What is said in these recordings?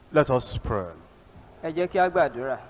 Let us pray. ẹ jẹ́ kí á gbàdúrà.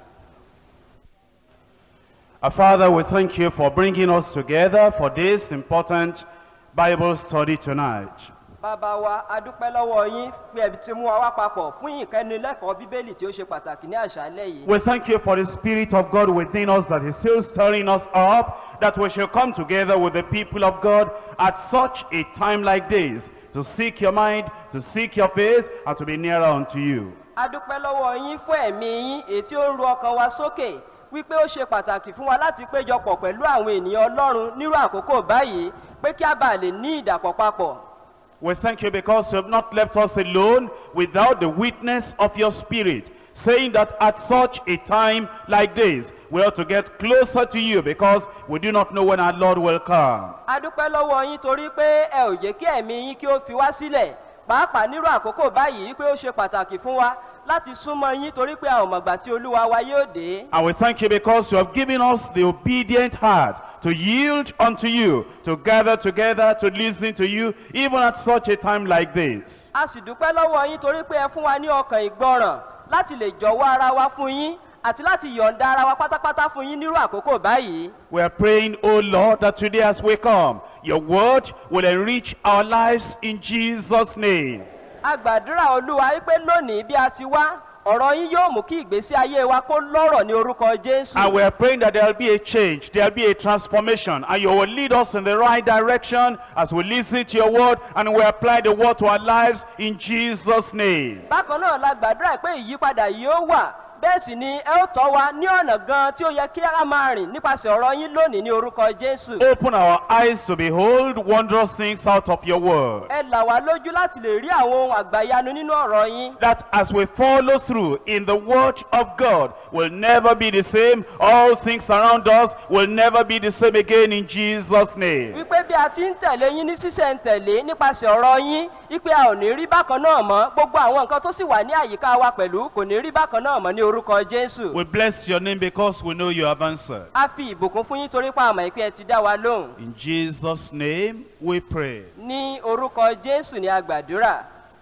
Our Father, we thank you for bringing us together for this important Bible study tonight. bàbá wa a dúpẹ́ lọ́wọ́ yín pé ẹbí ti mú wa wá papọ̀ fún ìkẹ́nilẹ́kọ̀ọ́ bíbélì tí ó ṣe pàtàkì ní àṣálẹ́ yìí. We thank you for the Spirit of God within us that is still stirring us up, that we shall come together with the people of God at such a time like this to seek your mind, to seek your face, and to be nearer unto you. a dúpẹ́ lọ́wọ́ yín fún ẹ̀mí yín èyí tí ó ń ru ọkàn wa sókè wípé ó ṣe pàtàkì fún wa láti péjọpọ̀ pẹ̀lú àwọn ènìyàn ọlọ́run nírú àkókò báyìí pé kí a bàa lè ní ìdàpọ̀ papọ̀. We thank you because you have not left us alone without the witness of your Spirit, saying that at such a time like this, we ought to get closer to you because we do not know when our Lord will come. a dúpẹ́ lọ́wọ́ yín torí pé ẹ ò jẹ́ kí ẹ̀mí yín kí ó fi wá sílẹ̀ pàápàá nírú àkókò báyìí pé ó ṣe pàtàkì fún wa láti súnmọ́ yín torí pé a ò mọ̀gbà tí olúwa wa yóò dé. And we thank you because you have given us the obedient heart to yield unto you, to gather together, to listen to you, even at such a time like this. a sì dúpẹ́ lọ́wọ́ yín torí pé ẹ fún wa ní ọkàn ìgbọràn láti lè jọ̀wọ́ ara wa fún yín àti láti yọ̀ǹda ara wa pátápátá fún yín nírú àkókò báyìí. We are praying, O Lord, that today as we come, your word will enrich our lives in Jesus' name. a gbàdúrà olúwa wípé lónìí bí a ti wá ọ̀rọ̀ yín yóò mú kí ìgbésí ayé wa kó lọ́rọ̀ ní orúkọ jésù. And we are praying that there will be a change, there will be a transformation, and you will lead us in the right direction as we listen to your word and we apply the word to our lives in Jesus' name. bákan náà la gbàdúrà pé ìyípadà yóò wà bẹ́ẹ̀ sì ni ẹ ó tọ́ wa ní ọ̀nà gan tí ó yẹ kí a máa rìn nípasẹ̀ ọ̀rọ̀ yín lónìí ní orúkọ jésù. Open our eyes to behold wondrous things out of your word. ẹ là wá lójú láti lè rí àwọn ohun àgbàyanu nínú ọ̀rọ̀ yín. That as we follow through in the word of God will never be the same. All things around us will never be the same again in Jesus' name. wípé bí a ti ń tẹ̀lé yín ní sísẹ̀ntẹ̀lé nípasẹ̀ ọ̀rọ̀ yín wípé a ò ní rí bákan náà mọ́ gbogbo àwọn nǹkan tó sì wà ní àyíká wa pẹ̀lú kò ní rí bákan náà mọ́ ní orúkọ jésù. We bless your name because we know you have answered. a fi ìbùkún fún yín torí pa àmọ́ ìpín ẹ ti dá wa lóhùn. In Jesus' name we pray. ní orúkọ jésù ni a gbàdúrà.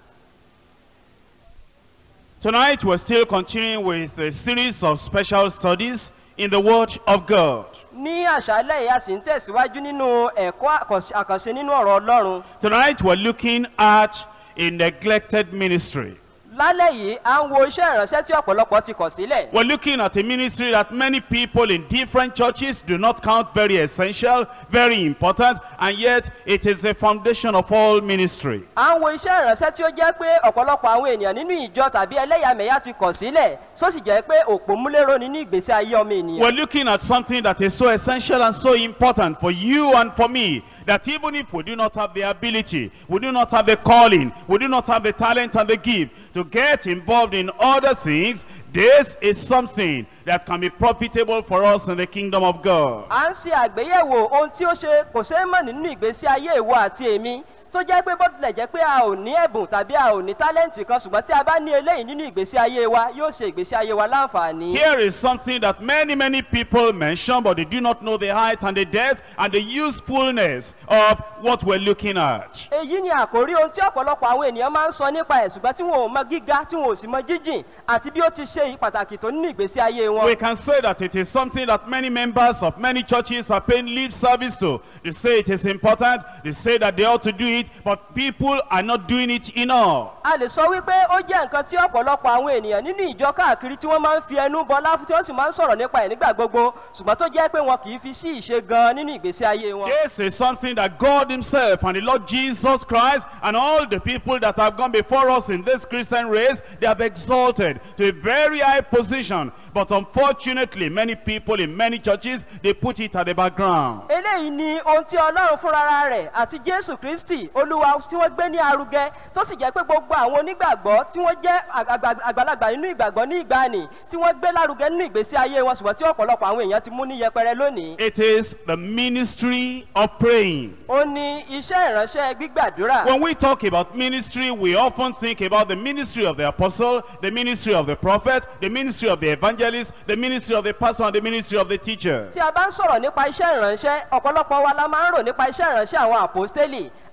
Tonight we're still continuing with a series of special studies in the Word of God. ní àṣálẹ̀ yìí a sì ń tẹ̀síwájú nínú ẹ̀kọ́ àkànṣe- àkànṣe nínú ọ̀rọ̀ ọlọ́run. Tonight we're looking at a neglected ministry. lálẹ́ yìí à ń wo iṣẹ́ ìránṣẹ́ tí ọ̀pọ̀lọpọ̀ ti kọ̀ sílẹ̀. We're looking at a ministry that many people in different churches do not count very essential, very important, and yet it is the foundation of all ministry. à ń wo iṣẹ́ ìránṣẹ́ tí ó jẹ́ pé ọ̀pọ̀lọpọ̀ àwọn ènìyàn nínú ìjọ tàbí ẹlẹ́yàmẹ̀yà ti kọ̀ sílẹ̀ só sì jẹ́ pé òpó múlẹ́rọ nínú ìgbésí ayé ọmọ ènìyàn. We're looking at something that is so essential and so important for you and for me that even if we do not have the ability, we do not have the calling, we do not have the talent and the gift to get involved in other things, this is something that can be profitable for us in the kingdom of God. à ń ṣe àgbéyẹ̀wò ohun tí ó ṣe kò ṣeé mọ̀ nínú ìgbésí ayé ìwọ àti èmi tó jẹ́ pé bó tilẹ̀ jẹ́ pé a ò ní ẹ̀bùn tàbí a ò ní tálẹ́ǹtì kan ṣùgbọ́n tí a bá ní eléyìí nínú ìgbésí ayé wa yóò ṣe ìgbésí ayé wa láǹfààní. Here is something that many, many people mention, but they do not know the height and the depth and the usefulness of what we're looking at. èyí ni àkórí ohun tí ọ̀pọ̀lọpọ̀ àwọn ènìyàn máa ń sọ nípa ẹ̀ ṣùgbọ́n tí wọn ò mọ gíga tí wọn ò sì mọ jíjìn àti bí ó ti ṣe pàtàkì tó nínú ìgbésí ayé wọn. We can say that it is something that many members of many churches are paying lip service to. They say it is important, they say that they ought to do it, but people are not doing it enough. a lè sọ wípé ó jẹ́ nǹkan tí ọ̀pọ̀lọpọ̀ àwọn ènìyàn nínú ìjọ káàkiri tí wọ́n máa ń fi ẹnu bọlá fún tí wọ́n sì máa ń sọ̀rọ̀ nípa ẹ̀ nígbà gbogbo ṣùgbọ́n tó jẹ́ pé wọn kì í fi sí ìṣe gan nínú ìgbésí ayé wọn. This is something that God himself and the Lord Jesus Christ and all the people that have gone before us in this Christian race, they have exalted to a very high position. But unfortunately, many people in many churches, they put it at the background. eléyìí ni ohun tí ọlọ́run fúnra rẹ̀ àti jésù kristi olúwa tí wọ́n gbé ní arugẹ tó sì jẹ́ pé gbogbo àwọn onígbàgbọ́ tí wọ́n jẹ́ àgbà- àgbàlagbà nínú ìgbàgbọ́ ní ìgbàanì tí wọ́n gbé lárugẹ nínú ìgbésí ayé wọn ṣùgbọ́n tí ọ̀pọ̀lọpọ̀ àwọn èèyàn ti mú ní yẹpẹrẹ lónìí. It is the ministry of praying. ó ní iṣẹ́ ìránṣẹ́ gbígbàdúrà. When we talk about ministry, we often think about the ministry of the apostle, the ministry of the prophet, the ministry of the evangelist, the ministry of the pastor, and the ministry of the teacher. tí a bá ń sọ̀rọ̀ nípa iṣẹ́ ìránṣẹ́ ọ̀pọ̀lọpọ̀ wa la máa ń rò nípa iṣẹ́ ìránṣẹ́ àwọn àpòstélì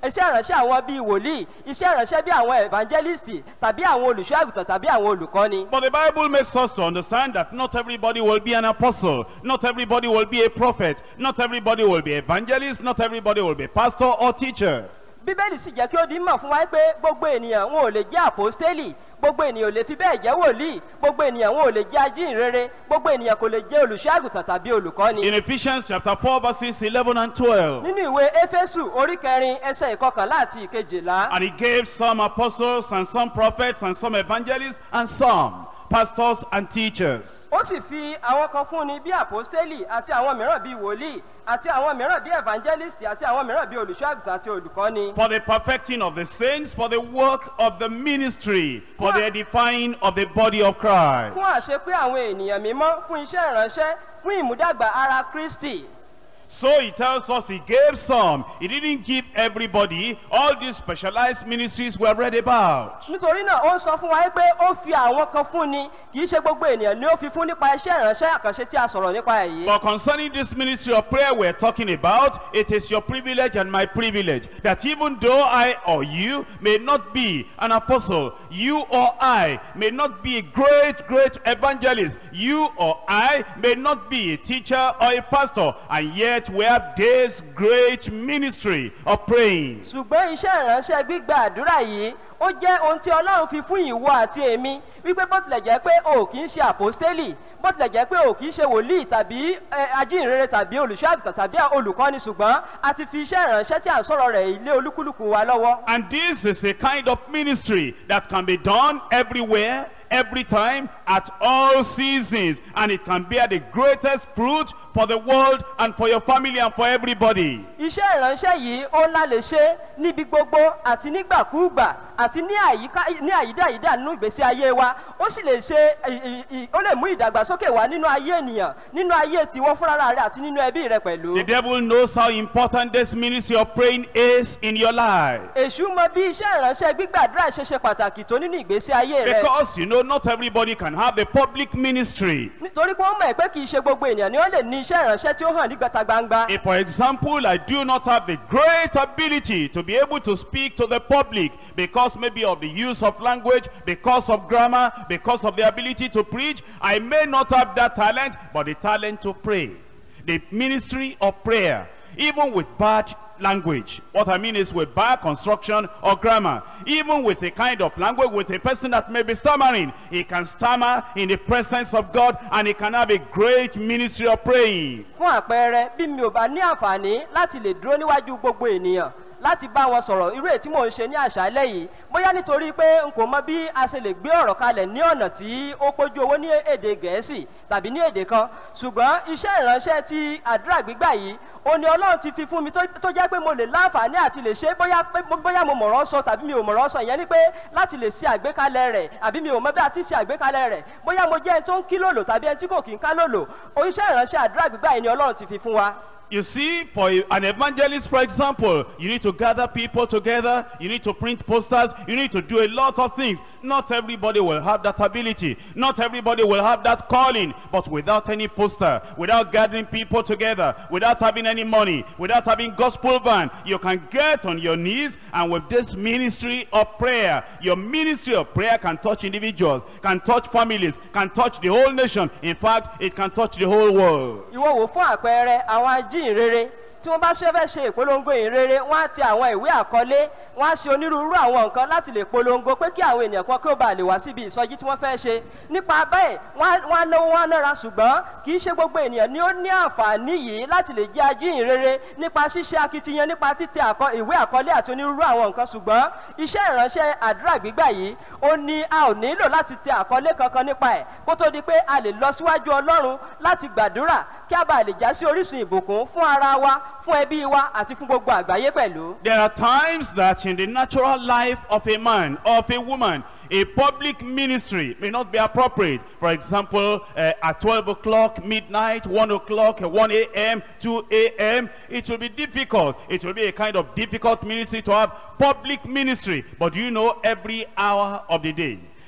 iṣẹ́ ìránṣẹ́ àwọn bíi wòlíì iṣẹ́ ìránṣẹ́ bí àwọn evangelist tàbí àwọn olùṣọ́ àgùntàn tàbí àwọn olùkọ́ni. But the Bible makes us to understand that not everybody will be an apostle, not everybody will be a prophet, not everybody will be evangelist, not everybody will be pastor or teacher. bíbélì sì jẹ́ kí ó di mọ̀ fún wa pé gbogbo ènìyàn wọn ò lè jẹ́ àpòstélì gbogbo ènìyàn ò lè fi bẹ́ẹ̀ jẹ́ wòlíì gbogbo ènìyàn wọn ò lè jẹ́ ajínrere gbogbo ènìyàn kò lè jẹ́ olùṣọ́ àgùntàn tàbí olùkọ́ni. In Ephesians chapter 4 verses 11 and 12. nínú ìwé éfésù orí kẹrin ẹsẹ ìkọkànlá àti ìkejìlá And he gave some apostles and some prophets and some evangelists and some pastors and teachers. ó sì fi àwọn kan fúnni bí àpòstélì àti àwọn mìíràn bíi wòlíì àti àwọn mìíràn bíi evangelist àti àwọn mìíràn bíi olùṣọ́ àgùntàn àti olùkọ́ni. For the perfecting of the saints, for the work of the ministry, for the edifying of the body of Christ. fún àṣepé àwọn ènìyàn mímọ́ fún iṣẹ́ ìránṣẹ́ fún ìmúdàgbà ara kristi. So he tells us he gave some. He didn't give everybody all these specialized ministries we have read about. nítorí náà ó ń sọ fún wa pé ó fi àwọn kan fún ni kì í ṣe gbogbo ènìyàn ni ó fi fún nípa iṣẹ́ ìránṣẹ́ àkànṣe tí a sọ̀rọ̀ nípa èyí. But concerning this ministry of prayer we're talking about, it is your privilege and my privilege that even though I or you may not be an apostle, you or I may not be a great, great evangelist, you or I may not be a teacher or a pastor, and yet we have this great ministry of praying. ṣùgbọ́n iṣẹ́ ìránṣẹ́ gbígba àdúrà yìí ó jẹ́ ohun tí ọlọ́run fi fún ìwọ àti èmi wípé bó tilẹ̀ jẹ́ pé o kì í ṣe àpòstélì bó tilẹ̀ jẹ́ pé o kì í ṣe wòlíì tàbí eh, ajínrere tàbí olùṣọ́ àgùntàn tàbí olùkọ́ni ṣùgbọ́n a ti fi iṣẹ́ ìránṣẹ́ tí à ń sọ̀rọ̀ rẹ̀ ilé olúkúlùkù wa lọ́wọ́. And this is a kind of ministry that can be done everywhere, every time, at all seasons. And it can bear the greatest fruit for the world and for your family and for everybody. iṣẹ́ ìránṣẹ́ yìí ó ńlá lè ṣe níbi gbogbo àti nígbàkúùgbà àti ní àyíká ní àyídáyídá nínú ìgbésí ayé wa ó sì lè ṣe ì- ì- ì- ó lè mú ìdàgbàsókè wá nínú ayé ènìyàn nínú ayé tiwọn fúnra rẹ àti nínú ẹbí rẹ pẹ̀lú. The devil knows how important this ministry of praying is in your life. èṣù mọ bí iṣẹ́ ìránṣẹ́ gbígbàdúrà ṣe ṣe pàtàkì tó nínú ìgbésí ayé rẹ Because you know not everybody can have the public ministry. nítorí pé ó mọ̀ pé kì í ṣe gbogbo ènìyàn ni ó lè ní iṣẹ́ ìránṣẹ́ tí ó hàn ní gbàtà gbangba. If, for example, I do not have the great ability to be able to speak to the public because maybe of the use of language, because of grammar, because of the ability to preach, I may not have that talent, but the talent to pray. The ministry of prayer, even with bad language. What I mean is with bad construction or grammar. Even with a kind of language, with a person that may be stammering, he can stammer in the presence of God and he can have a great ministry of praying. fún àpẹẹrẹ bí mi ò bá ní àǹfààní láti lè dúró níwájú gbogbo ènìyàn láti bá wọn sọ̀rọ̀ irú èyí tí mò ń ṣe ní àṣálẹ́ yìí bóyá nítorí pé n kò mọ bí a ṣe lè gbé ọ̀rọ̀ kalẹ̀ ní ọ̀nà tí ó pójú owó ní èdè gẹ̀ẹ́sì tàbí ní èdè kan ṣùgbọ́n iṣẹ́ ìránṣẹ́ ti àdúrà gbígbà yìí ó ní ọlọ́run ti fi fún mi tó tó jẹ́ pé mo lè láǹfààní àti lè ṣe é bóyá pé bóyá mo mọ̀rọ̀ sọ tàbí mi ò mọ̀rọ̀ sọ ìyẹn ni pé láti lè ṣe àgbékalẹ̀ rẹ̀ àbí mi ò mọ bí a ti ṣe àgbékalẹ̀ rẹ̀ bóyá mo jẹ́ ẹni tó ń kí lòlò tàbí ẹni tí kò kí ń ká lòlò oníṣẹ́ ìránṣẹ́ àdúrà gbígbà yìí ni ọlọ́run ti fi fún wa. You see, for a- an evangelist, for example, you need to gather people together, you need to print posters, you need to do a lot of things. Not everybody will have that ability. Not everybody will have that calling. But without any poster, without gathering people together, without having any money, without having gospel van, you can get on your knees and with this ministry of prayer, your ministry of prayer can touch individuals, can touch families, can touch the whole nation. In fact, it can touch the whole world. ìwọ wò fún àpẹẹrẹ àwọn ajínrere tí wọ́n bá ṣe fẹ́ ṣe ìpolongo ìrere wọ́n á ti àwọn ìwé àkọlé wọ́n á ṣe onírúurú àwọn nǹkan láti lè polongo pé kí àwọn ènìyàn kan kí ó bá lè wá síbi ìsọjí tí wọ́n fẹ́ ṣe nípa bẹ́ẹ̀ wọ́n á- wọ́n á náwó wọ́n á nára ṣùgbọ́n kì í ṣe gbogbo ènìyàn ni ó ní àǹfààní yìí láti lè jẹ́ ajínrere nípa ṣíṣe akitiyan nípa títẹ àkọ- ìwé àkọlé àti onírúurú àwọn nǹkan ṣùgbọ́n iṣẹ́ ìránṣẹ́ àdúrà gbígbà yìí ó ní a ò nílò láti tẹ àkọlé kankan nípa ẹ̀ kó tó di pé a lè lọ síwájú ọlọ́run láti gbàdúrà kí a bá lè já sí orísun ìbùkún fún ara wa fún ẹbí wa àti fún gbogbo àgbáyé pẹ̀lú. There are times that in the natural life of a man or of a woman, a public ministry may not be appropriate. For example, uh, at 12 o'clock, midnight, 1 o'clock, 1 a.m., 2 a.m., it will be difficult. It will be a kind of difficult ministry to have public ministry. But you know every hour of the day,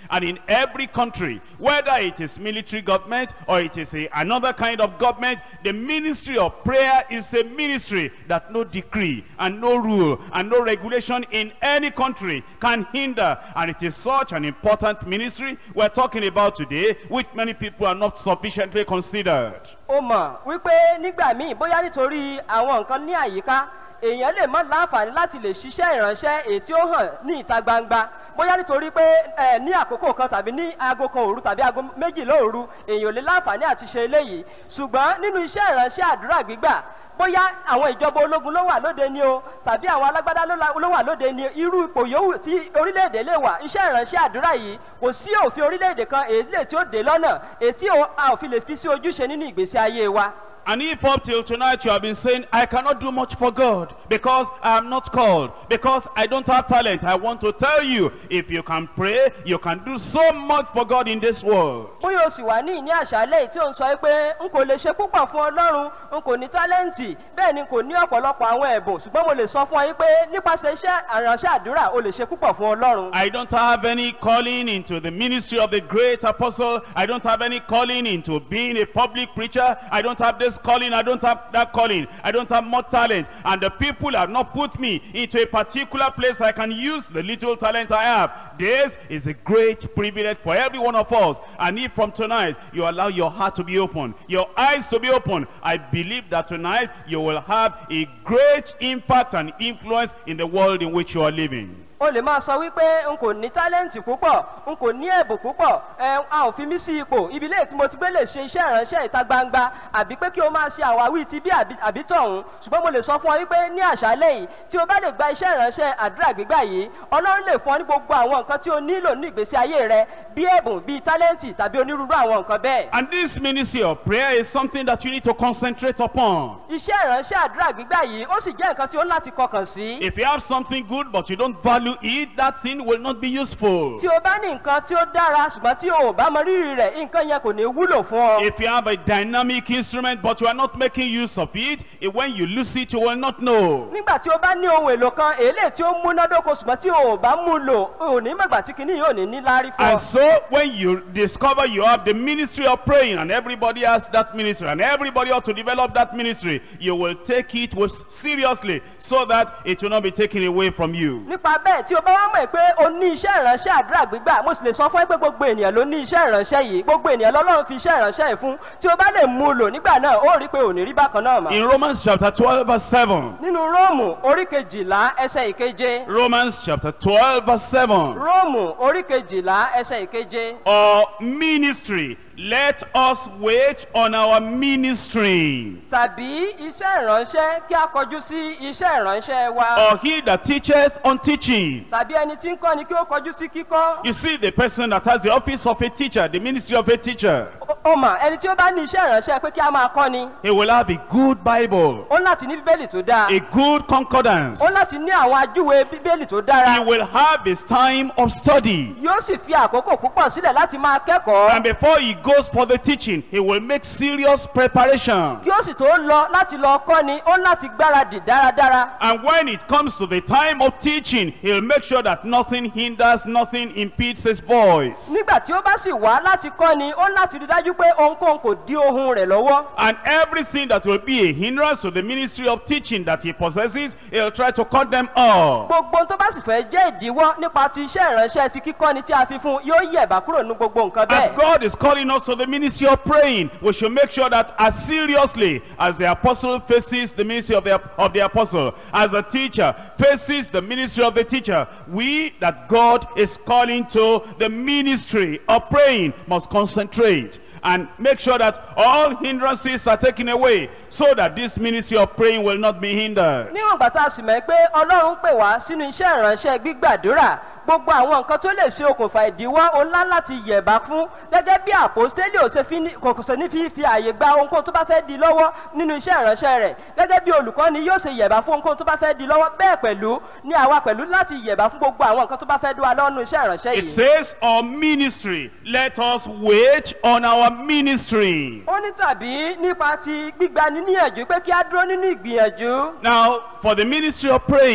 And in every country, whether it is military government or it is a, another kind of government, the ministry of prayer is a ministry that no decree and no rule and no regulation in any country can hinder. And it is such an important ministry we're talking about today, which many people are not sufficiently considered. ó mọ̀ wípé nígbà míì bóyá nítorí àwọn nǹkan ní àyíká èèyàn lè má láǹfààní láti lè ṣiṣẹ́ ìránṣẹ́ èyí tí ó hàn ní ìta gbangba bóyá nítorí pé ẹ ní àkókò kan tàbí ní aago kan òru tàbí aago méjì lóòru èèyàn ò lè láǹfààní àti ṣe eléyìí ṣùgbọ́n nínú iṣẹ́ ìránṣẹ́ àdúrà gbígbà bóyá àwọn ìjọba ológun ló wà lóde ni o tàbí àwọn alágbádá ló la- ló wà lóde ni irú ipò yòówù tí orílẹ̀-èdè lè wà iṣẹ́ ìránṣẹ́ àdúrà yìí kò sí òfin orílẹ̀-èdè kan èyí lè tí ó dé lọ́nà èyí tí ò- a ò fi lè fi sí ojúṣe nínú ìgbésí ayé wa. And if up till tonight you have been saying, I cannot do much for God because I am not called, because I don't have talent, I want to tell you, if you can pray, you can do so much for God in this world. bóyá o sì wà ní ìní àṣálẹ̀ yìí tí ò ń sọ pé n kò lè ṣe púpọ̀ fún ọlọ́run n kò ní tálẹ́ǹtì bẹ́ẹ̀ ni kò ní ọ̀pọ̀lọpọ̀ àwọn ẹ̀bùn ṣùgbọ́n mo lè sọ fún ọ yín pé nípasẹ̀ iṣẹ́ àránṣẹ́ àdúrà o lè ṣe púpọ̀ fún ọlọ́run. I don't have any calling into the ministry of the great apostle. I don't have any calling into being a public preacher. I don't have this calling. I don't have that calling. I don't have more talent. And the people have not put me into a particular place I can use the little talent I have. This is a great privilege for every one of us. And if from tonight you allow your heart to be open, your eyes to be open, I believe that tonight you will have a great impact and influence in the world in which you are living. o lè máa sọ wípé n kò ní tálẹ́ǹtì púpọ̀ n kò ní ẹ̀bùn púpọ̀ ẹ a ò fi mí sí ipò ibi léè tí mo ti gbé lè ṣe iṣẹ́ ìránṣẹ́ ìta gbangba àbí pé kí o máa ṣe àwáwí ti bí àbí àbí tọ̀hún ṣùgbọ́n mo lè sọ fún ọ wípé ní àṣálẹ̀ yìí tí o bá lè gba iṣẹ́ ìránṣẹ́ àdúrà gbígbà yìí ọlọ́run lè fún ọ ní gbogbo àwọn nǹkan tí o nílò ní ìgbésí ayé rẹ bí ẹ̀bùn bí tálẹ́ǹtì tàbí onírúurú àwọn nǹkan bẹ́ẹ̀. And this ministry of prayer is something that you need to concentrate upon. iṣẹ́ ìránṣẹ́ àdúrà gbígbà yìí ó sì jẹ́ nǹkan tí ó ń láti kọkàn sí. If you have something good but you don't value it, that thing will not be useful. tí o bá ní nǹkan tí ó dára ṣùgbọ́n tí o ò bá mọ rírì rẹ̀ nǹkan yẹn kò ní wúlò fún ọ. If you have a dynamic instrument but you are not making use of it, eh, when you lose it, you will not know. nígbà tí o bá ní ohun èlò kan èlé tí ó múnádóko ṣùgbọ́n tí o ò bá mú lò o ò ní mọ̀gbà tí kìíní yóò ní ní láárí fún And ọ. so when you discover you have the ministry of praying and everybody has that ministry and everybody ought to develop that ministry, you will take it with seriously so that it will not be taken away from you. nípa bẹ́ẹ̀ tí o bá wá mọ̀ pé o ní iṣẹ́ ìránṣẹ́ àdúrà gbígbà mo sì lè sọ fún ẹ pé gbogbo ènìyàn ló ní iṣẹ́ ìránṣẹ́ yìí gbogbo ènìyàn lọ́lọ́run fi iṣẹ́ ìránṣẹ́ yìí fún tí o bá lè mú un lò nígbà náà ó rí i pé ò ní rí bákan náà mọ́. In Romans chapter 12 verse 7, nínú róòmù orí kejìlá ẹsẹ̀ ìkeje Romans chapter 12 verse 7, róòmù orí kejìlá ẹsẹ̀ ìkeje or ministry, let us wait on our ministry. tàbí iṣẹ́ ìránṣẹ́ kí a kọjú sí iṣẹ́ ìránṣẹ́ wa Or he that teacheth on teaching. tàbí ẹni tí ń kọ́ ni kí ó kọjú sí kíkọ́ You see, the person that has the office of a teacher, the ministry of a teacher, Ó- ó mà ẹni tí ó bá ní iṣẹ́ ìránṣẹ́ pé kí a máa kọ́ ni he will have a good Bible, ó láti ní bíbélì tó dáa a good concordance. ó láti ní àwọn ajúwe bíbélì tó He dára will have his time of study. yóò sì fi àkókò púpọ̀ sílẹ̀ láti máa kẹ́kọ̀ọ́ And before he goes for the teaching, he will make serious preparation. kí ó sì tó lọ láti lọ kọ́ ni ó láti gbáradì dáradára And when it comes to the time of teaching, he'll make sure that nothing hinders, nothing impedes his voice. nígbà tí ó bá sì wá láti kọ́ ni ó láti rí dájú pé ohunkóhun kò dí ohun rẹ̀ lọ́wọ́ And everything that will be a hindrance to the ministry of teaching that he possesses, he'll try to cut them off. gbogbo ohun tó bá sì fẹ́ jẹ́ ìdíwọ́ nípa ti iṣẹ́ ìránṣẹ́ ti kíkọ́ni tí a fi fún un yóò yẹ̀bá kúrò nínú gbogbo nǹkan As bẹ́ẹ̀. God is calling us to the ministry of praying, we should make sure that as seriously as the apostle faces the ministry of the, of the apostle, as a teacher faces the ministry of the teacher, we that God is calling to the ministry of praying must concentrate and make sure that all hindrances are taken away so that this ministry of praying will not be hindered. níwọ̀n ìgbà tá a sì mọ̀ pé ọlọ́run pè wá sínú iṣẹ́ ìránṣẹ́ gbígbàdúrà gbogbo àwọn nǹkan tó lè ṣe okùnfà ìdíwọ́ òun ńlá láti yẹ̀bá fún gẹ́gẹ́ bí àpòstélì ò ṣe fi ní- kò ṣe ní fi fi àyè gba ohunkóhun tó bá fẹ́ di lọ́wọ́ nínú iṣẹ́ ìránṣẹ́ rẹ̀ gẹ́gẹ́ bí olùkọ́ni yóò ṣe yẹ̀bá fún ohunkóhun tó bá fẹ́ di lọ́wọ́ bẹ́ẹ̀ pẹ̀lú ní àwa pẹ̀lú láti yẹ̀bá fún gbogbo àwọn nǹkan tó bá fẹ́ dúwa lọ́nu iṣẹ́ ìránṣẹ́ It yìí. says, our ministry, let us wait on our ministry. ó ní tàbí nípa ti gbígbani níyànjú pé kí á dúró nínú ìgbìyànjú Now, for the ministry of praying, fún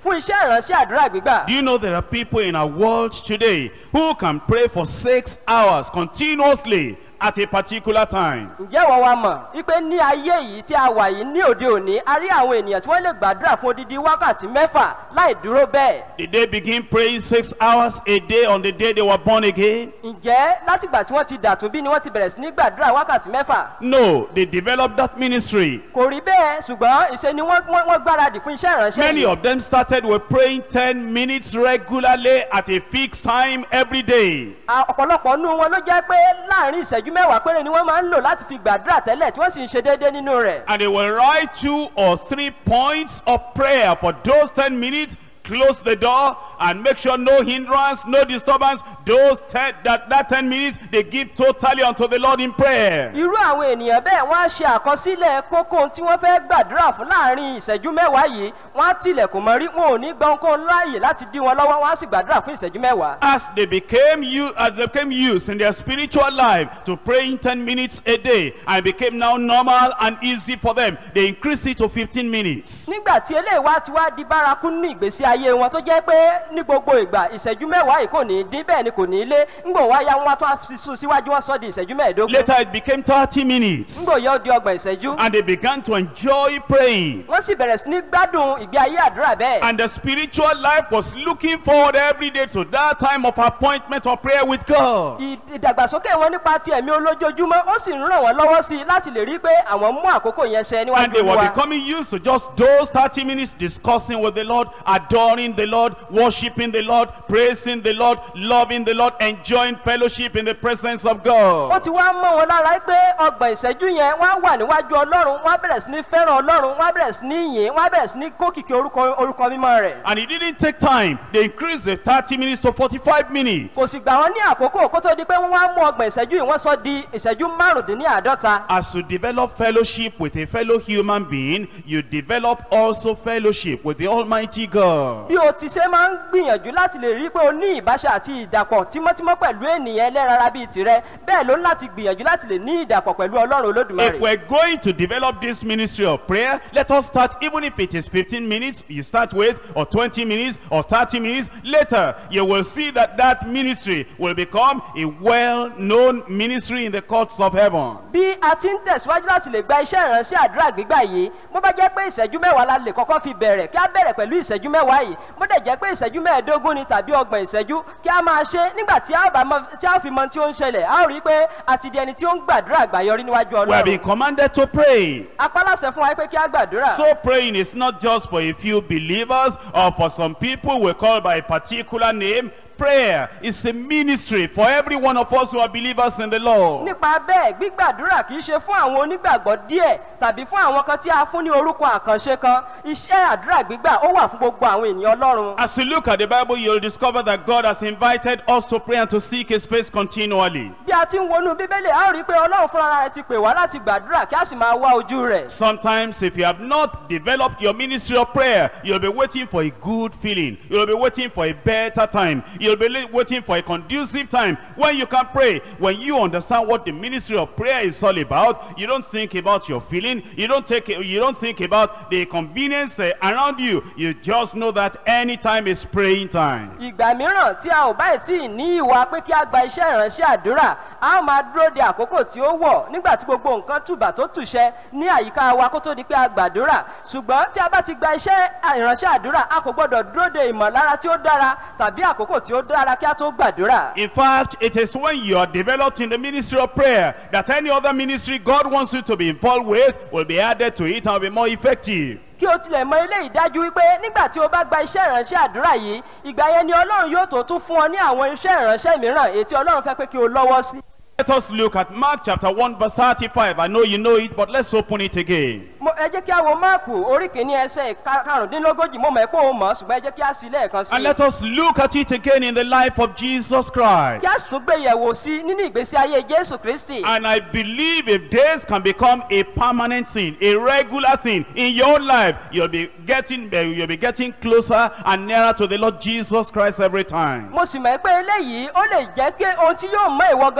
fún iṣẹ́ ìránṣẹ́ àdúrà gbígbà. Do you know there are people in our world today who can pray for six hours continuously at a particular time? ǹjẹ́ ìwọ wa mọ̀ wípé ní ayé yìí tí a wà yìí ní òde òní a rí àwọn ènìyàn tí wọ́n lè gbàdúrà fún odidi wákàtí mẹ́fà láì dúró bẹ́ẹ̀. Did they begin praying six hours a day on the day they were born again? ǹjẹ́ látìgbà tí wọ́n ti dàtún bí ni wọ́n ti bẹ̀rẹ̀ sí ní gbàdúrà wákàtí mẹ́fà? No, they developed that ministry. kò rí bẹ́ẹ̀ ṣùgbọ́n ìṣe ni wọ́n wọ́n wọ́n gbáradì fún iṣẹ́ ìránṣẹ́ Many yìí. of them started with praying 10 minutes regularly at a fixed time every day. A- ọ̀pọ̀lọpọ̀ nínú wọn ló jẹ́ pé láàrin ìṣẹ́jú mẹ́wàá péré ni wọ́n máa ń lò láti fi gbàdúrà tẹ́lẹ̀ tí wọ́n sì ń ṣe déédéé nínú rẹ̀. And they will write two or three points of prayer for those 10 minutes. Close the door and make sure no hindrance, no disturbance. Those 10, that, that 10 minutes they give totally unto the Lord in prayer. irú àwọn ènìyàn bẹ́ẹ̀ wọ́n á ṣe àkọsílẹ̀ kókó ohun tí wọ́n fẹ́ gbàdúrà fún láàrin ìṣẹ́jú mẹ́wàá yìí wọ́n á tilẹ̀kùn mọ́rí wọn ò ní gbọ́ ohunkóhun láàyè láti dí wọn lọ́wọ́ wọ́n á sì gbàdúrà fún ìṣẹ́jú mẹ́wàá. As they became you, as they became used in their spiritual life to praying 10 minutes a day, and it became now normal and easy for them, they increased it to 15 minutes. nígbà tí eléyìí wá ti wá di bárakú ní ìgbésí ayé wọn tó jẹ́ pé ní gbogbo ìgbà ìṣẹ́jú mẹ́wàá yìí kò ní í dín bẹ́ẹ̀ ni kò ní í lé ńgbò wá ya wọn tó á fi sún síwájú wọn sọ di ìṣẹ́jú mẹ́ẹ̀ẹ́dógún Later it became 30 minutes. ńgbò yẹ ó di ọgbọ̀n ìṣẹ́jú And they began to enjoy praying. wọ́n sì bẹ̀rẹ̀ sí ní gbádùn ìgbé ayé àdúrà bẹ́ẹ̀. And the spiritual life was looking forward every day to that time of appointment of prayer with God. Ì- ìdàgbàsókè wọn nípa ti ẹ̀mí olójoojúmọ́ ó sì ń ràn wọ́n lọ́wọ́ sí i láti lè rí i pé àwọn mú àkókò yẹn ṣẹ And níwájú they were wa. becoming used to just those 30 minutes discussing with the Lord, adoring the Lord, worshiping the Lord, praising the Lord, loving the Lord, enjoying fellowship in the presence of ó God. ti wá mọ́ wọn lára pé ọgbọ̀n ìṣẹ́jú yẹn wọ́n á wà níwájú ọlọ́run wọ́n á bẹ̀rẹ̀ sí ní fẹ́ràn ọlọ́run wọ́n á bẹ̀rẹ̀ sí ní yìn wọ́n á bẹ̀rẹ̀ sí ní kókìkì orúkọ orúkọ mímọ́ rẹ̀. And it didn't take time. They increased the 30 minutes to 45 minutes. kò sì gbà wọ́n ní àkókò kó tó di pé wọ́n wá mú ọgbọ̀n ìṣẹ́jú yìí wọ́n sọ di ìṣẹ́jú márùndínláàádọ́ta. As you develop fellowship with a fellow human being, you develop also fellowship with the Almighty God. bí o ti ṣe máa ń gbìyànjú láti lè rí i pé o ní ìbáṣe àti ìdàpọ̀ tímọ́tímọ́ pẹ̀lú ènìyàn ẹlẹ́rara bíi tirẹ̀ bẹ́ẹ̀ ló ń láti gbìyànjú láti lè ní ìdàpọ̀ pẹ̀lú ọlọ́run If olódùmarè. we're going to develop this ministry of prayer, let us start, even if it is 15 minutes, you start with, or 20 minutes, or 30 minutes. Later, you will see that that ministry will become a well-known ministry in the courts of heaven. bí a ti ń tẹ̀síwájú láti lè gba iṣẹ́ ìránṣẹ́ àdúrà gbígbà yìí bó bá jẹ́ pé ìṣẹ́jú mẹ́wàá la lè kọ́kọ́ fi bẹ̀rẹ̀ kí a bẹ̀rẹ̀ pẹ̀lú ìṣẹ́jú mẹ́wàá yìí bó dẹ̀ jẹ́ pé ìṣẹ́jú mẹ́ẹ̀ẹ́dógún ni tàbí ọgbọ̀n ìṣẹ́jú kí a máa ṣe nígbà tí a bá mọ- tí a fi mọ tí ó ń ṣẹlẹ̀ a ó rí i pé a ti di ẹni tí ó ń gbàdúrà àgbàyọrí níwájú We have been ọlọ́run commanded to pray. apálàṣẹ fún wa pé kí a gbàdúrà So praying is not just for a few believers or for some people we call by a particular name. Prayer is a ministry for every one of us who are believers in the Lord. nípa bẹ́ẹ̀ gbígbàdúrà kì í ṣe fún àwọn onígbàgbọ́ díẹ̀ tàbí fún àwọn kan tí a fún ní orúkọ àkànṣe kan iṣẹ́ àdúrà gbígbà ó wà fún gbogbo àwọn ènìyàn ọlọ́run As you look at the Bible, you'll discover that God has invited us to pray and to seek His face continually. bí a ti ń wọnú bíbélì a ó rí i pé ọlọ́run fúnra rẹ̀ ti pè wá láti gbàdúrà kí a sì máa wá ojú rẹ̀ Sometimes, if you have not developed your ministry of prayer, you'll be waiting for a good feeling. You'll be waiting for a better time. You'll be li- waiting for a conducive time when you can pray. When you understand what the ministry of prayer is all about, you don't think about your feeling. You don't take. You don't think about the convenience uh, around you. You just know that any time is praying time. ìgbà mìíràn tí a ò báyìí tí ì ní ìwà pé kí a gba iṣẹ́ ìránṣẹ́ àdúrà a ó máa dúró de àkókò tí ó wọ̀ nígbà tí gbogbo nǹkan tùbà tó tùṣẹ ní àyíká wa kó tó di pé a gbàdúrà ṣùgbọ́n tí a bá ti gba iṣẹ́ ìránṣẹ́ àdúrà a kò gbọ́dọ̀ dúró de ìmọ̀lára tí ó dára tàbí àkókò tí ó dára kí a tó gbàdúrà. In fact, it is when you are developed in the ministry of prayer that any other ministry God wants you to be involved with will be added to it and will be more effective. kí o tilẹ̀ mọ eléyìí dájú wípé nígbà tí o bá gba iṣẹ́ ìránṣẹ́ àdúrà yìí ìgbà yẹn ni ọlọ́run yóò tó tún fún ọ ní àwọn iṣẹ́ ìránṣẹ́ mìíràn èyí tí ọlọ́run fẹ́ pé kí o lọ́wọ́ sí. Let us look at Mark chapter 1 verse 35. I know you know it, but let's open it again. Mo- ẹ jẹ́ kí a wo máàkù orí kìíní ẹsẹ̀ ka- karùndínlógójì mo mọ̀ ẹ́ pé òun mọ̀ ọ́, ṣùgbọ́n ẹ jẹ́ kí a sí lẹ́ẹ̀kan sí And i. let us look at it again in the life of Jesus Christ. kí a sì tún gbé yẹ̀wò sí nínú ìgbésí ayé jésù kristi. And I believe if this can become a permanent thing, a regular thing in your life, you'll be getting uh, you'll be getting closer and nearer to the Lord Jesus Christ every time. mo sì mọ̀ ẹ́ pé eléyìí ó lè jẹ́ pé ohun tí yóò mọ ìwọ gan pàápàá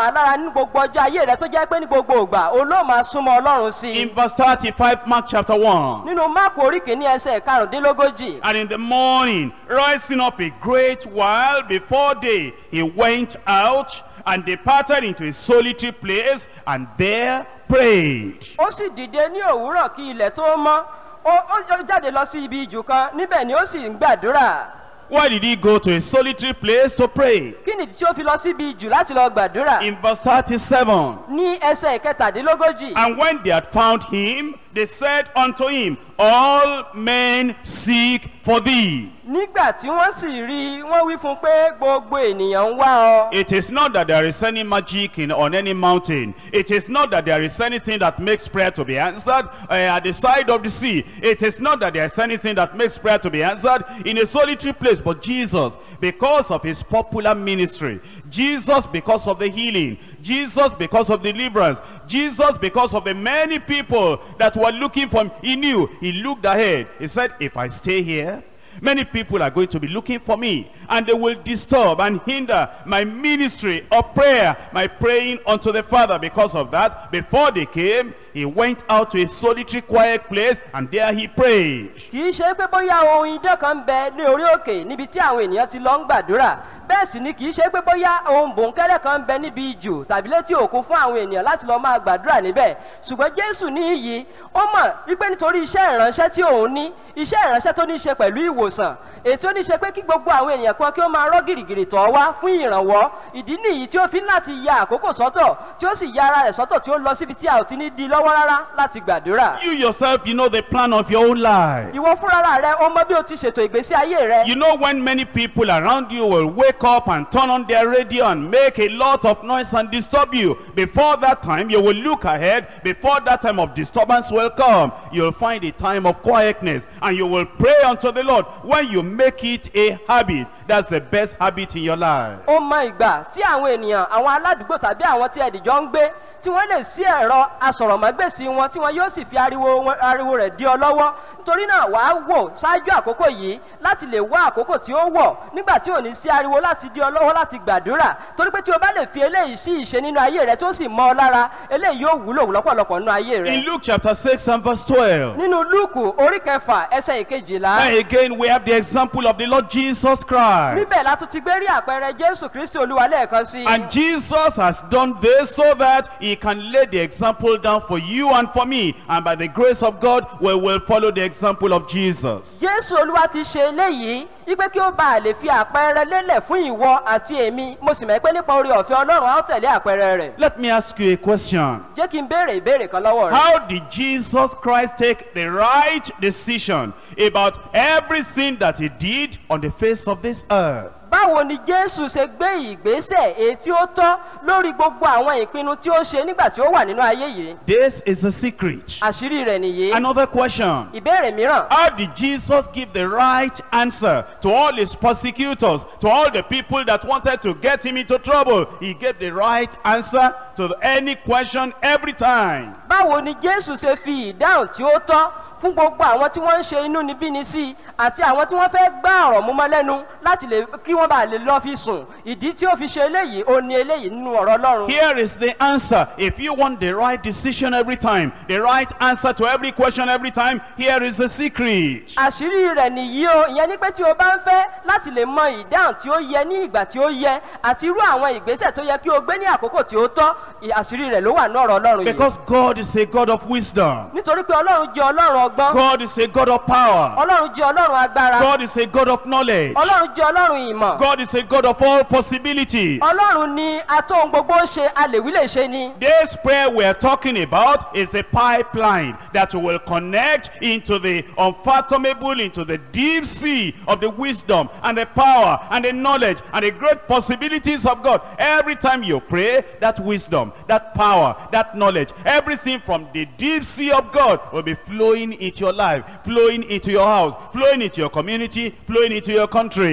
mọ́ lára ní gbogbo ọjọ́ ayé rẹ tó jẹ́ pé ní gbogbo ìgbà o ló máa súnmọ́ ọlọ́run sí i In verse 35, Mark chapter 1. nínú máàkù orí kìíní ẹsẹ̀ karùndínlógójì And in the morning, rising up a great while before day, he went out and departed into a solitary place and there prayed. ó sì dìde ní òwúrọ̀ kí ilẹ̀ tó mọ́ ó ó ó jáde lọ sí ibi ìjù kan níbẹ̀ ni ó sì ń gbàdúrà Why did he go to a solitary place to pray? kí nìdí tí ó fi lọ síbi ìjù láti lọ gbàdúrà In verse 37, ní ẹsẹ̀ kẹtàdínlógójì And when they had found him, they said unto him, All men seek for thee. nígbà tí wọ́n sì rí i wọ́n wí fún un pé gbogbo ènìyàn ń wá ọ It is not that there is any magic in, on any mountain. It is not that there is anything that makes prayer to be answered uh, at the side of the sea. It is not that there is anything that makes prayer to be answered in a solitary place. But Jesus, because of his popular ministry, Jesus because of the healing, Jesus because of deliverance, Jesus because of the many people that were looking for him, he knew, he looked ahead. He said, if I stay here, Many people are going to be looking for me and they will disturb and hinder my ministry of prayer, my praying unto the Father. Because of that, before they came, he went out to a solitary quiet place and there he prayed. kì í ṣe pé bóyá ohun idán kan ń bẹ ní orí òkè níbi tí àwọn ènìyàn ti lọ ń gbàdúrà bẹ́ẹ̀ sì ni kì í ṣe pé bóyá ohun bòńkẹ́lẹ́ kan ń bẹ níbi ìjù tàbí létí òkun fún àwọn ènìyàn láti lọ máa gbàdúrà níbẹ̀ ṣùgbọ́n jésù ní iyì ó mọ̀ wípé nítorí iṣẹ́ ìránṣẹ́ tí òun ní iṣẹ́ ìránṣẹ́ tó ní í ṣe pẹ̀lú ìwòsàn ètò ní í ṣe pé kí gbogbo àwọn ènìyàn kan kí ó máa rọ́ gìrìgìrì tọ̀ wá fún ìrànwọ́ ìdí nìyí tí ó fi ń láti ya àkókò sọ́tọ̀ tí ó sì ya ara rẹ̀ sọ́tọ̀ tí ó lọ síbi tí a ò ti ní di lọ́wọ́ rárá láti gbàdúrà You yourself, you know the plan of your own life. ìwọ fúnra rẹ ó mọ bí o ti ṣètò ìgbésí ayé rẹ You know when many people around you will wake up and turn on their radio and make a lot of noise and disturb you. Before that time, you will look ahead. Before that time of disturbance will come, you'll find a time of quietness and you will pray unto the Lord. When you make it a habit, that's the best habit in your life. ó mọ ìgbà tí àwọn ènìyàn àwọn aládùúgbò tàbí àwọn tí ẹ̀dìjọ́ ń gbé tí wọ́n lè sí ẹ̀rọ asọ̀rọ̀mágbèsì wọn tí wọ́n yóò sì fi ariwo wọn- ariwo rẹ̀ dí ọ lọ́wọ́ nítorí náà wàá wò ṣáájú àkókò yìí láti lè wá àkókò tí ó wọ̀ nígbà tí ò ní sí ariwo láti dí ọ lọ́wọ́ láti gbàdúrà torí pé tí o bá lè fi eléyìí sí ìṣe nínú ayé rẹ tó sì mọ ọ lára eléyìí yóò wúlò lọ́pọ̀lọpọ̀ nínú ayé rẹ. In Luke chapter 6 and verse 12, nínú lúùkù orí kẹfà ẹsẹ̀ ìkejìlá and again we have the example of the Lord Jesus Christ. níbẹ̀ la tún ti gbé rí àpẹẹrẹ jésù kristi olúwa lẹ́ẹ̀kan sí i. And Jesus has done this so that he can lay the example down for you and for me. And by the grace of God, we will follow the example of Jesus. jésù olúwa ti ṣe eléyìí wípé kí ó bá a lè fi àpẹẹrẹ lélẹ̀ fún ìwọ àti èmi mo sì mọ̀ pé nípa orí ọ̀fẹ́ ọlọ́run á ó tẹ̀lé àpẹẹrẹ rẹ̀ Let me ask you a question. jẹ́ kí n béèrè ìbéèrè kan lọ́wọ́ rẹ̀. How did Jesus Christ take the right decision about everything that he did on the face of this earth? báwo ni jésù ṣe gbé ìgbésẹ̀ èyí tí ó tọ́ lórí gbogbo àwọn ìpinnu tí ó ṣe nígbà tí ó wà nínú ayé yìí This is a secret. àṣírí rẹ̀ nìyí Another question. ìbéèrè mìíràn How did Jesus give the right answer to all his persecutors, to all the people that wanted to get him into trouble? He gave the right answer to any question every time. báwo ni jésù ṣe fi ìdáhùn tí ó tọ́ fún gbogbo àwọn tí wọ́n ń ṣe inú níbíni sí i àti àwọn tí wọ́n fẹ́ gbá ọ̀rọ̀ mú mọ́ lẹ́nu láti lè kí wọ́n bá lè lọ́ fi sùn ìdí tí ó fi ṣe eléyìí ó ní eléyìí nínú ọ̀rọ̀ ọlọ́run. Here is the answer. If you want the right decision every time, the right answer to every question every time, here is the secret. àṣírí rẹ̀ nìyí o ìyẹn ní pé tí o bá ń fẹ́ láti lè mọ ìdáhùn tí ó yẹ ní ìgbà tí ó yẹ àti irú àwọn ìgbésẹ̀ tó yẹ kí o gbé ní àkókò tí ó tọ́ ì- àṣírí rẹ̀ ló wà ní ọ̀rọ̀ ọlọ́run yìí. Because God is a God of wisdom. nítorí pé ọlọ́run jẹ́ ọlọ́run ọgbọ́n God is a God of power. ọlọ́run jẹ́ ọlọ́run agbára God is a God of knowledge. ọlọ́run jẹ́ ọlọ́run ìmọ̀ God is a God of all possibilities. ọlọ́run ni atóhun gbogbo ń ṣe alèwí lè ṣe ni. This prayer we are talking about is a pipeline that will connect into the unfathomable, into the deep sea of the wisdom and the power and the knowledge and the great possibilities of God. Every time you pray, that wisdom, that power, that knowledge, everything from the deep sea of God will be flowing into your life, flowing into your house, flowing into your community, flowing into your country.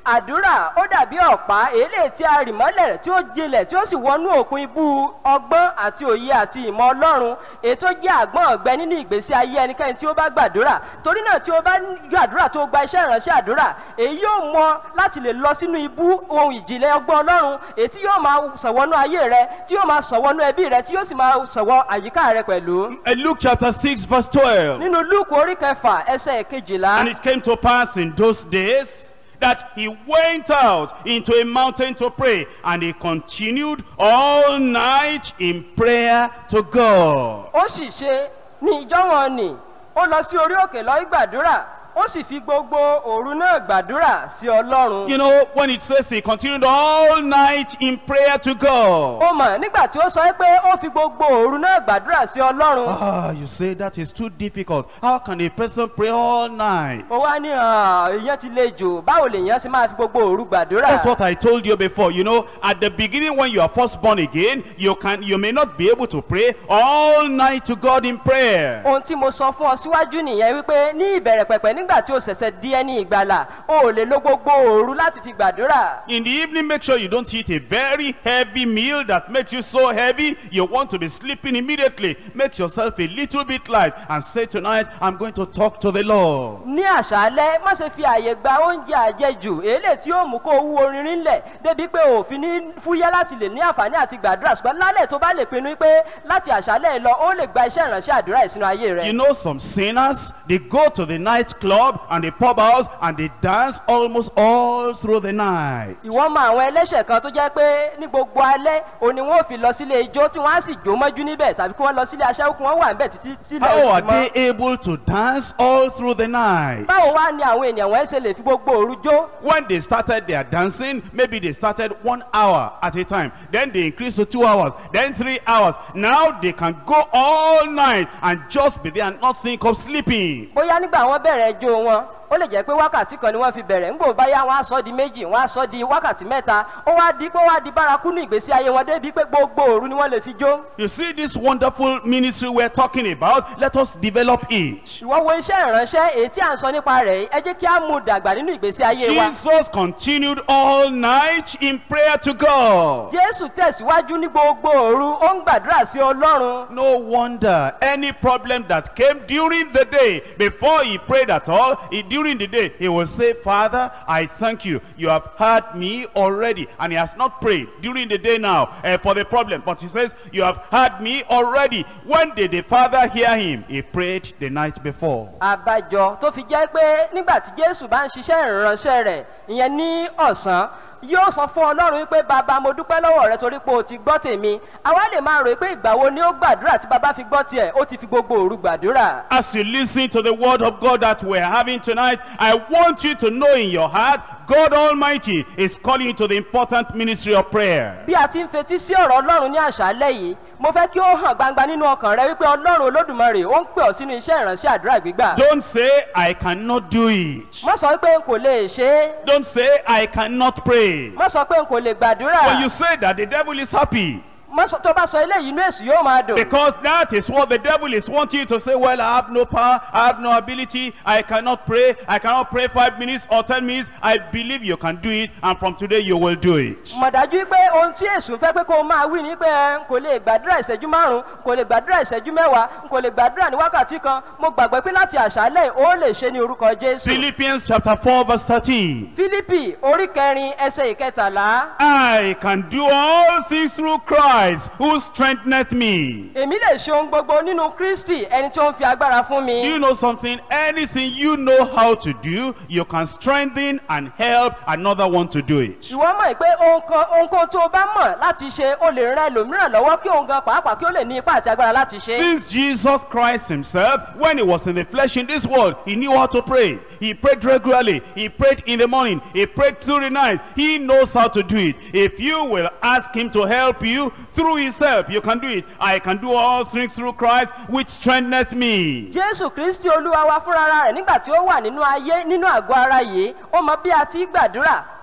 àdúrà ó dàbí ọ̀pá èlé tí a rì mọ́lẹ̀ rẹ̀ tí ó jinlẹ̀ tí ó sì wọnú òkun ibú ọgbọ́n àti òye àti ìmọ̀ ọlọ́run èyí tó jẹ́ àgbọ̀n ọ̀gbẹ nínú ìgbésí ayé ẹnikẹ́ni tí ó bá gbàdúrà torí náà tí ó bá gbàdúrà tó gba iṣẹ́ ìránṣẹ́ àdúrà èyí yóò mọ láti lè lọ sínú ibú ohun ìjìnlẹ̀ ọgbọ́n ọlọ́run èyí tí yóò máa sọ̀wọ́nú ayé rẹ tí yóò máa sọ̀wọ́nú ẹbí rẹ tí yóò sì máa sọ̀wọ́ àyíká rẹ pẹ̀lú. In Luke chapter 6 verse 12. nínú lúùkù orí kẹfà ẹsẹ̀ kejìlá. And it came to pass in those days that he went out into a mountain to pray, and he continued all night in prayer to God. ó sì ṣe ní ìjọ wọn nì ó lọ sí orí òkè lọ gbàdúrà ó sì fi gbogbo òru náà gbàdúrà sí ọlọ́run. You know, when it says he continued all night in prayer to God. ó mọ̀ nígbà tí ó sọ pé ó fi gbogbo òru náà gbàdúrà sí ọlọ́run. Ah, you say that is too difficult. How can a person pray all night? ó wá ní "Ah, ìyẹn ti le jù báwo lèèyàn ṣe máa fi gbogbo òru gbàdúrà. That's what I told you before. You know, at the beginning when you are first born again, you can you may not be able to pray all night to God in prayer. ohun tí mo sọ fún ọ síwájú nìyẹn wípé ní ìbẹ̀rẹ̀ pẹ̀pẹ̀ nígbà tí o ṣẹ̀ṣẹ̀ di ẹni ìgbàlà o ò lè lo gbogbo òru láti fi gbàdúrà. In the evening, make sure you don't eat a very heavy meal that makes you so heavy you want to be sleeping immediately. Make yourself a little bit light and say tonight, I'm going to talk to the Lord. ní àṣálẹ́ má ṣe fi àyè gba oúnjẹ àjẹjù èlé tí ó mú kó wú orin rinlẹ̀ débi pé òfin ní fúyẹ́ láti lè ní àǹfààní àti gbàdúrà ṣùgbọ́n lálẹ́ tó bá lè pinnu pé láti àṣálẹ́ lọ ó lè gba iṣẹ́ ìránṣẹ́ àdúrà yìí sínú ayé rẹ̀. You know some sinners, they go to the night club and the pub house and they dance almost all through the night. ìwọ́n mọ àwọn ẹlẹ́ṣẹ̀ kan tó jẹ́ pé ní gbogbo alẹ́ òní wọn ò fi lọ sílé ijó tí wọ́n á sì jó mọ́jú níbẹ̀ tàbí kí wọ́n lọ sílé aṣẹ́wó kí wọ́n wà níbẹ̀ títí tílẹ̀ How are òfin mọ́. they able to dance all through the night? báwo wá ni àwọn ènìyàn wọ́n ṣe lè fi gbogbo òru jó When they started their dancing, maybe they started one hour at a time. Then they increased to two hours, then three hours. Now they can go all night and just be there and not think of sleeping. bóyá nígbà wọn bẹ̀rẹ̀ ijó wọn ó lè jẹ́ pé wákàtí kan ni wọ́n fi bẹ̀rẹ̀ ńgbò báyá wọn á sọ di méjì wọn á sọ di wákàtí mẹ́ta ó wá di pé ó wá di bárakú ní ìgbésí ayé wọn débi pé gbogbo òru ni wọ́n lè fi jó You see this wonderful ministry we're talking about? Let us develop it. ìwọ wo iṣẹ́ ìránṣẹ́ èyí tí à ń sọ nípa rẹ̀ yìí ẹ jẹ́ kí á mú dàgbà nínú ìgbésí ayé wa Jesus continued all night in prayer to God. jésù tẹ̀síwájú ní gbogbo òru ó ń gbàdúrà sí ọlọ́run No wonder any problem that came during the day, before he prayed at all, he, during the day, he will say, Father, I thank you. You have heard me already. And he has not prayed during the day now eh, for the problem. But he says, you have heard me already. When did the Father hear him? He prayed the night before. àbájọ tó fi jẹ́ pé nígbà tí jésù bá ń ṣiṣẹ́ ìránṣẹ́ rẹ̀ ìyẹn ní ọ̀sán yóò sọ fún ọlọ́run wípé bàbá mo dúpẹ́ lọ́wọ́ rẹ torí pé o ti gbọ́ tèmi àwa lè máa rò pé ìgbà wo ni ó gbàdúrà tí bàbá fi gbọ́ tiẹ̀ ó ti fi gbogbo òru gbàdúrà. As you listen to the word of God that we're having tonight, I want you to know in your heart, God Almighty is calling you to the important ministry of prayer. bí a ti ń fetí sí ọ̀rọ̀ ọlọ́run ní àṣálẹ́ yìí mo fẹ́ kí ó hàn gbangba nínú ọkàn rẹ wípé ọlọ́run olódùmarè ó ń pè ọ́ sínú iṣẹ́ ìránṣẹ́ àdúrà gbígbà. Don't say, I cannot do it. má sọ pé n kò lè ṣe é Don't say, I cannot pray. má sọ pé n kò lè When gbàdúrà you say that, the devil is happy. má sọ tó bá sọ eléyìí inú èṣù yóò máa dùn. Because that is what the devil is wanting you to say, well, I have no power, I have no ability, I cannot pray, I cannot pray five minutes or ten minutes. I believe you can do it, and from today you will do it. mọ̀ dájú pé ohun tí èṣù fẹ́ pé kó o máa wí ni pé ẹ, n kò lè gbàdúrà ìṣẹ́jú márùn-ún n kò lè gbàdúrà ìṣẹ́jú mẹ́wàá n kò lè gbàdúrà ní wákàtí kan mo gbàgbọ́ pé láti àṣálẹ̀ ó lè ṣe ní orúkọ jésù. Philippians chapter 4 verse 13. fílípì orí kẹrin ẹsẹ̀ ìkẹtàlá I can do all things through Christ who strengtheneth me. èmi lè ṣe ohun gbogbo nínú kristi ẹni tí ó ń fi agbára fún Do mi. you know something? Anything you know how to do, you can strengthen and help another one to do it. ìwọ mọ̀ pé ohun kan- ohunkóhun tó o bá mọ̀ láti ṣe o lè ran ẹlòmíràn lọ́wọ́ kí òun gan pàápàá kí ó lè ní ipá àti agbára láti ṣe. Since Jesus Christ himself, when he was in the flesh in this world, he knew how to pray. He prayed regularly. He prayed in the morning. He prayed through the night. He knows how to do it. If you will ask him to help you through his help, you can do it. I can do all things through Christ, which strengtheneth me. jésù kristi olúwa wa fúnra rẹ̀ nígbà tí ó wà nínú ayé nínú àgọ́ ara yìí ó mọ bí a ti gbàdúrà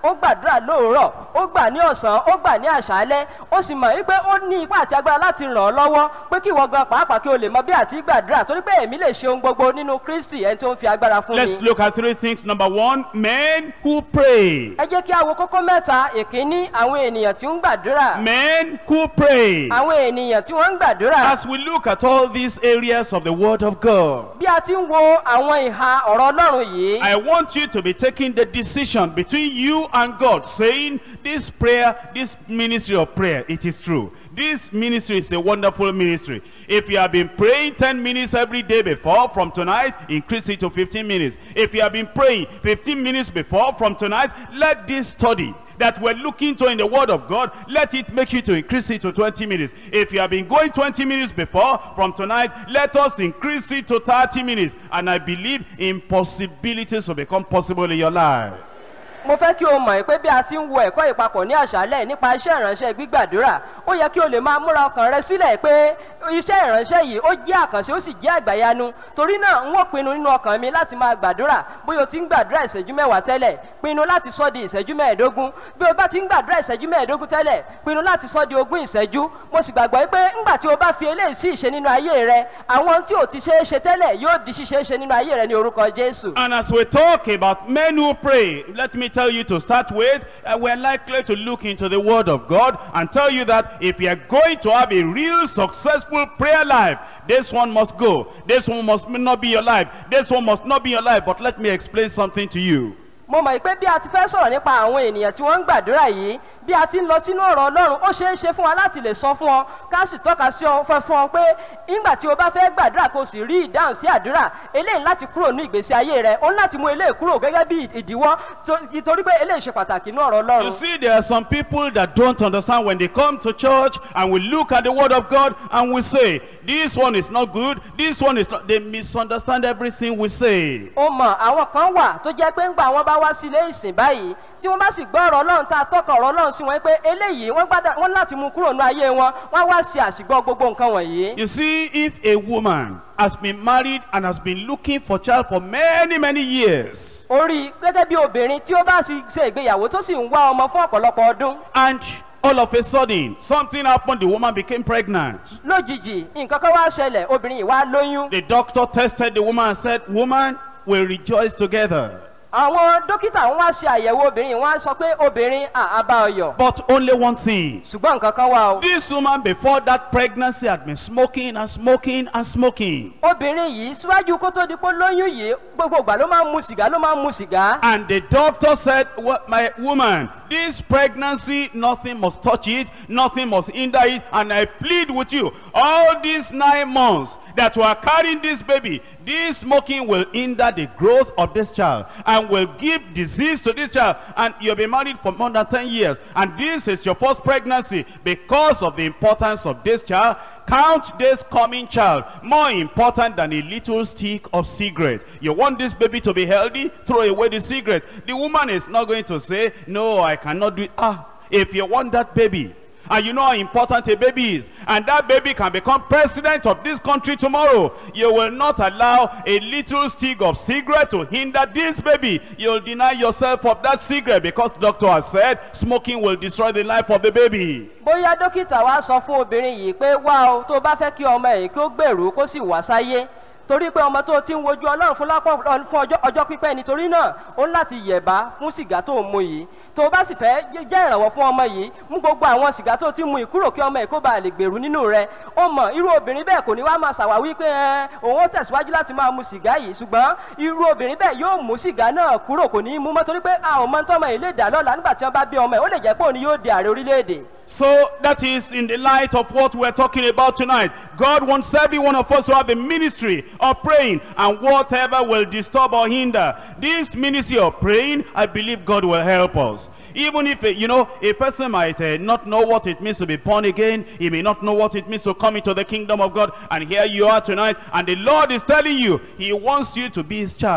ó gbàdúrà lóòrọ̀ ó gbà ní ọ̀sán ó gbà ní àṣálẹ́ ó sì mọ̀ wípé ó ní ipá àti agbára láti ràn ọ́ lọ́wọ́ pé kí ìwọ gan pàápàá kí o lè mọ bí àti gbàdúrà torí pé èmi lè ṣe ohun gbogbo nínú kristi ẹni tó ń fi agbára fún Let's mi. look at three things. Number one, men who pray. ẹ jẹ́ kí a wo kókó mẹ́ta ìkíní àwọn ènìyàn tí ń gbàdúrà Men who pray. àwọn ènìyàn tí wọ́n ń gbàdúrà As we look at all these areas of the Word of God, bí a ti ń wo àwọn ìhà ọ̀rọ̀ ọlọ́run yìí I want you to be taking the decision between you and God, saying, This prayer, this ministry of prayer, it is true. This ministry is a wonderful ministry. If you have been praying 10 minutes every day before, from tonight, increase it to 15 minutes. If you have been praying 15 minutes before, from tonight, let this study that we're looking to in the word of God, let it make you to increase it to 20 minutes. If you have been going 20 minutes before, from tonight, let us increase it to 30 minutes. And I believe impossibilities will become possible in your life. mo fẹ́ kí o mọ̀ pé bí a ti ń wo ẹ̀kọ́ ìpapọ̀ ní àṣálẹ̀ nípa iṣẹ́ ìránṣẹ́ gbígbàdúrà ó yẹ kí o lè máa múra ọkàn rẹ sílẹ̀ pé iṣẹ́ ìránṣẹ́ yìí ó jẹ́ àkànṣe ó sì jẹ́ àgbàyanu torí náà n ó pinnu nínú ọkàn mi láti máa gbàdúrà bóyá o ti ń gbàdúrà ìṣẹ́jú mẹ́wàá tẹ́lẹ̀ pinnu láti sọ di ìṣẹ́jú mẹ́ẹ̀ẹ́dógún bí o bá ti ń gbàdúrà ìṣẹ́jú mẹ́ẹ̀ẹ́dógún tẹ́lẹ̀ pinnu láti sọ di ogún ìṣẹ́jú mo sì gbàgbọ́ pé ńgbà tí o bá fi eléyìí sí ìṣe nínú ayé rẹ àwọn tí ò ti ṣeé ṣe tẹ́lẹ̀ yóò di ṣíṣe ṣe nínú ayé rẹ ní orúkọ jésù. And as we talk about men who pray, let me tell you to start with, uh, we're likely to look into the Word of God and tell you that if you are going to have a real successful prayer life, this one must go. This one must not be your life. This one must not be your life. But let me explain something to you. mo mọ̀ pé bí a ti fẹ́ sọ̀rọ̀ nípa àwọn ènìyàn tí wọ́n ń gbàdúrà yìí bí a ti ń lọ sínú ọ̀rọ̀ ọlọ́run ó ṣeé ṣe fún wa láti lè sọ fún ọ ká sì tọ́ka sí ọ fẹ́ fún ọ pé nígbà tí o bá fẹ́ gbàdúrà kó o sì rí ìdáhùn sí àdúrà eléyìí láti kúrò ní ìgbésí ayé rẹ ó ní láti mú eléyìí kúrò gẹ́gẹ́ bí ìdíwọ́ tó- torí pé eléyìí ṣe pàtàkì ní ọ̀rọ̀ You ọlọ́run. see, there are some people that don't understand when they come to church and we look at the Word of God and we say, this one is not good, this one is not... They misunderstand everything we say. ó mọ àwọn kan wà tó jẹ́ pé ńgbà wọn bá wá sí ilé ìsìn báyìí tí wọ́n bá sì gbọ́ ọ̀rọ̀ ọlọ́run tá a tọ́ka ọ̀rọ̀ ọlọ́run sí wọn pé eléyìí wọ́n gbádà wọ́n láti mú kúrò ní ayé wọn wọ́n wá ṣe àṣìgbọ́ gbogbo nǹkan wọ̀nyí. You see, if a woman has been married and has been looking for child for many, many years, orí gẹ́gẹ́ bí obìnrin tí ó bá sì ṣe ìgbéyàwó tó sì ń wá ọmọ fún ọ̀pọ̀lọpọ̀ ọdún and all of a sudden, something happened, the woman became pregnant. lójijì nǹkan kan wá ṣẹlẹ̀ obìnrin yìí wá lóyún. The doctor tested the woman and said, woman, we rejoice together. àwọn dókítà wọn wá ṣe àyẹ̀wò obìnrin wọn á sọ pé obìnrin àbá ọyọ̀ But only one thing. ṣùgbọ́n nǹkan kan wà o. This woman before that pregnancy had been smoking and smoking and smoking. obìnrin yìí síwájú kó tó di pé lóyún yìí gbogbo ìgbà ló máa ń mu sìgá ló máa ń mu sìgá. And the doctor said, well, my woman, this pregnancy, nothing must touch it, nothing must hinder it. And I plead with you, all these nine months that you are carrying this baby, this smoking will hinder the growth of this child and will give disease to this child. And you've been married for more than 10 years. And this is your first pregnancy because of the importance of this child. Count this coming child more important than a little stick of cigarette. You want this baby to be healthy? Throw away the cigarette. The woman is not going to say, no, I cannot do it. Ah, if you want that baby, and you know how important a baby is, and that baby can become president of this country tomorrow, you will not allow a little stick of cigarette to hinder this baby. You'll deny yourself of that cigarette because doctor has said smoking will destroy the life of the baby. bóyá dókítà wa sọ fún obìnrin yìí pé wá o tó bá fẹ́ kí ọmọ yìí kí ó gbèrú kó sì wá sáyé torí pé ọmọ tó ti ń wojú ọlọ́run fún lápò fún ọjọ́ ọjọ́ pípẹ́ nítorí náà ó ń láti yẹ̀bá fún sìgá tó ń mu yìí tó bá sì fẹ́ jẹ́ ìrànwọ́ fún ọmọ yìí mú gbogbo àwọn sìgá tó ti mu yìí kúrò kí ọmọ yìí kó bàa lè gbèrú nínú rẹ ó mọ̀ irú obìnrin bẹ́ẹ̀ kò ní wá máa ṣàwáwí pé ẹ òun ó tẹ̀síwájú láti máa mu sìgá yìí ṣùgbọ́n irú obìnrin bẹ́ẹ̀ yóò mú sìgá náà kúrò kò ní í mú mọ́ torí pé àwọn ọmọ tọ́mọ yìí lè dà lọ́la nígbà tí wọ́n bá bí ọmọ yìí ó lè jẹ́ pé òun ni yóò di ààrẹ orílẹ̀-èdè. So that is in the light of what we're talking about tonight. God wants every one of us to have a ministry of praying and whatever will disturb or hinder this ministry of praying, I believe God will help us. Even if, uh, you know, a person might uh, not know what it means to be born again, he may not know what it means to come into the kingdom of God, and here you are tonight, and the Lord is telling you, he wants you to be his child.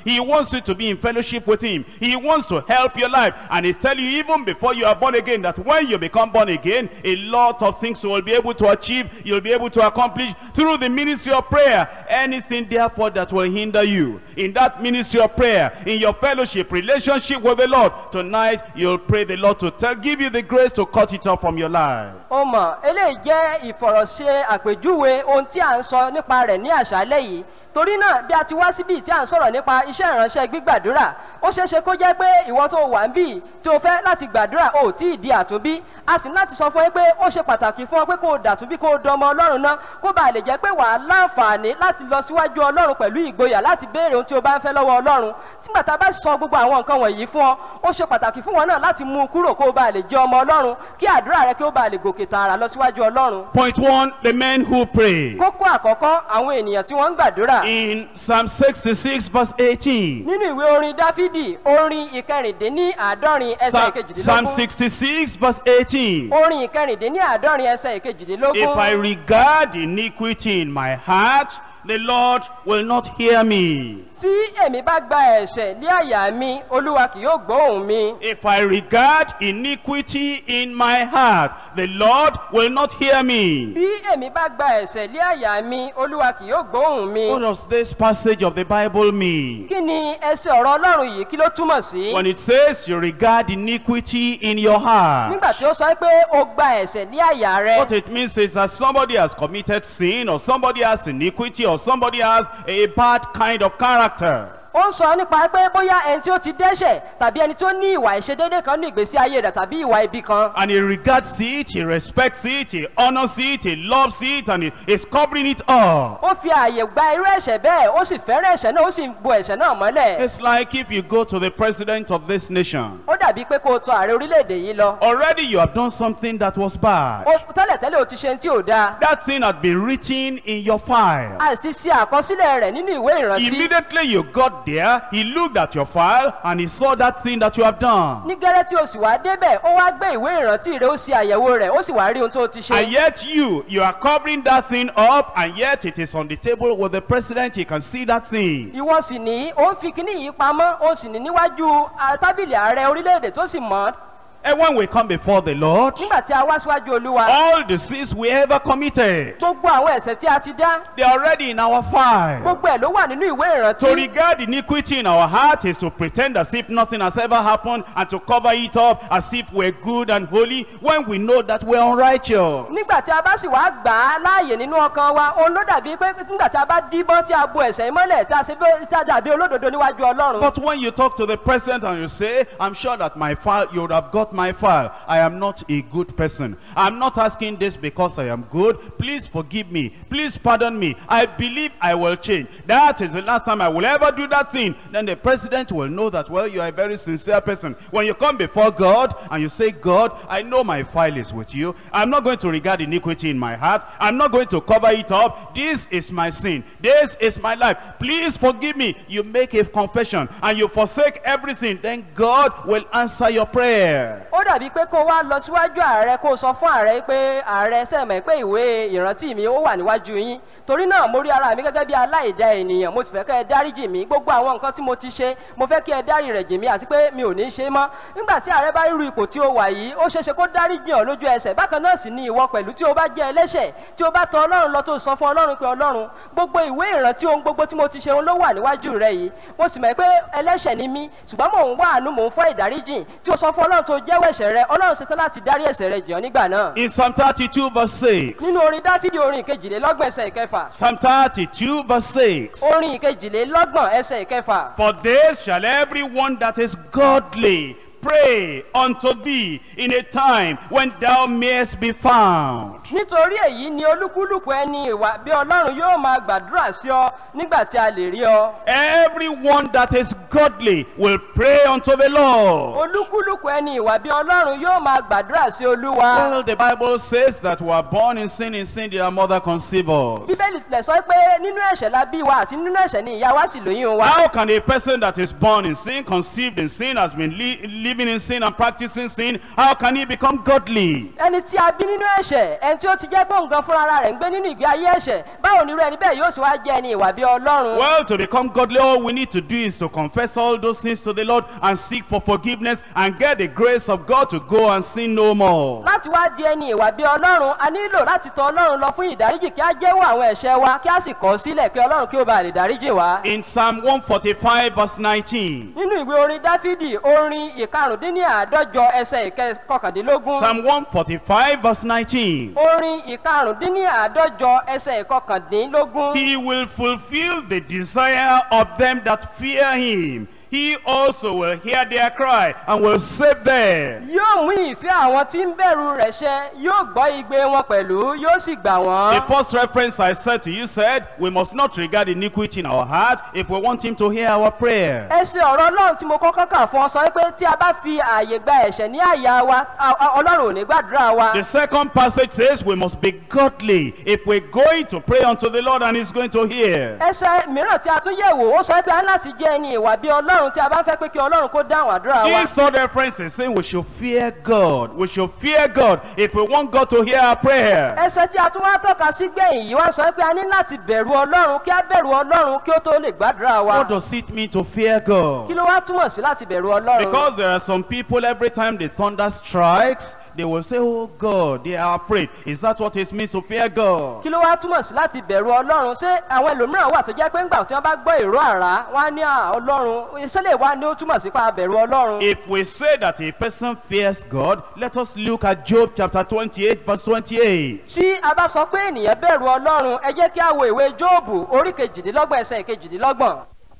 He wants you to be in fellowship with him. He wants to help your life. And he's telling you even before you are born again that when you become born again, a lot of things you will be able to achieve, you'll be able to accomplish through the ministry of prayer. Anything therefore that will hinder you in that ministry of prayer, in your fellowship, relationship with the Lord, tonight you'll pray the Lord to tell, give you the grace to cut it off from your life. ó mọ̀ eléyìí jẹ́ ìfọ̀rọ̀ṣe àpèjúwe ohun tí à ń sọ nípa rẹ̀ ní àṣálẹ́ yìí torí náà bí a ti wá síbí tí à ń sọ̀rọ̀ nípa iṣẹ́ ìránṣẹ́ gbígbàdúrà ó ṣeé ṣe kó jẹ́ pé ìwọ tó wà ń bì tí o fẹ́ láti gbàdúrà ò tí ì di àtúnbí a sì ní láti sọ fún ẹ pé ó ṣe pàtàkì fún ọ pé kó o dàtúnbí kó o dọmọ ọlọ́run náà kó bàa lè jẹ́ pé wà á láǹfààní láti lọ síwájú ọlọ́run pẹ̀lú ìgboyà láti béèrè ohun tí o bá ń fẹ́ lọ́wọ́ ọlọ́run tígbà tá a bá sọ gbogbo àwọn nǹkan wọ̀nyí fún ọ ó ṣe pàtàkì fún wọn náà láti mú un kúrò kó o bàa lè jẹ́ ọmọ ọlọ́run kí àdúrà rẹ kí o bàa lè gòkè tààrà lọ síwájú ọlọ́run Point one, the men who pray. kókó àkọ́kọ́ àwọn ènìyàn tí wọ́n ń gbàdúrà In Psalm 66 verse 18. nínú ìwé orin dáfídì orin ìkẹrìndínní àádọ́rin ẹsẹ̀ Psalm, Psalm ìkejìdínlógún 66 verse 18. orin ìkẹrìndínní àádọ́rin ẹsẹ̀ If I ìkejìdínlógún regard iniquity in my heart, the Lord will not hear me. tí èmi bá gba ẹ̀ṣẹ̀ lé àyà mi olúwa kì yóò gbóhùn mi If I regard iniquity in my heart, the Lord will not hear me. bí èmi bá gba ẹ̀ṣẹ̀ lé àyà mi olúwa kì yóò gbóhùn mi What does this passage of the Bible mean? kí ni ẹsẹ̀ ọ̀rọ̀ ọlọ́run yìí kí ló túmọ̀ sí When it says you regard iniquity in your heart, nígbà tí ó sọ pé o gba ẹ̀ṣẹ̀ lé àyà rẹ what it means is that somebody has committed sin or somebody has iniquity or somebody has a bad kind of character. ó ń sọ nípa pé bóyá ẹni tí ó ti dẹ́ṣẹ̀ tàbí ẹni tó ní ìwà ìṣedédé kan ní ìgbésí ayé rẹ̀ tàbí ìwà ibi kan And he regards it, he respects it, he honors it, he loves it, and he is covering it up. ó fi ààyè gba irú ẹ̀ṣẹ̀ bẹ́ẹ̀ ó sì fẹ́ràn ẹ̀ṣẹ̀ náà ó sì ń bo ẹ̀ṣẹ̀ náà mọ́lẹ̀ It's like if you go to the president of this nation. ó dàbí pé kó o tọ ààrẹ orílẹ̀-èdè yìí lọ Already you have done something that was bad. ó tẹ́lẹ̀tẹ́lẹ̀ o ti ṣe ohun tí ò dáa That thing had been written in your file. a sì ti ṣe àkọsílẹ̀ rẹ̀ nínú ìwé ìrántí Immediately you got there, he looked at your file and he saw that thing that you have done. ní gẹ́rẹ́ tí o sì wá débẹ̀ ó wá gbé ìwé ìrántí rẹ̀ ó ṣe àyẹ̀wò rẹ̀ ó sì wá rí ohun tó o ti ṣe And yet you, you are covering that thing up and yet it is on the table with the president, he can see that thing. ìwọ sì ní ó ń fi kíní yìí pamọ́ ó sì ní níwájú ah, tábìlì ààrẹ orílẹ̀-èdè tó sì mọ́ And when we come before the Lord, nígbà tí a wá síwájú olúwa all the sins we ever committed, gbogbo àwọn ẹ̀ṣẹ̀ tí a ti dá they are already in our file. gbogbo ẹ̀ ló wà nínú ìwé To ìrántí regard iniquity in our heart is to pretend as if nothing has ever happened and to cover it up as if we're good and holy when we know that we're unrighteous. nígbà tí a bá sì wá gbà á láàyè nínú ọkàn wa òun ló dàbí pé nígbà tí a bá díbọ́n tí a bo ẹ̀ṣẹ̀ yìí mọ́lẹ̀ tí a ṣe bí tí a dàbí olódodo níwájú ọlọ́run But when you talk to the president and you say, I'm sure that my file, you would have got my file. I am not a good person. I'm not asking this because I am good. Please forgive me. Please pardon me. I believe I will change. That is the last time I will ever do that thing. Then the president will know that, well, you are a very sincere person. When you come before God and you say, God, I know my file is with you. I'm not going to regard iniquity in my heart. I'm not going to cover it up. This is my sin. This is my life. Please forgive me. You make a confession and you forsake everything. Then God will answer your prayer. ó dàbí pé kó wá lọ síwájú ààrẹ kó sọ fún ààrẹ pé ààrẹ sẹ́mẹ̀ pé ìwé ìrántí mi ó wà níwájú yín torí náà mo rí ara mi gẹ́gẹ́ bí aláìda ènìyàn mo sì fẹ́ kẹ́ ẹ dáríjì mí gbogbo àwọn nǹkan tí mo ti ṣe mo fẹ́ kí ẹ dárí rẹ̀ jì mí àti pé mi ò ní ṣe mọ́ nígbà tí ààrẹ bá ríru ipò tí ó wà yìí ó ṣeéṣe kó dáríjì ọ́ lójú ẹsẹ̀ bákan náà sì ni ìwọ pẹ̀lú tí o bá jẹ́ ẹlẹ́ṣẹ̀ tí o bá tọ ọlọ́run lọ tó sọ fún ọlọ́run pé ọlọ́run gbogbo ìwé ìrántí ohun gbogbo tí mo ti ṣe òun ló wà níwájú rẹ yìí mo sì mọ̀ pé ẹlẹ́ṣẹ̀ ni mí ṣùgbọ́n mò ń wá àánú mò ń fọ́ ìdáríjì tí o sọ fún ọlọ́run tó jẹ́wọ́ ẹ̀ṣẹ̀ rẹ ọlọ́run ṣetán láti dárí ẹ̀ṣẹ̀ rẹ jì ọ́ nígbà náà In Psalm 32 verse 6. nínú orin dáfídì orin ìkejìlélọ́gbọ̀n ẹsẹ̀ ìkẹfà Psalm 32 verse 6. orin ìkejìlélọ́gbọ̀n ẹsẹ̀ ìkẹfà For this shall everyone that is godly pray unto thee in a time when thou mayest be found. nítorí èyí ni olúkúlùkù ẹni ìwà bí ọlọ́run yóò máa gbàdúrà sí ọ nígbà tí a lè rí ọ Everyone that is godly will pray unto the Lord. olúkúlùkù ẹni ìwà bí ọlọ́run yóò máa gbàdúrà sí olúwa Well, the Bible says that we are born in sin, in sin did our mother conceive us. bíbélì tilẹ̀ sọ pé nínú ẹ̀ṣẹ̀ la bí wa àti nínú ẹ̀ṣẹ̀ ni ìyá wa sì lóyún wa How can a person that is born in sin, conceived in sin, has been li- living living in sin and practicing sin, how can he become godly? ẹni tí a bí nínú ẹ̀ṣẹ̀ ẹni tí ó ti jẹ́ pé nǹkan fúnra ara rẹ̀ ń gbé nínú ìgbé ayé ẹ̀ṣẹ̀ báwo ni irú ẹni bẹ́ẹ̀ yóò sì wá jẹ́ ẹni ìwà bí ọlọ́run. Well, to become godly, all we need to do is to confess all those sins to the Lord and seek for forgiveness and get the grace of God to go and sin no more. láti wá di ẹni ìwà bí ọlọ́run a nílò láti tọ ọlọ́run lọ fún ìdáríjì kí á jẹ́wọ́ àwọn ẹ̀ṣẹ̀ wa kí á sì kọ̀ ọ́ sílẹ̀ kí ọlọ́run kí ó bá lè dáríjì wá. In Psalm 145 verse 19, nínú ìwé orin dáfídì orin ìkarùndínláàádọ́jọ ẹsẹ̀ ìkọkàndínlógún Psalm 145 verse 19, orin ìkarùndínláàádọ́jọ ẹsẹ̀ ìkọkàndínlógún He will fulfill the desire of them that fear him. He also will hear their cry and will save them. yóò mú ìfẹ́ àwọn tí ń bẹ̀rù rẹ̀ ṣẹ yóò gbọ́ igbe wọn pẹ̀lú yóò sì gbà The wọ́n. first reference I said to you said, we must not regard iniquity in our heart if we want him to hear our prayer. ẹsẹ̀ ọ̀rọ̀ ọlọ́run tí mo kọ́kọ́ kà fún ọ sọ pé tí a bá fi ààyè gba ẹ̀ṣẹ̀ ní àyà wa a- a- ọlọ́run ò ní gbàdúrà wa. The second passage says we must be godly if we're going to pray unto the Lord and he's going to hear. ẹsẹ̀ mìíràn tí a tún yẹ̀ wò ó sọ pé a ní láti jẹ́ ẹni ìwà bí ọlọ́run tí a bá fẹ́ pé kí ọlọ́run kó dáhùn àdúrà wa. This third reference is saying we should fear God. We should fear God if we want God to hear our prayer. ẹsẹ̀ tí a tún wá tọ́ka sí gbẹ̀yìn yìí wá sọ pé a ní láti bẹ̀rù ọlọ́run kí a bẹ̀rù ọlọ́run kí ó tó lè gbàdúrà wa. What does it mean to fear God? kí ló wá túmọ̀ sí láti bẹ̀rù ọlọ́run. Because there are some people every time the thunder strikes, they will say, Oh God, they are afraid. Is that what it means to fear God? kí ló wá túmọ̀ sí láti bẹ̀rù ọlọ́run ṣé àwọn ẹlòmíràn wà tó jẹ́ pé ńgbà tí wọ́n bá gbọ́ ìró àrá wọ́n á ní à, ọlọ́run iṣẹ́ lè wá ní ó túmọ̀ sí pa bẹ̀rù ọlọ́run. If we say that a person fears God, let us look at Job chapter 28, verse 28. tí a bá sọ pé ènìyàn bẹ̀rù ọlọ́run ẹ jẹ́ kí a wo ìwé jóòbù orí kejìdínlọ́gbọ̀n ẹsẹ̀ kejìdínlọ́gbọ̀n.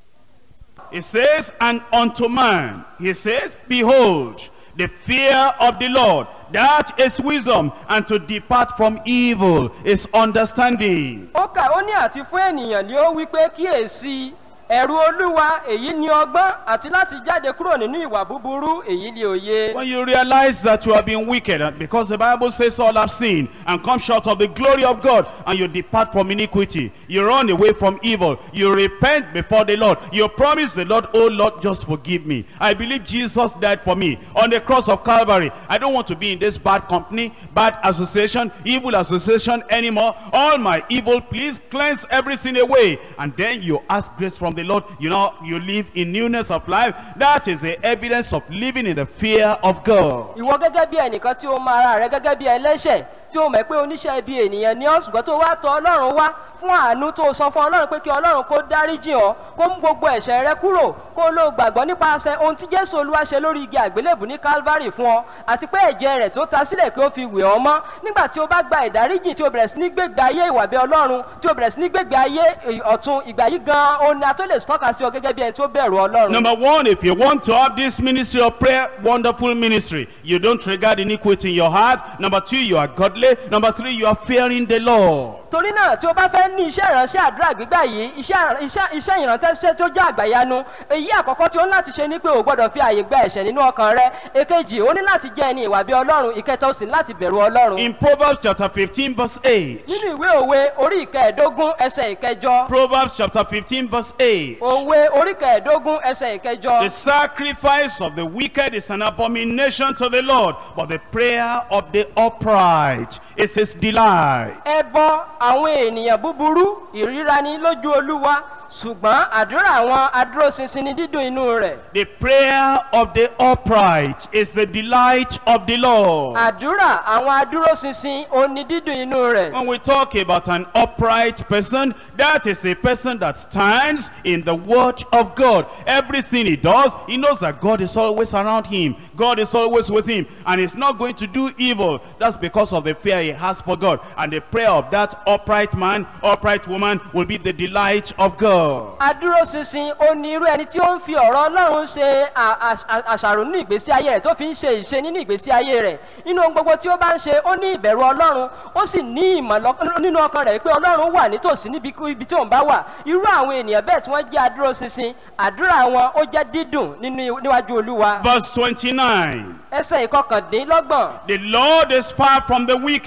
It says, And unto man, he says, Behold, the fear of the Lord, that is wisdom, and to depart from evil is understanding. ó kà ó ní àti fún ènìyàn ni ó wí pé kíyèsí ẹ̀rù olúwa èyí ni ọgbọ́n àti láti jáde kúrò nínú ìwà búburú èyí ni òye. When you realize that you have been wicked, and because the Bible says all have sinned and come short of the glory of God, and you depart from iniquity, you run away from evil, you repent before the Lord, you promise the Lord, oh Lord, just forgive me. I believe Jesus died for me on the cross of Calvary. I don't want to be in this bad company, bad association, evil association anymore. All my evil, please cleanse everything away. And then you ask grace from the Lord. You know, you live in newness of life. That is the evidence of living in the fear of God. ìwọ gẹ́gẹ́ bí ẹnìkan tí ó mọ ara rẹ gẹ́gẹ́ bí ẹlẹ́ṣẹ̀ tí ó mọ̀ pé oníṣẹ́ ibi ènìyàn ni ọ́ ṣùgbọ́n tó wá tọ ọlọ́run wá fún àánú tó sọ fún ọlọ́run pé kí ọlọ́run kó dáríjì ọ́ kó mú gbogbo ẹ̀ṣẹ̀ rẹ kúrò kó ló gbàgbọ́ nípasẹ̀ ohun tí jésù olúwa ṣe lórí igi àgbélébù ní calvary fún ọ àti pé ẹ̀jẹ̀ rẹ̀ tó ta sílẹ̀ kí ó fi wẹ̀ ọ́ mọ́ nígbà tí o bá gba ìdáríjì tí o bẹ̀rẹ̀ sí ní gbégbé ayé ìwà bí ọlọ́run tí o bẹ̀rẹ̀ sí ní gbégbé ayé ọ̀tun ìgbà yìí gan-an òun ni a tó lè tọ́ka sí ọ gẹ́gẹ́ bí ẹni tó bẹ̀rù ọlọ́run. Number one, if you want to have this ministry of prayer, wonderful ministry, you don't regard iniquity in your heart. Number two, you are godly. Number three, you are fearing the Lord. torí náà tí o bá fẹ́ ní iṣẹ́ ìránṣẹ́ àdúrà gbígbà yìí iṣẹ́ iṣẹ́ iṣẹ́ ìrántẹ́ṣẹ́ tó jẹ́ àgbàyanu èyí àkọ́kọ́ tí o ní láti ṣe ni pé o gbọ́dọ̀ fi àyè gba ẹ̀ṣẹ̀ nínú ọkàn rẹ èkejì o ní láti jẹ́ ẹni ìwà bí ọlọ́run ìkẹta o sì ní láti bẹ̀rù ọlọ́run. In Proverbs chapter 15 verse 8. nínú ìwé òwe orí ìkẹẹ̀ẹ́dógún ẹsẹ̀ ìkẹjọ Proverbs chapter 15 verse 8. òwe orí ìkẹẹ̀ẹ́dógún ẹsẹ̀ ìkẹjọ The sacrifice of the wicked is an abomination to the Lord, but the prayer of the upright is his delight. ẹbọ àwọn ènìyàn búburú ìríra ni lójú olúwa ṣùgbọ́n àdúrà àwọn adúróṣinṣin ni dídùn inú rẹ̀ The prayer of the upright is the delight of the Lord. àdúrà àwọn adúróṣinṣin ó ní dídùn inú rẹ̀. When we talk about an upright person, that is a person that stands in the word of God. Everything he does, he knows that God is always around him. God is always with him. And he's not going to do evil. That's because of the fear he has for God. And the prayer of that upright man, upright woman will be the delight of God. adúróṣinṣin ó ní irú ẹni tí ó ń fi ọ̀rọ̀ ọlọ́run ṣe à- à- àṣàrò nínú ìgbésí ayé rẹ̀ tó fi ń ṣe ìṣe nínú ìgbésí ayé rẹ̀ nínú ohun gbogbo tí ó bá ń ṣe ó ní ìbẹ̀rù ọlọ́run ó sì ní ìmọ̀ lọ́k- nínú ọkàn rẹ̀ pé ọlọ́run wà nítòsí níbi kú- ibi tí òun bá wà irú àwọn ènìyàn bẹ́ẹ̀ tí wọ́n jẹ́ adúróṣinṣin àdúrà wọn ó jẹ́ dídùn nínú níwájú olúwa Verse 29. ẹsẹ̀ ìkọkàndínlọ́gbọ̀n The Lord is far from the wicked,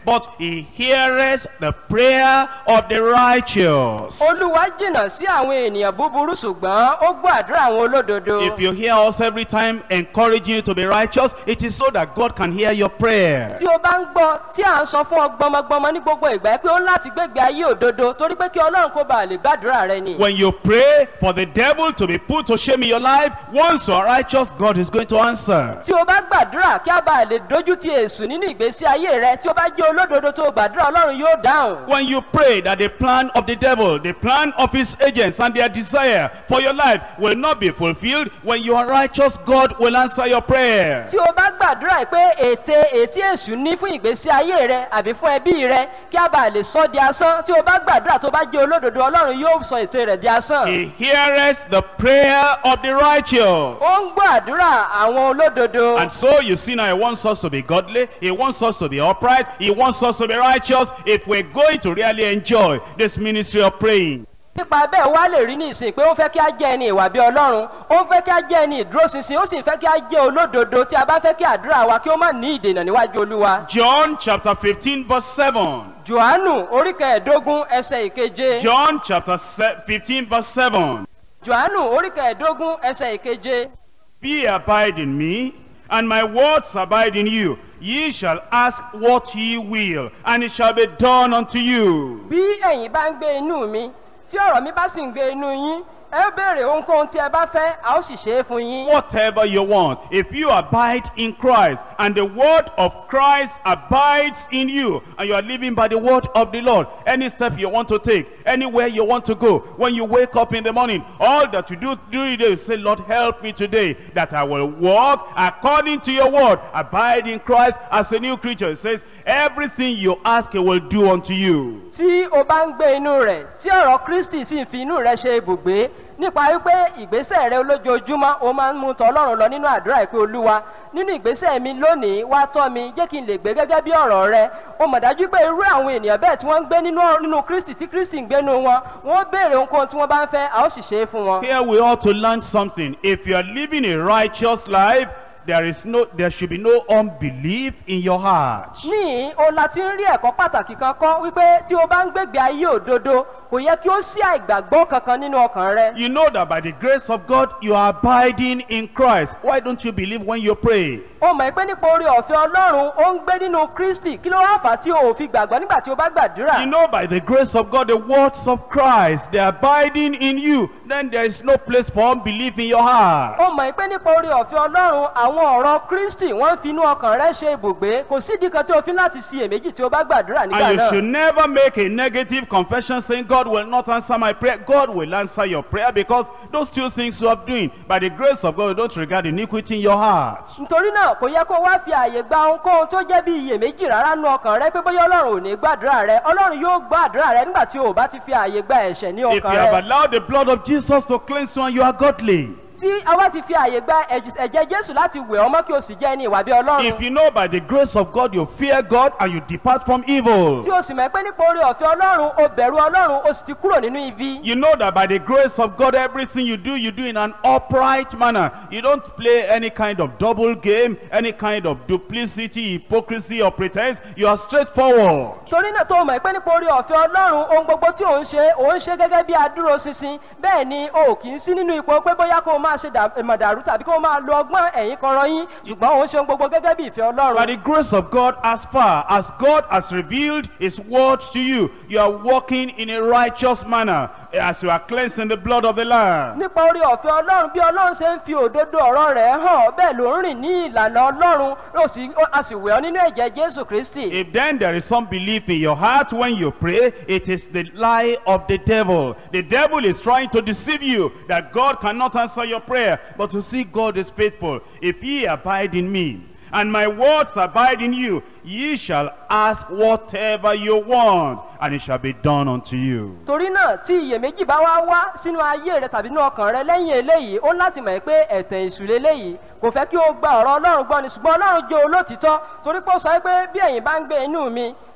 but he heareth the prayer of the righteous. olúwa jìnnà sí àwọn ènìyàn búburú ṣùgbọ́n ó gbọ́ àdúrà àwọn olódodo. If you hear us every time encouraging you to be righteous, it is so that God can hear your prayer. tí o bá ń gbọ́ tí à ń sọ fún ọ gbọmọgbọmọ ní gbogbo ìgbà pé ó ń láti gbégbé ayé òdodo torí pé kí ọlọ́run kó bàa lè gbàdúrà rẹ ni. When you pray for the devil to be put to shame in your life, once you are righteous, God is going to answer. tí o bá gbàdúrà kí a bàa lè dojú ti èṣù nínú ìgbésí ayé rẹ tí o bá jẹ́ olódodo tó o gbàdúrà ọlọ́run yóò dáhùn. When you pray that the plan of the devil, the plan of his agents and their desire for your life will not be fulfilled, when you are righteous, God will answer your prayer. tí o bá gbàdúrà pé ète ètí èṣù ní fún ìgbésí ayé rẹ àbí fún ẹbí rẹ kí a bàa lè sọ di asán tí o bá gbàdúrà tó bá jẹ́ olódodo ọlọ́run yóò sọ ète rẹ̀ di asán. He heareth the prayer of the righteous. ó ń gbọ́ àdúrà àwọn olódodo. And so you see now, he wants us to be godly, he wants us to be upright, he wants us to be righteous if we're going to really enjoy this ministry of praying. nípa bẹ́ẹ̀ wá lè rí ní ìsìn pé ó fẹ́ kí á jẹ́ ẹni ìwà bí ọlọ́run ó fẹ́ kí á jẹ́ ẹni ìdúróṣinṣin ó sì fẹ́ kí á jẹ́ olódodo tí a bá fẹ́ kí àdúrà wa kí ó má ní ìdènà níwájú olúwa. John chapter 15 verse 7. johannu orí kẹẹ̀ẹ́dógún ẹsẹ̀ ìkeje. John chapter se- 15 verse 7. johannu orí kẹẹ̀ẹ́dógún ẹsẹ̀ ìkeje. Be abide in me, and my words abide in you. Ye shall ask what ye will, and it shall be done unto you. bí ẹ̀yin bá ń gbé inú mi tí ọ̀rọ̀ mi bá sì ń gbé inú yín ẹ ó béèrè ohunkóhun tí ẹ bá fẹ́ a ó sì ṣe é fún yín. Whatever you want, if you abide in Christ, and the word of Christ abides in you, and you are living by the word of the Lord, any step you want to take, anywhere you want to go, when you wake up in the morning, all that you do during the day, you say, Lord, help me today, that I will walk according to your word. Abide in Christ as a new creature. It says, everything you ask, he will do unto you. tí o bá ń gbé inú rẹ̀ tí ọ̀rọ̀ kristi sì ń fi inú rẹ̀ ṣe ibùgbé nípa wípé ìgbésẹ̀ rẹ olójoojúmọ́ o máa ń mú tọ ọlọ́run lọ nínú àdúrà ìpè olúwa nínú ìgbésẹ̀ mi lónìí wá tọ́ mi jẹ́ kí n lè gbé gẹ́gẹ́ bí ọ̀rọ̀ rẹ o mọ̀ dájú pé irú àwọn ènìyàn bẹ́ẹ̀ tí wọ́n ń gbé nínú nínú kristi tí kristi ń gbénu wọn wọ́n béèrè ohunkóhun tí wọ́n bá ń fẹ́ a ó sì ṣe é fún wọn. Here we ought to learn something. If you are living a righteous life, there is no, there should be no unbelief in your heart. ní o la ti ń rí ẹ̀kọ́ pàtàkì kan kọ́ wípé tí o bá ń gbégbé ayé òdodo kò yẹ kí ó sí àìgbàgbọ́ kankan nínú ọkàn rẹ. You know that by the grace of God, you are abiding in Christ. Why don't you believe when you pray? o mọ̀ pé nípa orí ọ̀fẹ́ ọlọ́run ó ń gbé nínú kristi kí ló wá fà á tí o ò fi gbàgbọ́ nígbà tí o bá gbàdúrà. You know by the grace of God, the words of Christ, they are abiding in you. Then there is no place for unbelief in your heart. ó mọ̀ pé nípa orí ọ̀fẹ́ ọlọ́run àwọn ọ̀rọ̀ kristi wọ́n ń fi inú ọkàn rẹ ṣe ibùgbé kò sídìí kan tí o fi láti ṣiyèméjì tí o bá gbàdúrà nígbà And you náà. should never make a negative confession saying, God will not answer my prayer. God will answer your prayer because those two things you are doing, by the grace of God, you don't regard iniquity in your heart. nítorí náà kò yẹ kó wá fi àyè gba ohunkóhun tó jẹ́ bí iyèméjì rárá nú ọkàn rẹ pé bóyá ọlọ́run ò ní gbàdúrà rẹ ọlọ́run yóò gbàdúrà rẹ nígbà tí o ò bá ti fi àyè gba ẹ̀ṣẹ̀ ní If you ọkàn have rẹ. allowed the blood of Jesus to cleanse you and you are godly, tí a wá ti fi àyè gba ẹ̀jì- ẹ̀jẹ̀ jésù láti wẹ̀ ọmọ kí o sì jẹ́ ẹni ìwà bí if ọlọ́run. you know by the grace of God you fear God and you depart from evil, tí o sì mọ̀ pé nípa orí ọ̀fẹ́ ọlọ́run o bẹ̀rù ọlọ́run o sì ti kúrò nínú ibi. you know that by the grace of God everything you do, you do in an upright manner. You don't play any kind of double game, any kind of duplicity, hypocrisy or pretense. You are straightforward. torí náà tó o mọ̀ pé nípa orí ọ̀fẹ́ ọlọ́run ohun gbogbo tí ò ń ṣe ò ń ṣe gẹ́gẹ́ bí adúró ṣinṣin bẹ́ẹ̀ ni o ò kì í sí nínú ipò pé bóyá kó o máa ṣe dà- mọ̀dàrú tàbí kó o máa lo ọgbọ́n ẹ̀yìn kan rọyìn ṣùgbọ́n ò ń ṣe ohun gbogbo gẹ́gẹ́ bí ìfẹ́ By ọlọ́run. the grace of God, as far as God has revealed His word to you, you are walking in a righteous manner as you are cleansing the blood of the Lamb. nípa orí ọ̀fẹ́ ọlọ́run bí ọlọ́run ṣe ń fi òdodo ọ̀rọ̀ rẹ̀ hàn bẹ́ẹ̀ ló ń rìn ní ìlànà ọlọ́run ó sì- ó- a sì wẹ̀ ọ́ nínú ẹ̀jẹ̀ jésù kristi. If then there is some belief in your heart when you pray, it is the lie of the devil. The devil is trying to deceive you that God cannot answer your prayer. But to see God is faithful. If ye abide in me, and my words abide in you, ye shall ask whatever you want, and it shall be done unto you. torí náà tí iyèméjì bá wá wá sínú ayé rẹ tàbí nínú ọkàn rẹ lẹ́yìn eléyìí ó ní láti mọ̀ pé ẹ̀tẹ̀ ìṣúlẹ̀ eléyìí kò fẹ́ kí o gba ọ̀rọ̀ ọlọ́run gbọ́ ni ṣùgbọ́n ọlọ́run jẹ́ olótìtọ́ torí pé ó sọ pé bí ẹ̀yin bá ń gbé inú mi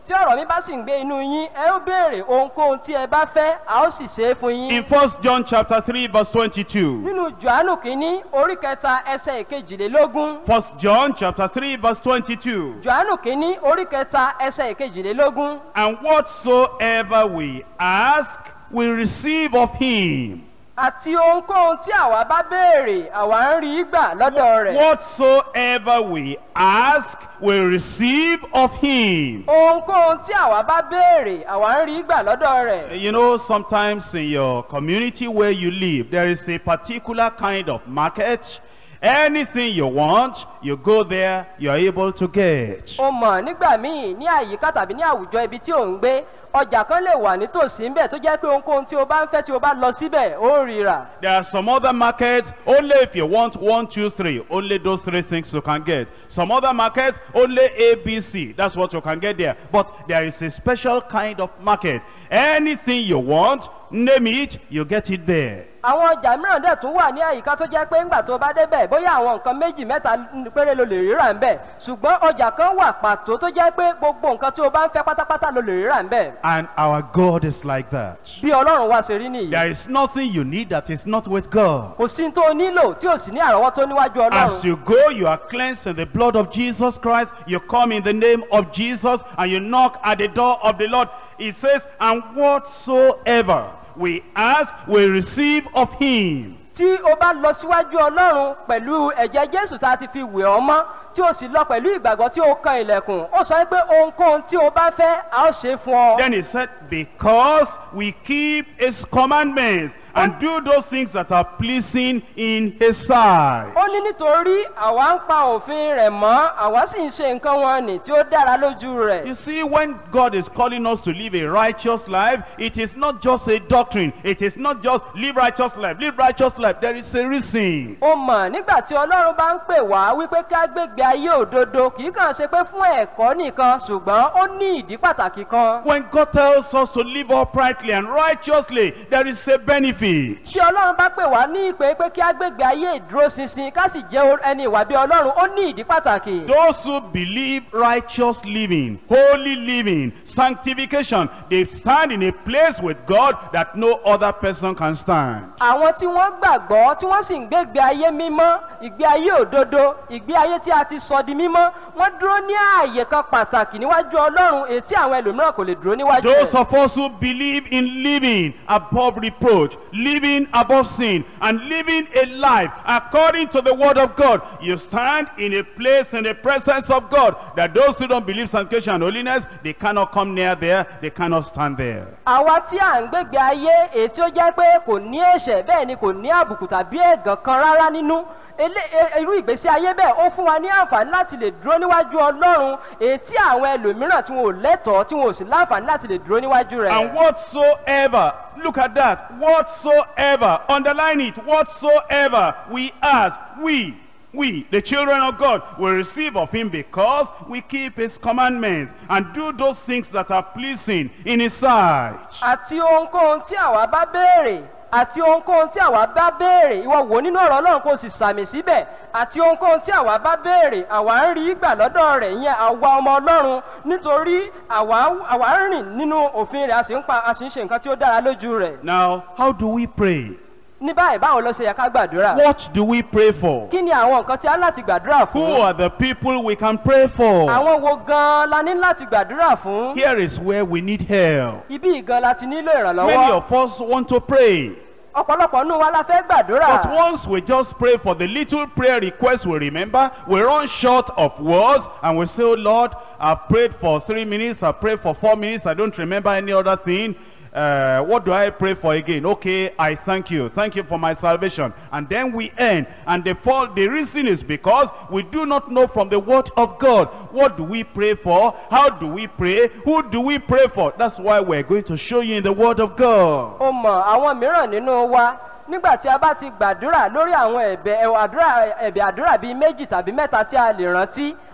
tí ọ̀rọ̀ mi bá sì ń gbé inú yín ẹ ó béèrè ohunkóhun tí ẹ bá fẹ́ a ó sì ṣe é fún In yín. 1 John chapter 3 verse 22. nínú johannu kínní orí kẹta ẹsẹ̀ ìkejìlélógún 1 John chapter 3 verse 22. johannu kínní orí kẹta ẹsẹ̀ ìkejìlélógún And whatsoever we ask, we receive of him. àti ohunkóhun tí àwa bá béèrè àwa ń rí gbà lọ́dọ̀ rẹ̀. Whatsoever we ask, we receive of him. ohunkóhun tí àwa bá béèrè àwa ń rí gbà lọ́dọ̀ rẹ̀. You know, sometimes in your community where you live, there is a particular kind of market. Anything you want, you go there, you are able to get. o mọ̀ nígbà míì ní àyíká tàbí ní àwùjọ ibi tí ò ń gbé ọjà kan lè wà nítòsí ńbẹ̀ tó jẹ́ pé ohunkóhun tí o bá ń fẹ́ tí o bá lọ síbẹ̀ ó rí rà. There are some other markets, only if you want one, two, three, only those three things you can get. Some other markets, only A, B, C, that's what you can get there. But there is a special kind of market. Anything you want, name it, you get it there. àwọn ọjà mìíràn dẹ̀ tún wà ní àyíká tó jẹ́ pé ńgbà tó bá débẹ̀ bóyá àwọn nǹkan méjì mẹ́ta péré ló lè ríra ńbẹ̀ ṣùgbọ́n ọjà kan wà pàtó tó jẹ́ pé gbogbo nǹkan tí o bá ń fẹ́ pátápátá ló lè ríra ńbẹ̀. And our God is like that. bí ọlọ́run wá ṣe rí nìyí There is nothing you need that is not with God. kò sí tó o nílò tí ò sí ní àrọ́wọ́tó níwájú As ọlọ́run. you go, you are cleansed in the blood of Jesus Christ. You come in the name of Jesus and you knock at the door of the Lord. It says, and whatsoever we ask, we receive of him. tí o bá lọ síwájú ọlọ́run pẹ̀lú ẹ̀jẹ̀ jésù tá a ti fi wẹ̀ ọ́ mọ́ tí o sì lọ pẹ̀lú ìgbàgbọ́ tí o kan ilẹ̀kùn ó sọ pé ohunkóhun tí o bá fẹ́ a ó ṣe é fún ọ. Then he said, because we keep his commandments and do those things that are pleasing in his sight. ó ní nítorí àwa ń pa òfin rẹ̀ mọ́ àwa sì ń ṣe nǹkan wọn nì tí ó dára lójú rẹ̀. You see, when God is calling us to live a righteous life, it is not just a doctrine. It is not just live righteous life, live righteous life. There is a reason. ó mọ̀ nígbà tí ọlọ́run bá ń pè wá wípé ká gbégbé ayé òdodo kì í kàn ṣe pé fún ẹ̀kọ́ nìkan ṣùgbọ́n ó ní ìdí pàtàkì kan. When God tells us to live uprightly and righteously, there is a benefit. tí ọlọ́run bá pè wá ní ìpè pé kí á gbégbé ayé ìdúróṣinṣin ká sì jẹ́ o- ẹni ìwà bí ọlọ́run ó ní ìdí pàtàkì. Those who believe righteous living, holy living, sanctification, they stand in a place with God that no other person can stand. àwọn tí wọ́n gbàgbọ́ tí wọ́n sì ń gbégbé ayé mímọ́ ìgbé ayé òdodo ìgbé ayé tí a ti sọ di mímọ́ wọ́n dúró ní ààyè kan pàtàkì níwájú ọlọ́run èyí tí àwọn ẹlòmíràn kò lè dúró níwájú Those rẹ̀. of us who believe in living above reproach, living above sin, and living a life according to the word of God, you stand in a place in the presence of God that those who don't believe sanctification and holiness, they cannot come near there, they cannot stand there. àwa tí à ń gbégbé ayé èyí tí ó jẹ́ pé kò ní ẹ̀ṣẹ̀ bẹ́ẹ̀ ni kò ní àbùkù tàbí ẹ̀gàn kan rárá nínú Elé- e- irú ìgbésí ayé bẹ́ẹ̀ ó fún wa ní àǹfààní láti lè dúró níwájú ọlọ́run èyí tí àwọn ẹlòmíràn tí wọn ò lẹ́tọ̀ọ́ tí wọn ò sì láǹfààní láti lè dúró níwájú rẹ̀. And whatsoever, look at that, whatsoever, underline it, whatsoever we ask, we, we, the children of God, will receive of him because we keep his commandments and do those things that are pleasing in his sight. àti ohunkóhun tí àwa bá béèrè àti ohunkóhun tí àwa bá béèrè ìwọ wò nínú ọ̀rọ̀ ọlọ́run kò sì sàmì síbẹ̀ àti ohunkóhun tí àwa bá béèrè àwa ń rí gbà lọ́dọ̀ rẹ̀ ìyẹn àwa ọmọ ọlọ́run nítorí àwa àwa ń rìn nínú òfin rẹ̀ a sì ń pa a sì ń ṣe nǹkan tí ó dára lójú rẹ̀ Now, how do we pray? ní báyìí báwo ló ṣe yẹ ká gbàdúrà What do we pray for? kí ni àwọn nǹkan tí a ní láti gbàdúrà Who fún are the people we can pray for? àwọn wo gan la ní láti gbàdúrà fún Here is where we need help. ibi gan la ti nílò Many ìrànlọ́wọ́ of us want to pray. ọ̀pọ̀lọpọ̀ nínú wa la fẹ́ gbàdúrà. But once we just pray for the little prayer request we remember, we run short of words and we say, oh Lord, I've prayed for three minutes, I've prayed for four minutes, I don't remember any other thing. Uh, what do I pray for again? Okay, I thank you. Thank you for my salvation. And then we end. And the, fall, the reason is because we do not know from the word of God. What do we pray for? How do we pray? Who do we pray for? That's why we're going to show you in the word of God. ó mọ àwọn mìíràn nínú wa nígbà tí a bá ti gbàdúrà lórí àwọn ẹ̀bẹ̀ ẹ̀wọ̀ àdúrà ẹ̀bẹ̀ àdúrà bíi méjì tàbí mẹ́ta tí a lè rántí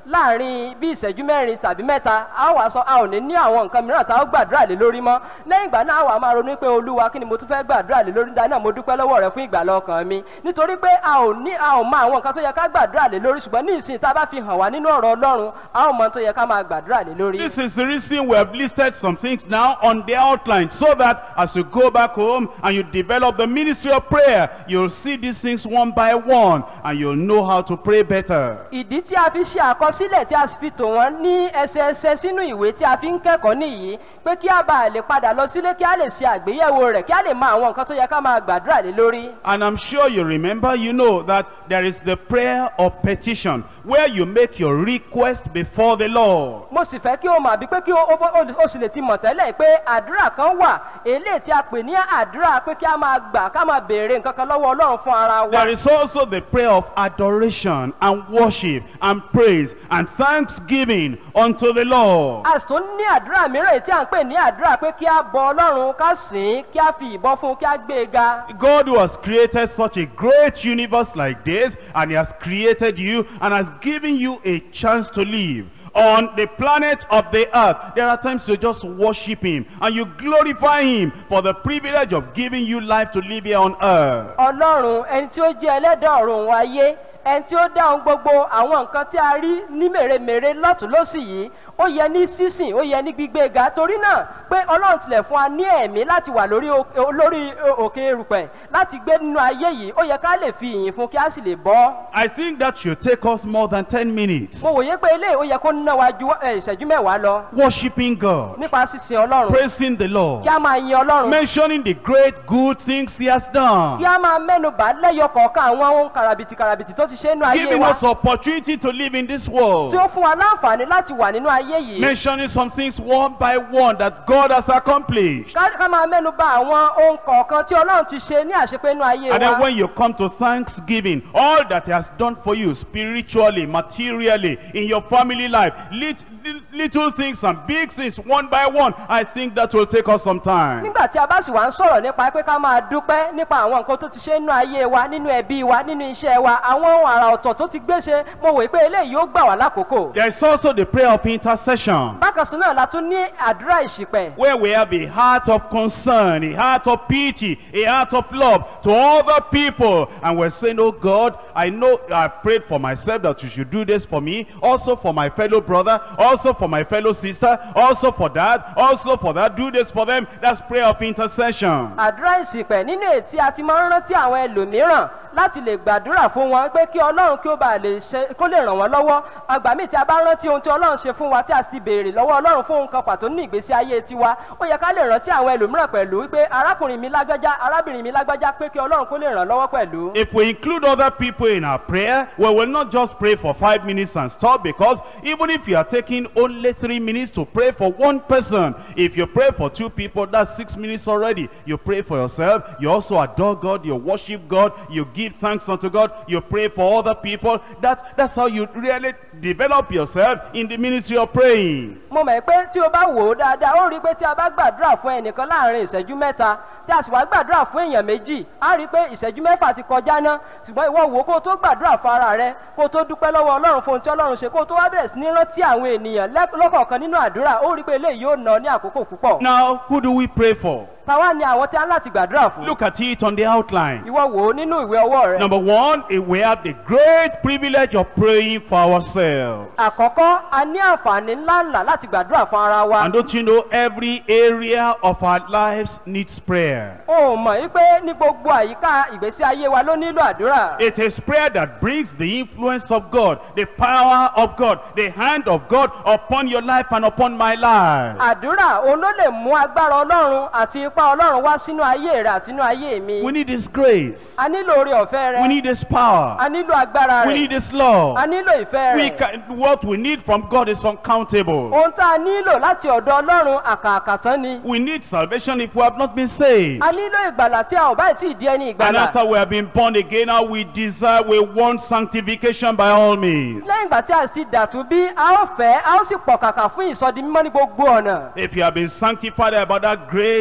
láàrin bí ìṣẹ́jú mẹ́rin tàbí mẹ́ta a ó wá sọ a ò ní ní àwọn nǹkan mìíràn tá a ó gbàdúrà lé lórí mọ́ lẹ́yìn ìgbà náà a wà máa ronú pé olúwa kí ni mo tún fẹ́ gbàdúrà lé lórí dáná mo dúpẹ́ lọ́wọ́ rẹ fún ìgbàlá ọkàn mi nítorí pé a ò ní a ò mọ àwọn nǹkan tó yẹ ká gbàdúrà lé lórí ṣùgbọ́n ní ìsìn tá a bá fi hàn wá nínú ọ̀rọ̀ ọlọ́run a ó mọ tó yẹ ká máa gbàdúrà lé lórí. This is the reason we have listed some things now on the outline so that as you go back home and you develop the ministry of prayer, you'll see these things one by one and you'll know how to pray better. ìdí tí a fi ṣe àkọsílẹ̀ tí a sì fi tò wọ́n ní ẹsẹẹsẹ sínú ìwé tí a fi ń kẹ́kọ̀ọ́ nìyí pé kí a bá lè padà lọ sílé kí a lè ṣe àgbéyẹ̀wò rẹ̀ kí a lè mọ àwọn nǹkan tó yẹ ká máa gbàdúrà lé lórí. And I'm sure you remember, you know that there is the prayer of petition where you make your request before the Lord. mo sì fẹ́ kí o mọ̀ àbí pé kí o o- o- o sì lè ti mọ̀ tẹ́lẹ̀ pé àdúrà kan wà eléyìí tí a pè ní àdúrà pé kí a máa gbà ká máa béèrè nǹkan kan lọ́wọ́ ọlọ́run fún ara wa. There is also the prayer of adoration and worship and praise and thanksgiving unto the Lord. a sì tún ní àdúrà mìíràn èyí tí à ń pè ní àdúrà pé kí a bọ ọlọ́run ká sìn ín kí a fi ìbọn fún un kí a gbé e ga. God who has created such a great universe like this and he has created you and has given you a chance to live on the planet of the earth. There are times you just worship him and you glorify him for the privilege of giving you life to live here on earth. ọlọ́run ẹni tí ó jẹ́ ẹlẹ́dàá ọ̀run òun ayé ẹni tí ó dá ohun gbogbo àwọn nǹkan tí a rí ní mèremère lọ́tún lọ́sì yìí ó yẹ ní sísìn ó yẹ ní gbígbé ga torí náà pé ọlọ́run tilẹ̀ fún wa ní ẹ̀mí láti wà lórí o- lórí òkè erùpẹ̀ láti gbé nínú ayé yìí ó yẹ ká lè fi ìyìn fún kí a sì lè bọ́. I think that should take us more than 10 minutes. mo wòye pé eléyìí ó yẹ kó ná wa ju ẹ, ìṣẹ́jú mẹ́wàá lọ Worshipping God, nípa sísìn ọlọ́run praising the Lord, kí a máa yin ọlọ́run mentioning the great good things he has done. kí a máa mẹ́nu bà lẹ́yọ kọ̀ọ̀kan àwọn ohun kàràbìtì kàràbìtì tó ti ṣe nínú ayé Giving wa us opportunity to live in this world. tí ó fún wa láǹfààní láti wà nínú ayé yìí. mentioning some things one by one that God has accomplished. ká ká máa mẹ́nu bà àwọn ohun kọ̀ọ̀kan tí ọlọ́run ti ṣe ní àṣepé inú ayé And then wa. when you come to thanksgiving, all that he has done for you spiritually, materially, in your family life, lit, li- little things and big things, one by one, I think that will take us some time. nígbà tí a bá sì wá ń sọ̀rọ̀ nípa pé ká máa dúpẹ́ nípa àwọn nǹkan tó ti ṣe nínú ayé wa nínú ẹbí wa nínú iṣẹ́ wa àwọn ohun àrà ọ̀tọ̀ tó ti gbé ṣe mo wòye pé eléyìí ó gbà wá lákòókò. There is also the prayer of intercession. bákan sí náà la tún ní àdúrà ìṣìpẹ̀ Where we have a heart of concern, a heart of pity, a heart of love to other people. And we're saying, oh God, I know I prayed for myself that you should do this for me, also for my fellow brother, also for my fellow sister, also for that, also for that, do this for them. That's prayer of intercession. àdúrà ìṣìpẹ̀ nínú ètí a ti máa ń rántí àwọn ẹlòmíràn láti lè gbàdúrà fún wọn pé kí ọlọ́run kí ó bá lè ṣe kó lè ràn wọ́n lọ́wọ́ àgbà míì tí a bá rántí ohun tí ọlọ́run ṣe fún wa tí a sì ti béèrè lọ́wọ́ ọlọ́run fún ohun kan pàtó ní ìgbésí ayé tiwa ó yẹ ká lè rántí àwọn ẹlòmíràn pẹ̀lú wípé arákùnrin mi lágbájá arábìnrin mi lágbájá pé kí ọlọ́run kó lè ràn lọ́wọ́ pẹ̀lú. If we include other people in our prayer, we will not just pray for five minutes and stop because even if you are taking only three minutes to pray for one person, if you pray for two people, that's six minutes already. You pray for yourself, you also adore God, you worship God, you give thanks unto God, you pray for other people. That, that's how you really develop yourself in the ministry of praying. mo mọ̀ pé tí o bá wò ó dáadáa ó rí i pé tí a bá gbàdúrà fún ẹnìkan láàrin ìṣẹ́jú mẹ́ta tí a sì wá gbàdúrà fún èèyàn méjì á rí i pé ìṣẹ́jú mẹ́fà ti kọjá ná ṣùgbọ́n ìwọ wò ó kó o tó gbàdúrà fún ara rẹ kó o tó dúpẹ́ lọ́wọ́ ọlọ́run fún ohun tí ọlọ́run ṣe kó o tó wá bẹ̀rẹ̀ sí ní rántí àwọn ènìyàn lẹ́- lọ́kọ̀ọ̀kan nínú àdúrà ó rí i pé eléyìí yóò ná ọ ní àkókò púpọ̀. Now, who do we pray for? táwa ni àwọn tí a ń láti gbàdúrà fún. Look at it on the outline. ìwọ wò ó nínú ìwé ọwọ́ rẹ. Number one, eh, we have the great privilege of praying for ourselves. àkọ́kọ́ a ní àǹfààní ńláńlá láti gbàdúrà fún ara wa. And don't you know every area of our lives needs prayer? o mọ̀ yí pé ní gbogbo àyíká ìgbésí ayé wa ló nílò àdúrà. It is prayer that brings the influence of God, the power of God, the hand of God upon your life and upon my life. àdúrà òun ló lè mú agbára ọlọ́run àti ipá ọlọ́run wá sínú ayé rẹ àti inú ayé mi. We need His grace. a nílò oore ọ̀fẹ́ We rẹ. need His power. a nílò agbára We need rẹ. His love. a nílò ìfẹ́ We rẹ. can, what we need from God is uncountable. ohun tá a nílò láti ọ̀dọ̀ ọlọ́run àkàkàtán ni. We need salvation if we have not been saved. a nílò ìgbàlà tí a ò bá tí ì di ẹni And ìgbàlà. after we have been born again, now we desire, we want sanctification by all means. lẹ́yìn ìgbà tí a ti dàtú bí a ó fẹ́ a ó sì pọ̀ kàkà fún ìsọdi mímọ́ ní gbogbo ọ̀nà. If you have been sanctified about that great, great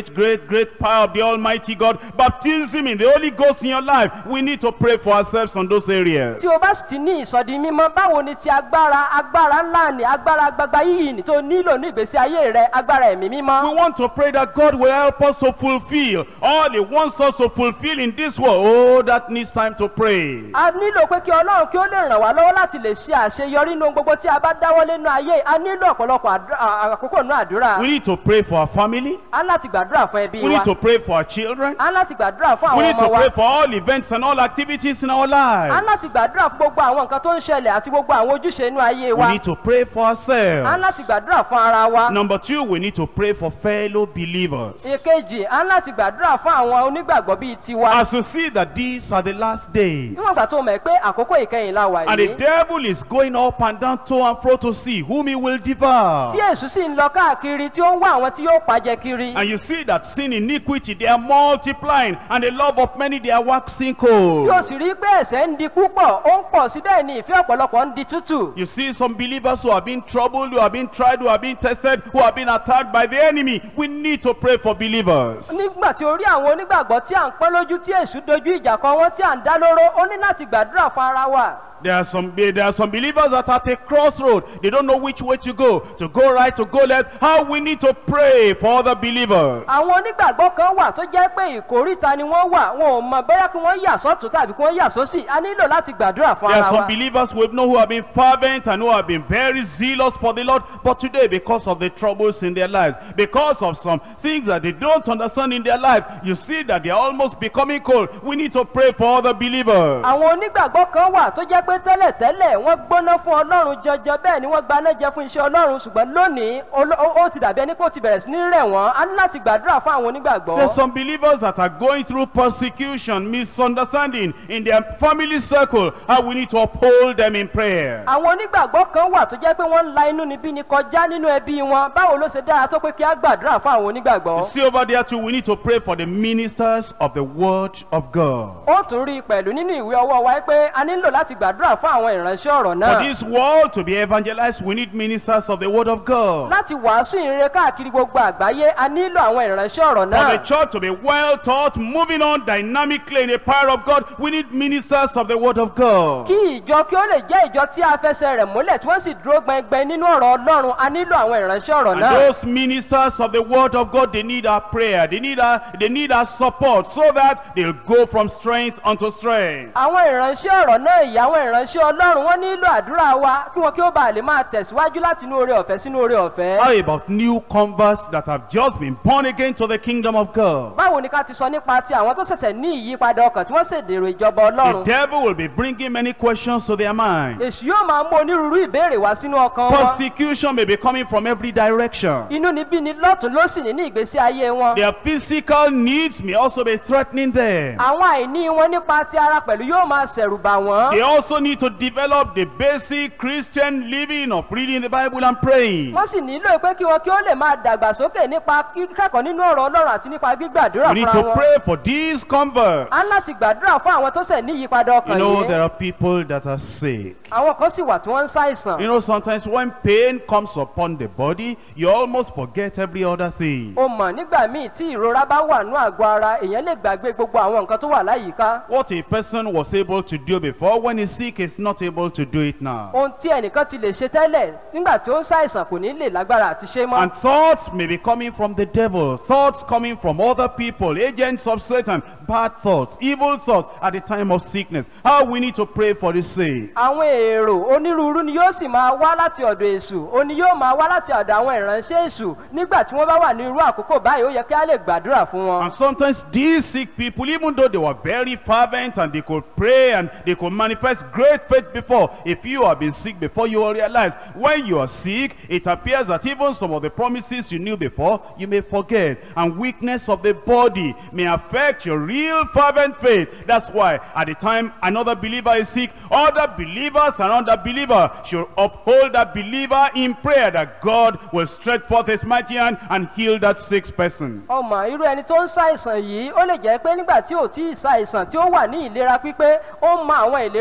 great, great power of the Almighty God, baptism in the Holy Ghost in your life. We need to pray for ourselves on those areas. tí o bá sì ti ní ìsọdi mímọ́ báwo ni ti agbára agbára ńlá ni agbára gbagba yìí ni tó nílò ní ìgbésí ayé rẹ agbára ẹ̀mí We mímọ́. want to pray that God will help us to fulfill all He wants us to fulfill in this world. Oh, that needs time to pray. a nílò pé kí ọlọ́run kí ó lè ràn wá lọ́wọ́ láti lè ṣe àṣeyọrí nínú gbogbo tí a bá dáwọ́ lẹ́nu ayé a nílò ọ̀pọ̀lọpọ̀ àdúrà- à- àkókò nínú àdúrà We need to pray for our family. a ń láti gbàdúrà fún ẹbí We wa need to pray for our children. a ń láti gbàdúrà fún We àwọn need to ọmọ wa pray for all events and all activities in our a ń lives. láti gbàdúrà fún gbogbo àwọn nǹkan tó ń ṣẹlẹ̀ àti gbogbo àwọn ojúṣe inú ayé We wa need to pray for a ń láti ourselves. gbàdúrà fún ara wa Number two, we need to pray for fellow believers. èkejì a ń láti gbàdúrà fún àwọn onígbàgbọ́ bíi tiwa As you see that these are the last days. níwọ̀n ìgbà tó mọ̀ pé àkókò ìkẹyìn la wà And the yìí devil is going up and down to and fro to see whom he will devour. tí èṣù sì ń lọ káàkiri tí ó ń wá àwọn tí yóò pàjẹ kiri And you see that sin, iniquity, they are multiplying, and the love of many, they are waxing tí o cold. sì rí pé ẹ̀ṣẹ̀ ń di púpọ̀ ó ń pọ̀ sí bẹ́ẹ̀ ni ìfẹ́ ọ̀pọ̀lọpọ̀ ń di tútù You see some believers who have been troubled, who have been tried, who have been tested, who have been attacked by the enemy. We need to pray for believers. nígbà tí o rí àwọn onígbàgbọ́ tí à ń pọ́n lójú tí èṣù dojú ìjà kan wọ́n tí à ń dá lóró ó ní láti gbàdúrà fún ara wa There are some there are some believers that are at a crossroad. They don't know which way to go, to go right, to go left. How we need to pray for other believers. àwọn onígbàgbọ́ kan wà tó jẹ́ pé ìkórìta ni wọ́n wà wọn ò mọ bóyá kí wọ́n yà sọ́tún tàbí kí wọ́n yà sósì a nílò láti gbàdúrà fún There are ara some wa believers we know who have been fervent and who have been very zealous for the Lord, but today, because of the troubles in their lives, because of some things that they don't understand in their lives, you see that they are almost becoming cold. We need to pray for other believers. àwọn onígbàgbọ́ kan wà tó jẹ́ pé tẹ́lẹ̀tẹ́lẹ̀ wọ́n gbóná fún ọlọ́run jọjọ bẹ́ẹ̀ ni wọ́n gbaná jẹ fún iṣẹ́ ọlọ́run ṣùgbọ́n lónìí olo- ó ó ti dàbí ẹni pé ó ti bẹ̀rẹ̀ sí ní rẹ̀ wọ́n a ní láti gbàdúrà fún àwọn onígbàgbọ́. There's some believers that are going through persecution, misunderstanding in their family circle, and we need to uphold them in prayer. àwọn onígbàgbọ́ kan wà tó jẹ́ pé wọ́n ń la inú níbí ni kọjá nínú ẹbí wọn báwo ló ṣe dára tó pé kí á gbàdúrà fún àwọn You onígbàgbọ́. see over there too, we need to pray for the ministers of the word of God. ó tún rí i pẹ̀lú nínú ìwé ọwọ́ wa pé a nílò láti gbàdúrà fún àwọn ìránṣẹ́ ọ̀rọ̀ For náà. this world to be evangelized, we need ministers of the word of God. láti wàásù ìrere káàkiri gbogbo àgbáyé a nílò àwọn ìránṣẹ́ ọ̀rọ̀ For the náà. church to be well taught, moving on dynamically in the power of God, we need ministers of the word of God. kí ìjọ kí ó lè jẹ́ ìjọ tí a fẹsẹ̀ rẹ̀ múlẹ̀ tí wọ́n sì dúró gbẹngbẹng nínú ọ̀rọ̀ ọlọ́run a nílò àwọn ìránṣẹ́ ọ̀rọ̀ And náà. those ministers of the word of God, they need our prayer, they need our, they need our support so that they'll go from strength unto strength. àwọn ìránṣẹ́ ọ̀rọ̀ náà yìí àwọn ìránṣẹ́ ọlọ́run wọ́n nílò àdúrà wa kí wọn kí ó bàa lè máa tẹ̀síwájú láti inú oore ọ̀fẹ́ sínú oore ọ̀fẹ́. How about new converts that have just been born again to the kingdom of God? báwo ni ká ti sọ nípa ti àwọn tó ṣẹ̀ṣẹ̀ ní ìyípadà ọkàn tí wọ́n ṣèdèrò ìjọba The ọlọ́run. devil will be bringing many questions to their mind. èṣù yóò máa mú onírúurú ìbéèrè wá sínú ọkàn wọn. Persecution may be coming from every direction. inú níbí ni lọ́tún lósì ní ní ìgbésí ayé wọn. Their physical needs may also be threatening them. àwọn àìní wọn nípa ti ara pẹ̀lú yóò máa ṣẹ̀rù bà They wọ́n. also need to develop the basic Christian living of reading the Bible and praying. wọ́n sì nílò pé kí wọn kí ó lè máa dàgbàsókè nípa kíkẹ́kọ̀ọ́ nínú ọ̀rọ̀ ọlọ́run àti nípa gbígbàdúrà We need fúnra to wọn. pray for these converts. a ń láti gbàdúrà fún àwọn tó ṣẹ̀ ní ìyípadà You ọkàn know, there yìí. are people that are sick. àwọn kan sì wà tí wọ́n ń ṣàìsàn. You know, sometimes when pain comes upon the body, you almost forget every other thing. o mọ̀ nígbà míì tí ìrora bá wà nú àgọ́ ara èèyàn lè gbàgbé gbogbo àwọn nǹkan tó wà láyìíká. What a person was able to do before, when he's sick, is not able to do it now. ohun tí ẹnìkan ti lè ṣe tẹ́lẹ̀ nígbà tí ó ń ṣàìsàn kò ní lè lágbára àti ṣe mọ́. And thoughts may be coming from the devil, thoughts coming from other people, agents of Satan, bad thoughts, evil thoughts at the time of sickness. How we need to pray for the sick. àwọn èrò onírúurú ni yóò sì máa wá láti ọ̀dọ̀ èṣù ó ní yóò máa wá láti ọ̀dọ̀ àwọn ìránṣẹ́ èṣù nígbà tí wọ́n bá wà ní irú àkókò báyìí ó yẹ kí á lè gbàdúrà fún wọn. And sometimes these sick people, even though they were very fervent and they could pray and they could manifest great faith before, if you have been sick before, you will realize when you are sick, it appears that even some of the promises you knew before, you may forget. And weakness of the body may affect your real fervent faith. That's why at the time another believer is sick, other believers and other believer should uphold that believer in prayer that God will stretch forth his mighty hand and heal that sick person. ọmọ irú ẹni tó ń ṣàìsàn yìí ó lè jẹ́ pé nígbà tí ò tí ì ṣàìsàn tí ó wà ní ìlera pípé ó mọ àwọn ìlérí ọlọ́run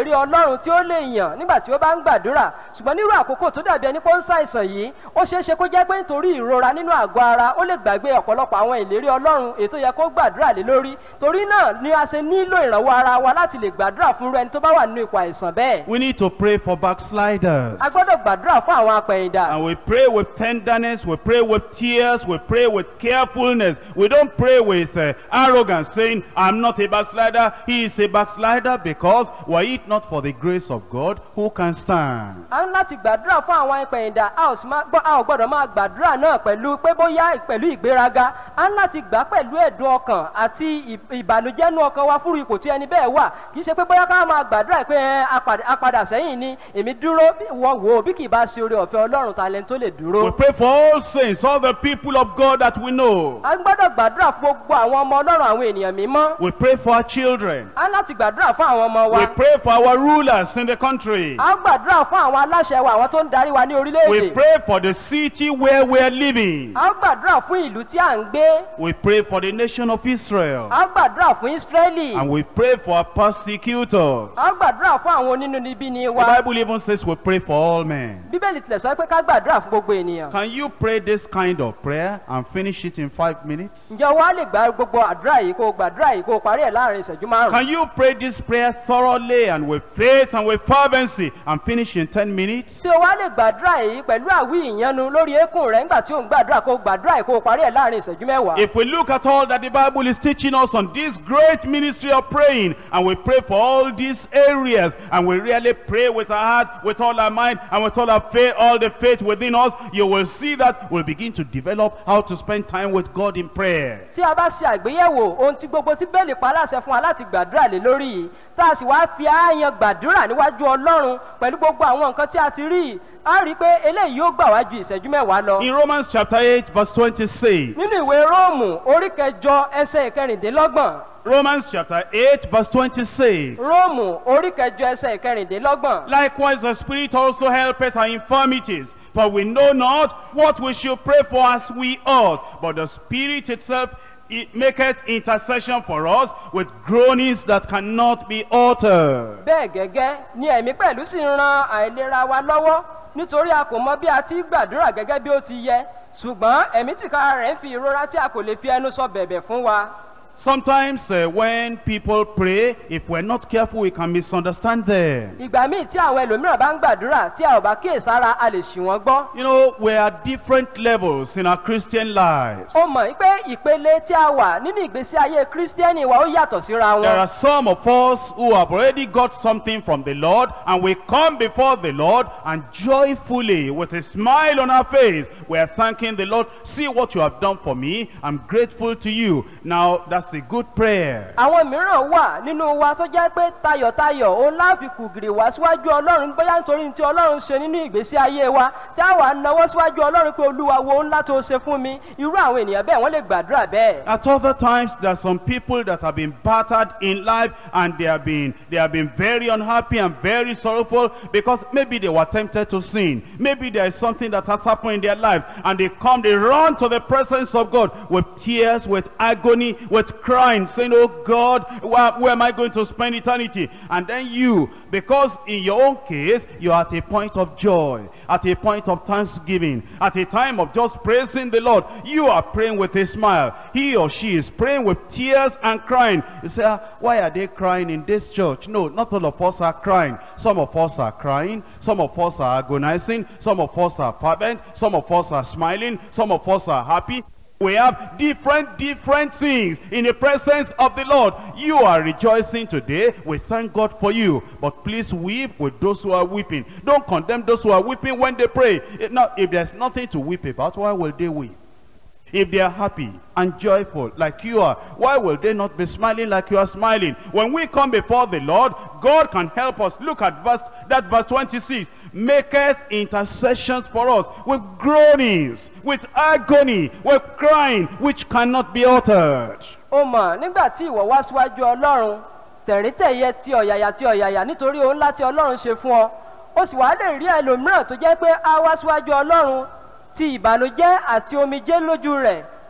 ọlọ́run tí ó lè yàn nígbà tí ó bá ń gbàdúrà ṣùgbọ́n nírú àkókò tó dàbí ẹni pé ó ń ṣàìsàn yìí ó ṣeé ṣe kó jẹ́ pé nítorí ìrora nínú àgọ́ ara ó lè gbàgbé ọ̀pọ̀lọpọ̀ àwọn ìlérí ọlọ́run ètò yẹ kó gbàdúrà lé lórí torí náà ni a ṣe nílò ìrànwọ́ ara wa láti lè gbàdúrà fún irú ẹni tó bá wà nínú ipò àìsàn bẹ́ẹ̀ We need to pray for backsliders. a gbọ́dọ̀ gbàdúrà fún àwọn apẹ̀yìndà And we pray with tenderness, we pray with tears, we pray with carefulness. We don't pray with uh, arrogance, saying, I'm not a backslider, he is a backslider, because were it not for the grace of God, who can stand? a ń láti gbàdúrà fún àwọn apẹ̀yìndà a ò sì máa gbọ́ a ò gbọ́dọ̀ máa gbàdúrà náà pẹ̀lú pé bóyá pẹ̀lú ìgbéraga a ń láti gbà pẹ̀lú ẹ̀dùn ọkàn àti ì- ìbànújẹ́ nú ọkàn wa fúru ipò tí ẹni bẹ́ẹ̀ wà kì í ṣe pé bóyá ká máa gbàdúrà pé ẹ apàdà- apadà sẹ́yìn ni èmi dúró bí wọ́n wò ó bí kì í bá ṣe oore ọ̀fẹ́ ọlọ́run ta lẹni tó lè dúró. We pray for all saints, all the people of God that we know. a gbọ́dọ̀ gbàdúrà fún gbogbo àwọn ọmọ ọlọ́run àwọn ènìyàn mímọ́ We pray for our children. a ń láti gbàdúrà fún àwọn ọmọ wa We pray for our rulers in the country. a ń gbàdúrà fún àwọn aláṣẹ wa àwọn tó ń darí wa ní We orílẹ̀-èdè pray for the city where we are living. a ń gbàdúrà fún ìlú tí à ń gbé We pray for the nation of Israel. a ń gbàdúrà fún ísírẹ́lì And we pray for our persecutors. a ń gbàdúrà fún àwọn onínúnibíni The wa Bible even says we pray for all men. bíbélì tilẹ̀ sọ pé ká gbàdúrà fún gbogbo ènìyàn Can you pray this kind of prayer and finish it in five minutes? ǹjẹ́ wàá lè gba gbogbo àdúrà yìí kó o gbàdúrà yìí kó o parí ẹ̀ láàrin ìṣẹ́jú márùn-ún Can you pray this prayer thoroughly and with faith and with fervency and finish in ten minutes? tí o wá lè gbàdúrà yìí pẹ̀lú àwí ìyanu lórí eékún rẹ̀ nígbà tí o ń gbàdúrà kó o gbàdúrà yìí kó o parí ẹ̀ láàrin ìṣẹ́jú mẹ́wàá. If we look at all that the Bible is teaching us on this great ministry of praying, and we pray for all these areas, and we really pray with our heart, with all our mind, and with all our faith, all the faith within us, you will see that we'll begin to develop how to spend time with God in prayer. tí a bá ṣe àgbéyẹ̀wò ohun tí gbogbo tí bẹ́ẹ̀lì pa aláṣẹ fún wa láti gbàdúrà lé lórí yìí tá a sì wá fi ààyàn gbàdúrà níwájú ọlọ́run pẹ̀lú gbogbo àwọn nǹkan tí a ti rí yìí a rí i pé eléyìí yóò gbà wá ju ìṣẹ́jú mẹ́wàá lọ. In Romans chapter 8, verse 26. nínú ìwé róòmù orí kẹjọ ẹsẹ̀ ìkẹrìndínlọ́gbọ̀n Romans chapter 8, verse 26. róòmù orí kẹjọ ẹsẹ̀ ìkẹrìndínlọ́gbọ̀n. Likewise, the Spirit also helpeth our infirmities. For we know not what we should pray for as we ought, but the Spirit itself it maketh intercession for us with groanings that cannot be uttered. bẹ́ẹ̀ gẹ́gẹ́ ni ẹ̀mí pẹ̀lú sì ń ran àìlera wa lọ́wọ́ nítorí a kò mọ bí a ti gbàdúrà gẹ́gẹ́ bí ó ti yẹ ṣùgbọ́n ẹ̀mí tìkára rẹ̀ ń fi ìrora tí a kò lè fi ẹnu sọ bẹ̀bẹ̀ fún wa. Sometimes uh, when people pray, if we're not careful, we can misunderstand them. ìgbà míì tí àwọn ẹlòmíràn bá ń gbàdúrà tí a ò bá kíyèsára a lè ṣì wọ́n gbọ́. You know, we are at different levels in our Christian lives. ó mọ̀ pé ìpele tí a wà nínú ìgbésí ayé kírísítẹ́nì wa ó yàtọ̀ síra There wọn. are some of us who have already got something from the Lord and we come before the Lord and joyfully with a smile on our face we are thanking the Lord see what you have done for me I'm grateful to you now that's a good prayer àwọn mìíràn wà nínú wa tó jẹ́ pé tayọ̀tayọ̀ òun láàfin kùgìrì wá síwájú ọlọ́run bóyá nítorí tí ọlọ́run ṣe nínú ìgbésí ayé wa tí a wà náwó síwájú ọlọ́run pé olúwa wo ńlá tó ṣe fún mi irú àwọn ènìyàn bẹ́ẹ̀ wọ́n lè gbàdúrà bẹ́ẹ̀. At other times, there are some people that have been battered in life and they have been they have been very unhappy and very sorrowful because maybe they were tempted to sin. Maybe there is something that has happened in their lives and they come, they run to the presence of God with tears, with agony, with crying, saying, Oh God, where, where am I going to spend eternity? And then you, because in your own case, you're at a point of joy, at a point of thanksgiving, at a time of just praising the Lord, you are praying with a smile. He or she is praying with tears and crying. You say, "Ah, why are they crying in this church? No, not all of us are crying. Some of us are crying. Some of us are agonizing. Some of us are fervent. Some of us are smiling. Some of us are happy. We have different, different things in the presence of the Lord. You are rejoicing today. We thank God for you. But please weep with those who are weeping. Don't condemn those who are weeping when they pray. If, not, if there's nothing to weep about, why will they weep? If they are happy and joyful like you are, why will they not be smiling like you are smiling? When we come before the Lord, God can help us. Look at verse, that verse 26. Maketh intercessions for us with groanings, with agony, with crying, which cannot be uttered. ó mọ̀ nígbà tí ìwọ wá síwájú ọlọ́run tẹ̀ríntẹ̀yẹ ti ọ̀yàyà ti ọ̀yàyà nítorí ohun ńlá tí ọlọ́run ṣe fún ọ ó sì wá lè rí ẹlòmíràn tó jẹ́ pé á wá síwájú ọlọ́run ti ìbànújẹ́ àti omijé lójú rẹ̀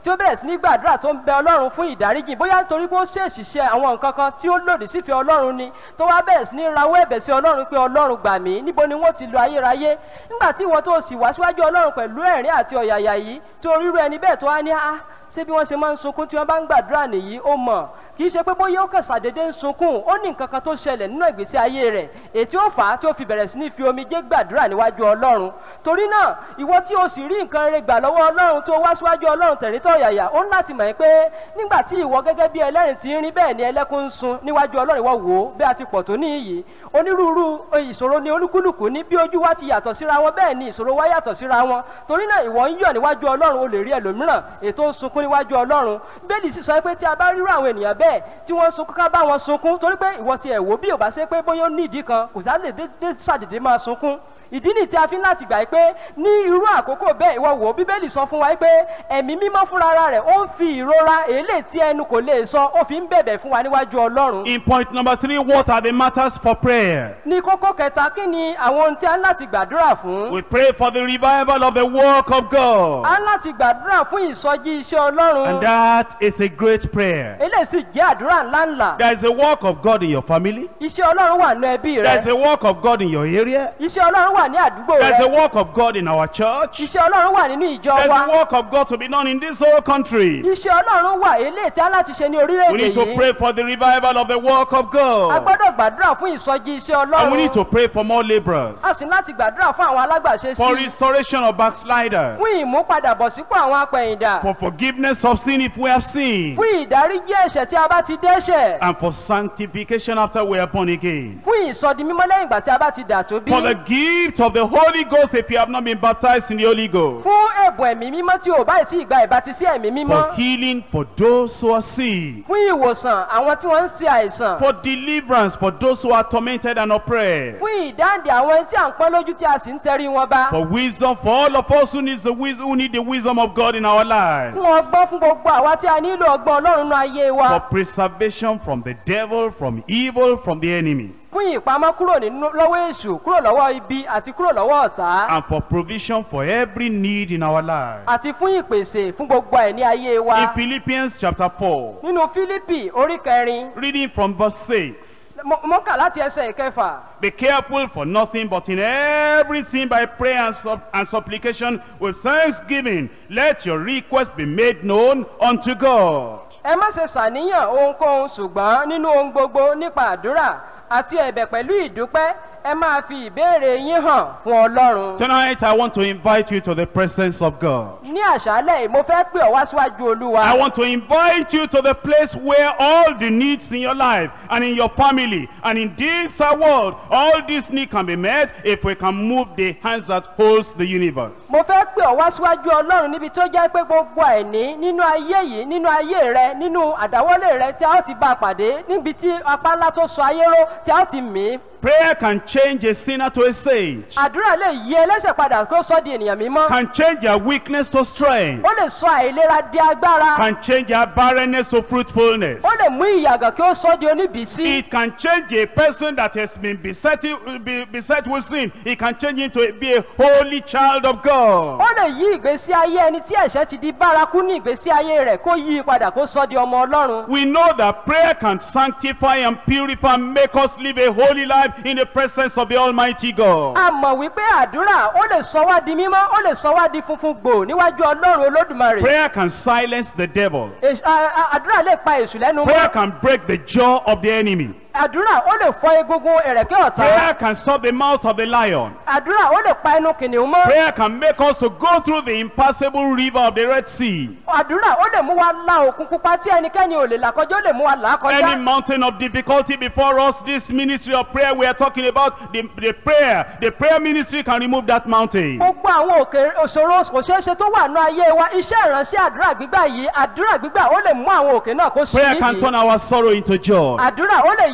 tí ó bẹ̀rẹ̀ sí ní gbàdúrà tó ń bẹ ọlọ́run fún ìdáríjì bóyá nítorí pé ó ṣèèṣì ṣe àwọn nǹkan kan tí ó lòdì sífẹ̀ẹ́ ọlọ́run ni tó wá bẹ̀rẹ̀ sí ní rawọ́ ẹ̀bẹ̀ sí ọlọ́run pé ọlọ́run gbà mí níbo ni wọ́n ti lo ayérayé nígbà tí ìwọ tó sì wá síwájú ọlọ́run pẹ̀lú ẹ̀rín àti ọ̀yàyà yìí tí orírú ẹni bẹ́ẹ̀ tó wá ní á ṣé bí wọ́n ṣe máa ń sunkún tí wọ́n bá ń gbàdúrà nìyí ó mọ̀ kì í ṣe pé bóyá ó kàn ṣàdédé ń sunkún ó ní nǹkan kan tó ṣẹlẹ̀ nínú ìgbésí ayé rẹ̀ ètí ó fà á tí ó fi bẹ̀rẹ̀ sí ní fi omijé gbàdúrà níwájú ọlọ́run torí náà ìwọ tí o sì rí nǹkan rere gbà lọ́wọ́ ọlọ́run tó wá síwájú ọlọ́run tẹ̀rítọ́ yàyà ó ń láti mọ̀ pé nígbà tí ìwọ gẹ́gẹ́ bí ẹlẹ́rìn ti ń rí bẹ́ẹ̀ ni ẹlẹ́kún ń sun níwájú ọlọ́run ìwọ wò ó bí a ti pọ̀ tó ní iyì onírúurú ìṣòro ni olúkúlùkù ní bí ojú wa ti yàtọ̀ síra wọn bẹ́ẹ̀ ni ìṣòro wa yàtọ̀ síra wọn torí náà ìwọ ń yọ̀ níwájú ọlọ́run o lè rí ẹlòmíràn ètò ń sunkún níwájú ọlọ́run bẹ́ẹ̀lì sì sọ pé tí a bá rírú àwọn ènìyàn bẹ́ẹ̀ tí wọ́n ń sunkún ká bá wọn sunkún torí pé ìwọ ti ẹ̀ wò bí ò bá ṣe pé bóyá ó ní ìdí kan kò sá lè dé ṣàdédé máa sunkún ìdí nì tí a fi ń láti gbà pé ní irú àkókò bẹ́ẹ̀ ìwọ wò ó bíbélì sọ fún wa pé ẹ̀mí mímọ́ fúnra rẹ̀ ó ń fi ìrora èlé tí ẹnu kò lè sọ ó fi ń bẹ̀bẹ̀ fún wa níwájú ọlọ́run. In point number three, what are the matters for prayer? ní kókó kẹta kí ni àwọn ohun tí a ń láti gbàdúrà fún. We pray for the revival of the work of God. a ń láti gbàdúrà fún ìsọjí iṣẹ́ ọlọ́run. And that is a great prayer. eléyìí sì jẹ́ àdúrà ńláńlá. There is a work of God in your family. iṣẹ́ ọlọ́run wà nínú ẹbí There is rẹ. a work of God in your area. iṣẹ́ ọlọ́run wà ní àdúgbò There is a rẹ. work of God in our church. iṣẹ́ ọlọ́run wà nínú ìjọ There is a wa. work of God to be done in this whole country. iṣẹ́ ọlọ́run wà eléyìí tí a láti ṣe ní We orílẹ̀-èdè need to yìí. pray for the revival of the work of a God. gbọ́dọ̀ gbàdúrà fún ìsọjí iṣẹ́ And we need ọlọ́run. to pray for more laborers. a sì ní láti gbàdúrà fún àwọn alágbàṣe For sí i. restoration of backsliders. fún ìmúpadàbọ̀sípò àwọn apẹ̀yìndà. For forgiveness of sin if we have sinned. fún ìdáríjì ẹ̀ṣẹ̀ tí a bá ti dẹ́ṣẹ̀. And for sanctification after we are born again. fún ìsọdi mímọ́ lẹ́yìn ìgbà tí a bá ti dà tó bí. For the gift of the Holy Ghost if you have not been baptized in the Holy Ghost. fún ẹ̀bùn ẹ̀mí mímọ́ tí ò báyìí tí ìgbà ìbátisí ẹ̀mí For mímọ́. healing for those who are sick. fún ìwòsàn àwọn tí wọ́n ń ṣe àìsàn. For deliverance for those who are tormented and oppressed. fún ìdáǹdè àwọn ẹni tí à ń pọ́n lójú tí a sì ń tẹrí wọn bá. For wisdom for all of us who, needs the wis- who need the wisdom of God in our lives. fún ọgbọ́n fún gbogbo àwa tí a nílò ọgbọ́n ọlọ́run nínú ayé For wa. preservation from the devil, from evil, from the enemy. fún ìpamọ́ kúrò nínú lọ́wọ́ èṣù kúrò lọ́wọ́ ibi àti kúrò lọ́wọ́ ọ̀tá. And for provision for every need in our lives. àti fún ìpèsè fún gbogbo ẹ̀ ní ayé wa. In Philippians chapter 4, nínú fílípì orí kẹrin reading from verse 6. mo mo kà láti ẹsẹ̀ ìkẹfà. Be careful for nothing, but in everything by prayer and, sup- and supplication with thanksgiving, let your request be made known unto God. ẹ má ṣe ṣàníyàn ohunkóhun ṣùgbọ́n nínú ohun gbogbo nípa àdúrà àti ẹ̀bẹ̀ pẹ̀lú ìdúpẹ́ ẹ máa fi ìbéèrè yín hàn fún ọlọ́run. Tonight, I want to invite you to the presence of God. ní àṣálẹ̀ yìí mo fẹ́ pè ọ́ wá síwájú olúwa. I want to invite you to the place where all the needs in your life and in your family and in this uh, world, all these needs can be met if we can move the hands that holds the universe. mo fẹ́ pè ọ́ wá síwájú ọlọ́run níbi tó jẹ́ pé gbogbo àìní nínú ayé yìí nínú ayé rẹ nínú àdáwọ́lé rẹ tí a ó ti bá a pàdé níbi tí apá ńlá tó sọ ayé ró tí a ó ti mí. Prayer can change a sinner to a sage, àdúrà lè yí ẹlẹ́sẹ̀ padà kó sọ di ènìyàn mímọ́. can change their weakness to strength, ó lè sọ àìlera di agbára. can change their barrenness to fruitfulness. ó lè mú ìyàgàn kí ó sọ di oníbìísí. It can change a person that has been beset, be, beset with sin. It can change him to be a holy child of God. ó lè yí ìgbésí ayé ẹni tí ẹ̀ṣẹ̀ ti di bárakú ní ìgbésí ayé rẹ̀ kó yí i padà kó sọ di ọmọ ọlọ́run. We know that prayer can sanctify and purify and make us live a holy life in the presence of the Almighty God. a mọ̀ wípé àdúrà ó lè sọ wá di mímọ́ ó lè sọ wá di funfun gbò níwájú ọlọ́run olódùmarè. Prayer can silence the devil. Èṣù- a- a- àdúrà lè pa èṣù lẹ́nu Prayer mọ́. can break the jaw of the enemy. àdúrà ó lè fọ egungun ẹ̀rẹ̀kẹ́ ọ̀tá. Prayer can stop the mouth of the lion. àdúrà ó lè pa ẹnu kìnìún mọ́. Prayer can make us to go through the impassable river of the Red Sea. àdúrà ó lè mú wa la òkun pupa tí ẹnikẹ́ni ò lè là kọjá ó lè mú wa là á Any kọjá. mountain of difficulty before us, this ministry of prayer we are talking about, the, the prayer, the prayer ministry can remove that mountain. gbogbo àwọn òkè òṣòro kò ṣeé ṣe tó wà ní ayé wa iṣẹ́ ìránṣẹ́ àdúrà gbígbà yìí àdúrà gbígbà ó lè mú àwọn òkè náà kó sí Prayer can turn nídìí. our sorrow into joy. àdúrà ó lè yí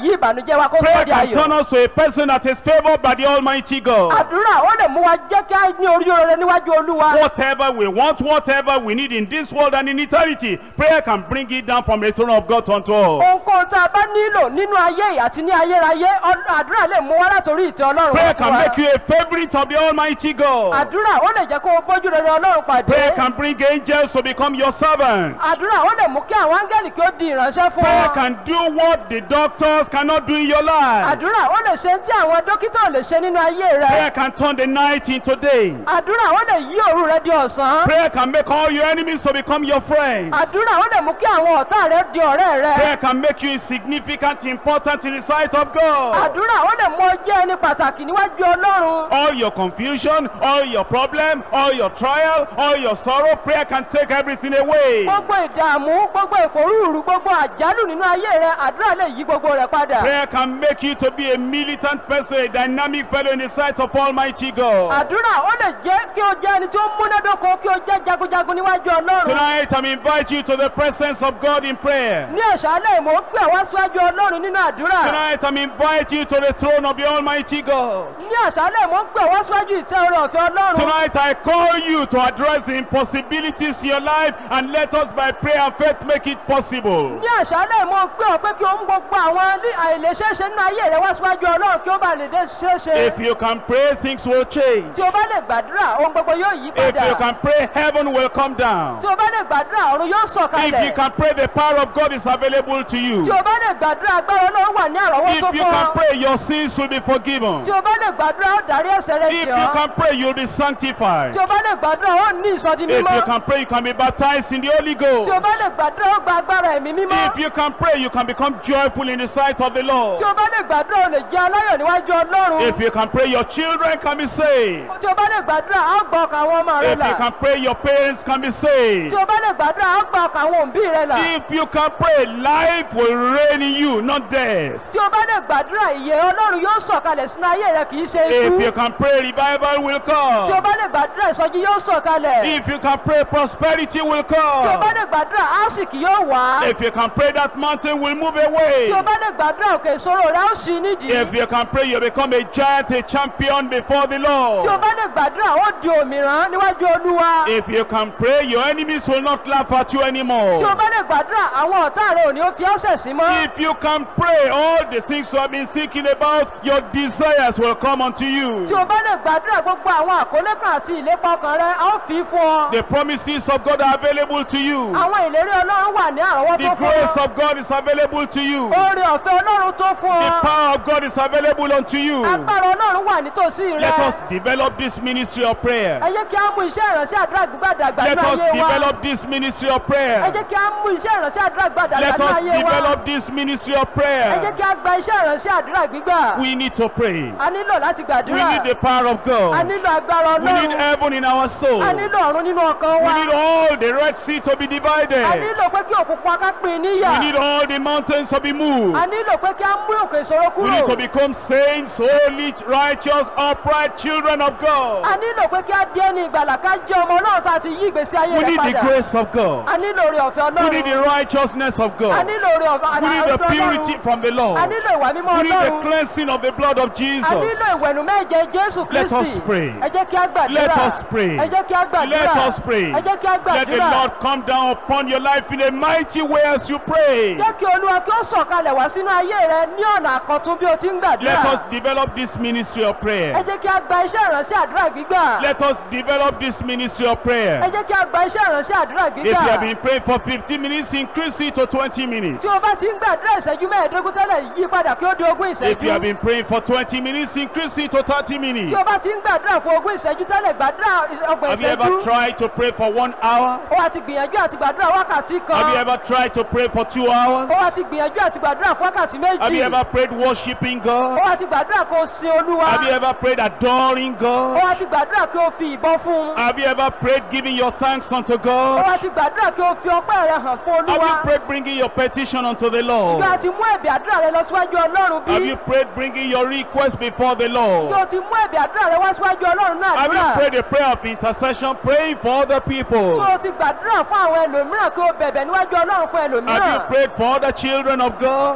yí ìbànújẹ́ wa kó Prayer sọ́ di can turn ayọ̀. us to a person that is favored by the Almighty God. àdúrà ó lè mú wa jẹ́ kí á ní orí rere níwájú olúwa. Whatever we want, whatever we need in this world and in eternity, prayer can bring it down from the throne of God unto us. ohunkóhun tá a bá nílò nínú ayé yìí àti ní ayérayé Ọl- àdúrà lè mú wa látòrí ìtẹ́ ọlọ́run wá Prayer fún can wa. make you a favorite of the Almighty God. àdúrà ó lè jẹ́ kó o bójú rere ọlọ́run pàdé. Prayer can bring angels to become your servants. àdúrà ó lè mú kí àwọn áńgẹ́lì kí ó di ìránṣẹ́ fún Prayer ọ. can do what the doctors cannot do in your life. àdúrà ó lè ṣe tí àwọn dókítà ò lè ṣe nínú ayé rẹ. Prayer can turn the night into day. àdúrà ó lè yí òru rẹ di ọ̀sán. Prayer can make all your enemies to become your friends. àdúrà ó lè mú kí àwọn ọ̀tá rẹ di ọ̀rẹ́ rẹ. Prayer can make you insignificant, important in the sight of God. àdúrà ó lè mú ọ jẹ́ ẹni pàtàkì níwájú ọlọ́run. All your confusion, all your problem, all your trial, all your sorrow, prayer can take everything away. gbogbo ìdààmú gbogbo ìpòrúurú gbogbo àjálù nínú ayé rẹ àdúrà lè yí gbogbo rẹ padà. Prayer can make you to be a militant person, a dynamic fellow in the sight of Almighty God. àdúrà ó lè jẹ́ kí o jẹ́ ẹni tí ó múnádóko kí o jẹ́ jagunjagun níwájú ọlọ́run. Tonight, I'm invite you to the presence of God in prayer. ní àṣálẹ̀ mo pè wá síwájú ọlọ́run nínú àdúrà. Tonight, I'm invite you to the throne of the Almighty God. ní àṣálẹ̀ mo pè wá síwájú ìtẹ́ oore ọ̀fẹ́ ọlọ́run. Tonight, I call you to address the impossibilities in your life and let us by prayer and faith make it possible. ní àṣálẹ̀ mo pè ọ́ pé kí o mú gbogbo àwọn ní- àìlèṣeéṣe nínú ayé rẹ wá síwájú ọlọ́run kí ó bá lè dé ṣeéṣe. If you can pray, things will change. tí o bá lè gbàdúrà ohun gbogbo yóò yí If you padà. can pray, heaven will come down. tí o bá lè gbàdúrà ọ̀run yóò If you sọ̀kalẹ̀. can pray, the power of God is available to you. tí o bá lè gbàdúrà agbára ọlọ́run wà ní àrọ́wọ́tó If you fún can ọ. pray, your sins will be forgiven. tí o bá lè gbàdúrà ó darí ẹ̀ṣẹ̀ rẹ If jì you ọ́. can pray, you'll be sanctified. tí o bá lè gbàdúrà ó ní ìsọdi If you mímọ́. can pray, you can be baptized in the Holy Ghost. tí o bá lè gbàdúrà ó gba agbára ẹ̀mí mímọ́. If you can pray, you can become joyful in the sight of the Lord. tí o bá lè gbàdúrà o lè jẹ́ aláyọ̀ níwájú ọlọ́run. If you can pray, your children can be saved. tí o bá lè gbàdúrà á gbọ́ ọkàn àwọn ọmọ rẹ If you là. can pray, your parents can be saved. tí o bá lè gbàdúrà á gbọ́ ọkàn àwọn òbí rẹ là. If you can pray, life will reign in you, not death. tí o bá lè gbàdúrà ìyè ọlọ́run yóò sọ̀kalẹ̀ sínú ayé rẹ kì í ṣe If you ikú. can pray, revival will tí o come. bá lè gbàdúrà ìsọjí yóò sọ̀kalẹ̀. If you can pray, prosperity will tí o bá come. lè gbàdúrà àsìkì yóò wá. If you can pray, that mountain will move away. tí o bá lè gbàdúrà òkè ìṣòro rẹ ó ṣí nídìí. If you can pray, you become a giant, a champion before the tí o Lord. bá lè gbàdúrà ó di òmìrán níwájú olúwa. If you can pray, your enemies will not laugh at you tí o anymore. bá lè gbàdúrà àwọn ọ̀tá rẹ ò ní ó fi ọ́sẹ̀ sí mọ́. If you can pray, all the things you have been thinking about, your desires will come unto you. tí o bá lè gbàdúrà gbogbo àwọn àkólé kan àti ìlépa ọkàn rẹ a ó fi í fún ọ. The promises of God are available to you. àwọn ìlérí ọlọ́run wà ní The àrọ́wọ́tó fún grace ọ. of God is available to you. oore ọ̀fẹ́ ọlọ́run tó fún The ọ. power of God is available unto you. agbára ọlọ́run wà nítòsí Let rẹ. us develop this ministry of prayer. ẹ jẹ́ kí á mú iṣẹ́ ìránṣẹ́ àdúrà gbígbà dàgbà Let nínú us ayé wa. develop this ministry of ẹ prayer. jẹ́ kí á mú iṣẹ́ ìránṣẹ́ àdúrà gbígbà dàgbà Let nínú us ayé wa. develop this ministry of ẹ jẹ́ prayer. kí á gba iṣẹ́ ìránṣẹ́ àdúrà gbígbà. We need to pray. a nílò láti We gbàdúrà. need the power of a God. nílò agbára We need ọlọ́run. heaven in our soul. a We nílò ọ̀run nínú ọkàn wa. need all the Red Sea to be a divided. nílò pé kí òkùnkùn aká pín níyà. We need all the mountains to be moved. a nílò pé kí á mú òkè ìṣòro We need to kúrò. become saints, holy, righteous, upright children of a God. nílò pé kí á di ẹni ìgbàlà ká jẹ́ ọmọ ọlọ́run tá a ti yí ìgbésí ayé We rẹ̀ need the padà. grace of God. a nílò oore ọ̀fẹ́ We need the ọlọ́run. righteousness of a God. nílò oore ọ̀fẹ́ We need the ọlọ́run. purity from the a Lord. nílò ìwà mímọ́ We need the ọlọ́run. cleansing of the blood of a nílò Jesus. ìwẹ̀nù méje jésù Let us kristi. pray. ẹ jẹ́ kí á gbàdúrà. Let us pray. ẹ jẹ́ kí á gbàdúrà. Let us pray. ẹ jẹ́ kí á Let the gbàdúrà. Lord come down upon your life in a mighty way as you pray. jẹ́ kí olúwa kí ó sọ̀kalẹ̀ wá sínú ayé rẹ ní ọ̀nà àkọ́tún bí o ti ń Let gbàdúrà. us develop this ministry of ẹ prayer. jẹ́ kí á gba iṣẹ́ ìránṣẹ́ àdúrà gbígbà. Let us develop this ministry of ẹ prayer. jẹ́ kí á gba iṣẹ́ ìránṣẹ́ àdúrà If you have gbígbà. been praying for 15 minutes, increase it to 20 minutes. tí o bá ti ń gbàdúrà ìṣẹ́jú mẹ́ẹ̀ẹ́dógún tẹ́lẹ̀ yí padà kí ó di ogún If you have ìṣẹ́jú. been praying for 20 minutes, increase it to 30 minutes. tí o bá ti ń gbàdúrà fún ogún ìṣẹ́jú tẹ́lẹ̀ gbàdúrà ọgbọ̀n Have you ever ìṣẹ́jú. tried to pray for one hour? ó wá ti gbìyànjú àti gbàdúrà wákàtí kan. Have you ever tried to pray for two hours? ó wá ti gbìyànjú àti gbàdúrà fún wákàtí Have you méjì. ever prayed worshiping ó God? wá ti gbàdúrà kó o sin olúwa. Have you ever prayed adoring ó God? wá ti gbàdúrà kí o fi ìbọn fún un. Have you ever prayed giving your thanks unto ó God? wá ti gbàdúrà kí o fi ọpẹ́ rẹ hàn fún Have you olúwa. prayed bringing your petition unto the bí a Lord? ti mú ẹ̀bì àdúrà rẹ lọ síwájú ọlọ́run Have bí. you prayed bringing your request before the bí Lord? o ti mú ẹ̀bì àdúrà rẹ wá síwájú ọlọ́run náà Have you àdúrà. prayed a prayer of intercession, praying for other people? tó o ti gbàdúrà fún àwọn ẹlòmíràn kí o bẹ̀bẹ̀ níwájú ọlọ́run fún Have you ẹlòmíràn. prayed for other children of ó God? wá ti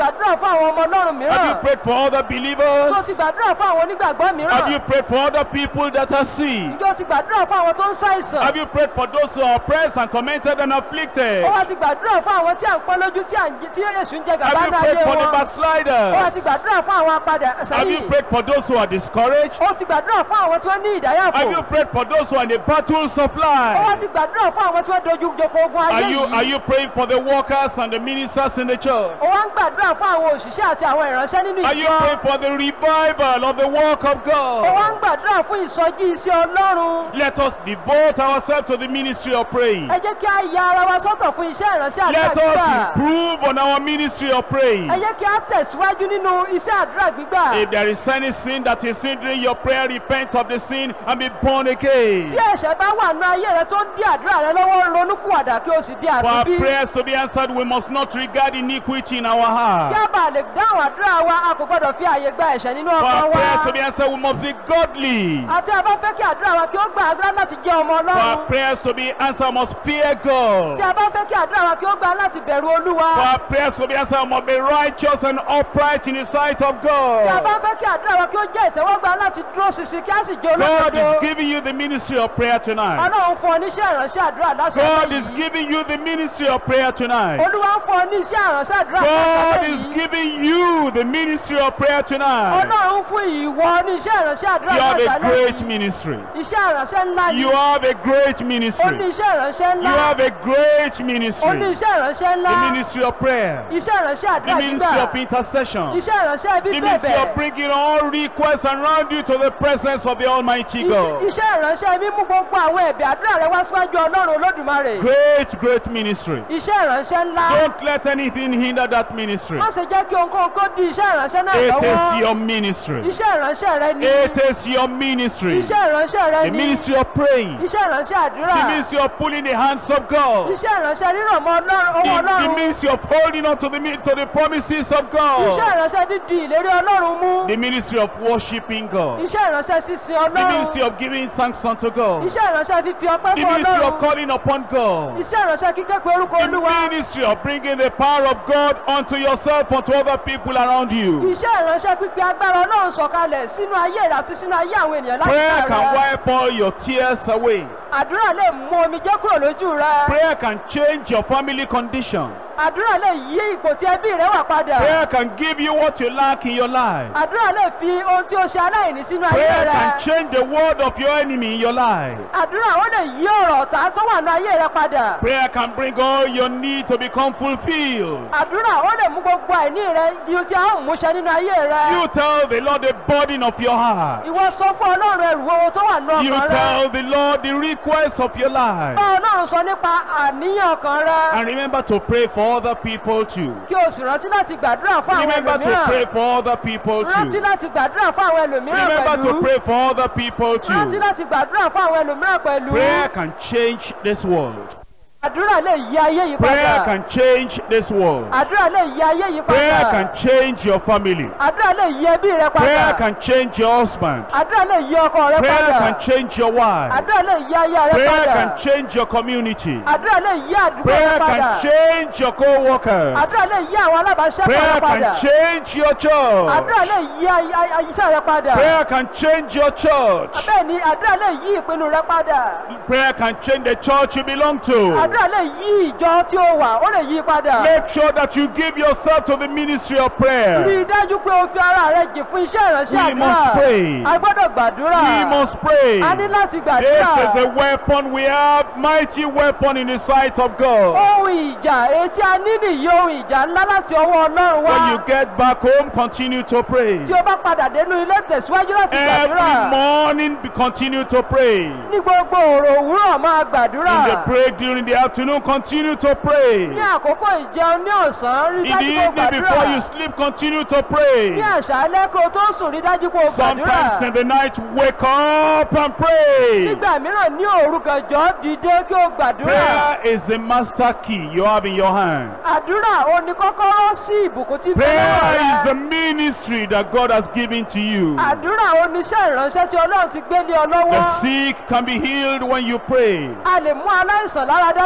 gbàdúrà fún àwọn ọmọ ọlọ́run Have you mìíràn prayed for other tó believers? ti gbàdúrà fún àwọn onígbàgbọ́ Have mìíràn you prayed for other people that are sick? ǹjọ́ ti gbàdúrà fún àwọn tó ń ṣàìsàn Have you prayed for those who are oppressed and tormented and afflicted? ó wá ti gbàdúrà fún àwọn tí à ń pọ́n lójú tí à ń jí- tí èṣù ń jẹ gàba Have you ní prayed ayé for the wọn ó wá ti backsliders? gbàdúrà fún àwọn apadà Have you sẹ́yìn prayed for those who are discouraged? ó ti gbàdúrà fún àwọn tí wọ́n ní ìdáyàfò Have you prayed for those who are in the battles of ó wá life? ti gbàdúrà fún àwọn tí wọ́n dojú joko ogun Are ayé you, are yìí you praying for the workers and the ministers in the church? ó wá ń gbàdúrà fún àwọn òṣìṣẹ́ àti àwọn ìránṣẹ́ nínú Are you ìjọ praying for the revival of the work of ó wá ń God? gbàdúrà fún ìsọjí iṣẹ́ ọlọ́run Let us devote ourselves to the ministry of praying. ẹ jẹ́ kí a ya ara wa sọ́tọ̀ fún iṣẹ́ ìránṣẹ́ àdúrà Let gbígbà us improve on our ministry of praying. ẹ jẹ́ kí a tẹ̀síwájú nínú iṣẹ́ àdúrà gbígbà If there is any sin that is hindering your prayer, repent of the sin and be born again. tí ẹ̀ṣẹ̀ bá wà nínú ayé rẹ tó ń dí àdúrà rẹ lọ́wọ́ ronúkúwàdà kí o sì di For our àtúnbí prayers to be answered, we must not regard iniquity in our kí heart. a bá lè dáhùn àdúrà wa a kò gbọdọ̀ fi àyè gba ẹ̀ṣẹ̀ nínú For ọkàn our prayers to be wa answered, we must be godly. àti a bá fẹ́ kí àdúrà wa kí ó gba àdúrà láti jẹ́ ọmọ For our ọlọ́run prayers to be answered, we must fear God. tí a bá fẹ́ kí àdúrà wa kí ó gba láti bẹ̀rù olúwa For our prayers to be answered, we must be righteous and upright in the sight of tí a bá God. fẹ́ kí àdúrà wa kí ó jẹ́ ìtẹ́wọ́gbà láti dúró ṣinṣin kí a sì jẹ́ God olódodo is giving you the ministry of prayer tonight. ọlọ́run fún ọ níṣẹ́ ìránṣẹ́ àdúrà God lásán is yìí giving you the ministry of prayer tonight. olúwa ń fún ọ níṣẹ́ ìránṣẹ́ àdúrà God lásán is yìí giving you the ministry of prayer tonight. ọlọ́run fún ìwọ níṣẹ́ ìránṣẹ́ àdúrà You have a lásán great yìí ministry. iṣẹ́ ìránṣẹ́ ńlá ni You have a great ó ní ministry. iṣẹ́ ìránṣẹ́ You ńlá have a great ó ní ministry. iṣẹ́ ìránṣẹ́ ńlá The ministry of prayer. iṣẹ́ ìránṣẹ́ The àdúrà ministry of gbígbà intercession. iṣẹ́ ìránṣẹ́ The ministry bíbẹ̀bẹ̀ of bringing all requests around you to the presence of the Almighty Iṣẹ́- God. iṣẹ́ ìránṣẹ́ mímú gbogbo àwọn ẹ̀bẹ̀ àdúrà rẹ wá síwájú ọlọ́run olódùmarè Great, great ministry. iṣẹ́ ìránṣẹ́ ńlá Don't let anything hinder that ministry. má ṣe jẹ́ kí ohunkóhun kó di iṣẹ́ ìránṣẹ́ náà It is lọ́wọ́ your ministry. iṣẹ́ ìránṣẹ́ rẹ ni It is your ministry. iṣẹ́ ìránṣẹ́ rẹ The ni ministry of praying. iṣẹ́ ìránṣẹ́ àdúrà The ministry of pulling the hands of God. iṣẹ́ ìránṣẹ́ rírọ̀ mọ́ ọlọ́run owó The, the ọlọ́run ministry of holding on to the, mi- to the promises of iṣẹ́ God. ìránṣẹ́ dídi ìlérí ọlọ́run mú The ministry of worshiping God. iṣẹ́ ìránṣẹ́ sísin The ministry ọlọ́run of giving thanks unto God. iṣẹ́ ìránṣẹ́ fífi ọpẹ́ The fún ministry of ọlọ́run calling upon God. iṣẹ́ ìránṣẹ́ kíkẹ́ pé orúkọ The olúwa ministry of bringing the power of God unto yourself, unto other people around you. iṣẹ́ ìránṣẹ́ pípé agbára ọlọ́run sọ̀kalẹ̀ sínú ayé rẹ àti sínú ayé àwọn ènìyàn Prayer láyé can rẹ wipe all your tears away. àdúrà lè mú omijé kúrò lójú rẹ Prayer can change your family condition. àdúrà lè yí ipò tí ẹbí rẹ wà padà Prayer can give you what you lack in your life. àdúrà lè fi ohun tí o ṣe aláìní sínú ayé Prayer rẹ can change the word of your enemy in your life. àdúrà ó lè yí ọ̀rọ̀ ọ̀tá tó wà ní ayé rẹ padà Prayer can bring all your need to become fulfilled. àdúrà ó lè mú gbogbo àìní rẹ di ohun tí a ó múṣẹ nínú ayé rẹ You tell the Lord the burden of your heart. ìwọ sọ fún ọlọ́run ẹrù owó tó wà ní You ọkàn rẹ tell the Lord the request of your life. bá ọlọ́run sọ nípa àníyàn ọkàn rẹ And remember to pray for other people too. kí o sì rántí láti gbàdúrà fún àwọn Remember to ẹlòmíràn pray for other people rántí too. láti gbàdúrà fún àwọn ẹlòmíràn Remember to pẹ̀lú pray for other people rántí too. láti gbàdúrà fún àwọn ẹlòmíràn pẹ̀lú Prayer can change this world. àdúrà lè yí ayé yìí Prayer padà can change this world. àdúrà lè yí ayé yìí Prayer padà can change your family. àdúrà lè yí ẹbí rẹ Prayer padà can change your husband. àdúrà lè yí ọkọ rẹ Prayer padà can change your wife. àdúrà lè yí aya rẹ Prayer padà can change your community. àdúrà lè yí àdúgbò rẹ Prayer padà can change your co-workers. àdúrà lè yí àwọn alábàáṣẹ́pọ̀ rẹ Prayer padà can change your church. àdúrà lè yí ay- ay- ay- iṣẹ́ rẹ padà Prayer can change your church. bẹ́ẹ̀ ni àdúrà lè yí ìpinnu rẹ padà Prayer can change the church you belong to. àdúrà lè yí ìjọ tí ó wà ó lè yí padà Make sure that you give yourself to the ministry of rí i prayer. dájú pé o fi ara rẹ jì fún iṣẹ́ ìránṣẹ́ We must àdúrà pray. a gbọ́dọ̀ gbàdúrà We must pray. a ní láti This gbàdúrà is a weapon we have, mighty weapon in the sight of God. ohun ìjà etí a ní nìyí ohun ìjà ńlá láti ọwọ́ ọlọ́run When you wá get back home, continue to pray. tí o bá padà dénú ilé tẹ̀síwájú láti gbàdúrà Every morning, be- continue to pray. ní gbogbo òrò òwúrọ̀ máa gbàdúrà In the break during the afternoon, continue to pray. ní àkókò ìjẹun ní ọ̀sán rí In the dájú kó evening before you gbàdúrà sleep, continue to pray. ní àṣálẹ́ kó o tó sùn rí dájú kó o Sometimes gbàdúrà in the night, wake up and pray. nígbà mìíràn ní òru gànjọ́ dìde kí o gbàdúrà Prayer is the master key you have in your hand. àdúrà ó ní kọ́kọ́rọ́ sí ìbùkún tí bẹ́ẹ̀ Prayer is the rẹ ministry that God has given to you. àdúrà ó ní iṣẹ́ ìránṣẹ́ tí ọlọ́run ti gbé lé ọ The lọ́wọ́ sick can be healed when you pray. a lè mú aláìsàn láradá tí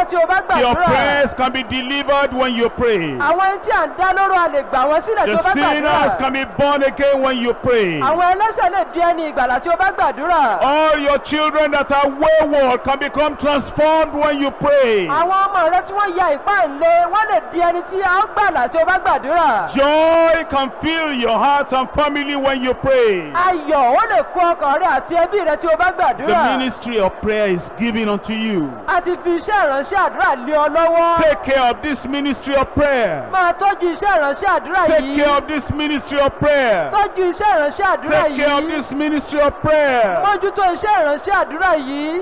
tí o bá The gbàdúrà oppressed can be delivered when you pray. àwọn ẹni tí à ń dá lóró a lè gbà wọ́n sílẹ̀ tí The o bá sinners gbàdúrà can be born again when you pray. àwọn ẹlẹ́sẹ̀ lè di ẹni ìgbàlà tí o bá gbàdúrà All your children that are wayward can become transformed when you pray. àwọn ọmọ rẹ tí wọ́n ya ìpáǹle wọ́n lè di ẹni tí a ó gbàlà tí o bá gbàdúrà Joy can fill your heart and family when you pray. ayọ̀ ó lè kó ọkàn rẹ àti ẹbí rẹ tí o bá The gbàdúrà ministry of prayer is given unto you. a ti fi iṣẹ́ ìránṣẹ́ àdúrà lé ọ lọ́wọ́ Take care of this ministry of prayer. máa tọ́jú iṣẹ́ ìránṣẹ́ àdúrà Take yìí care of this ministry of prayer. tọ́jú iṣẹ́ ìránṣẹ́ àdúrà Take care of yìí this ministry of prayer. mójútó iṣẹ́ ìránṣẹ́ àdúrà yìí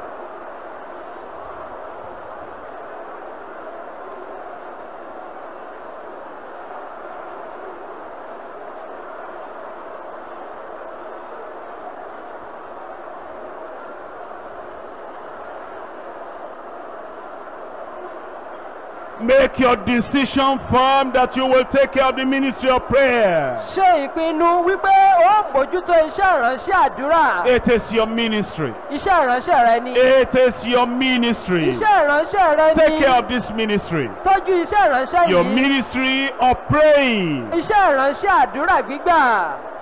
Make your decision firm that you will take care of the ministry of prayer. ṣe ìpinnu wípé ó mójútó iṣẹ́ ìránṣẹ́ àdúrà It is your ministry. iṣẹ́ ìránṣẹ́ rẹ ni It is your ministry. iṣẹ́ ìránṣẹ́ rẹ Take ni care of this ministry. tọ́jú iṣẹ́ ìránṣẹ́ Your yìí ministry of praying. iṣẹ́ ìránṣẹ́ àdúrà gbígbà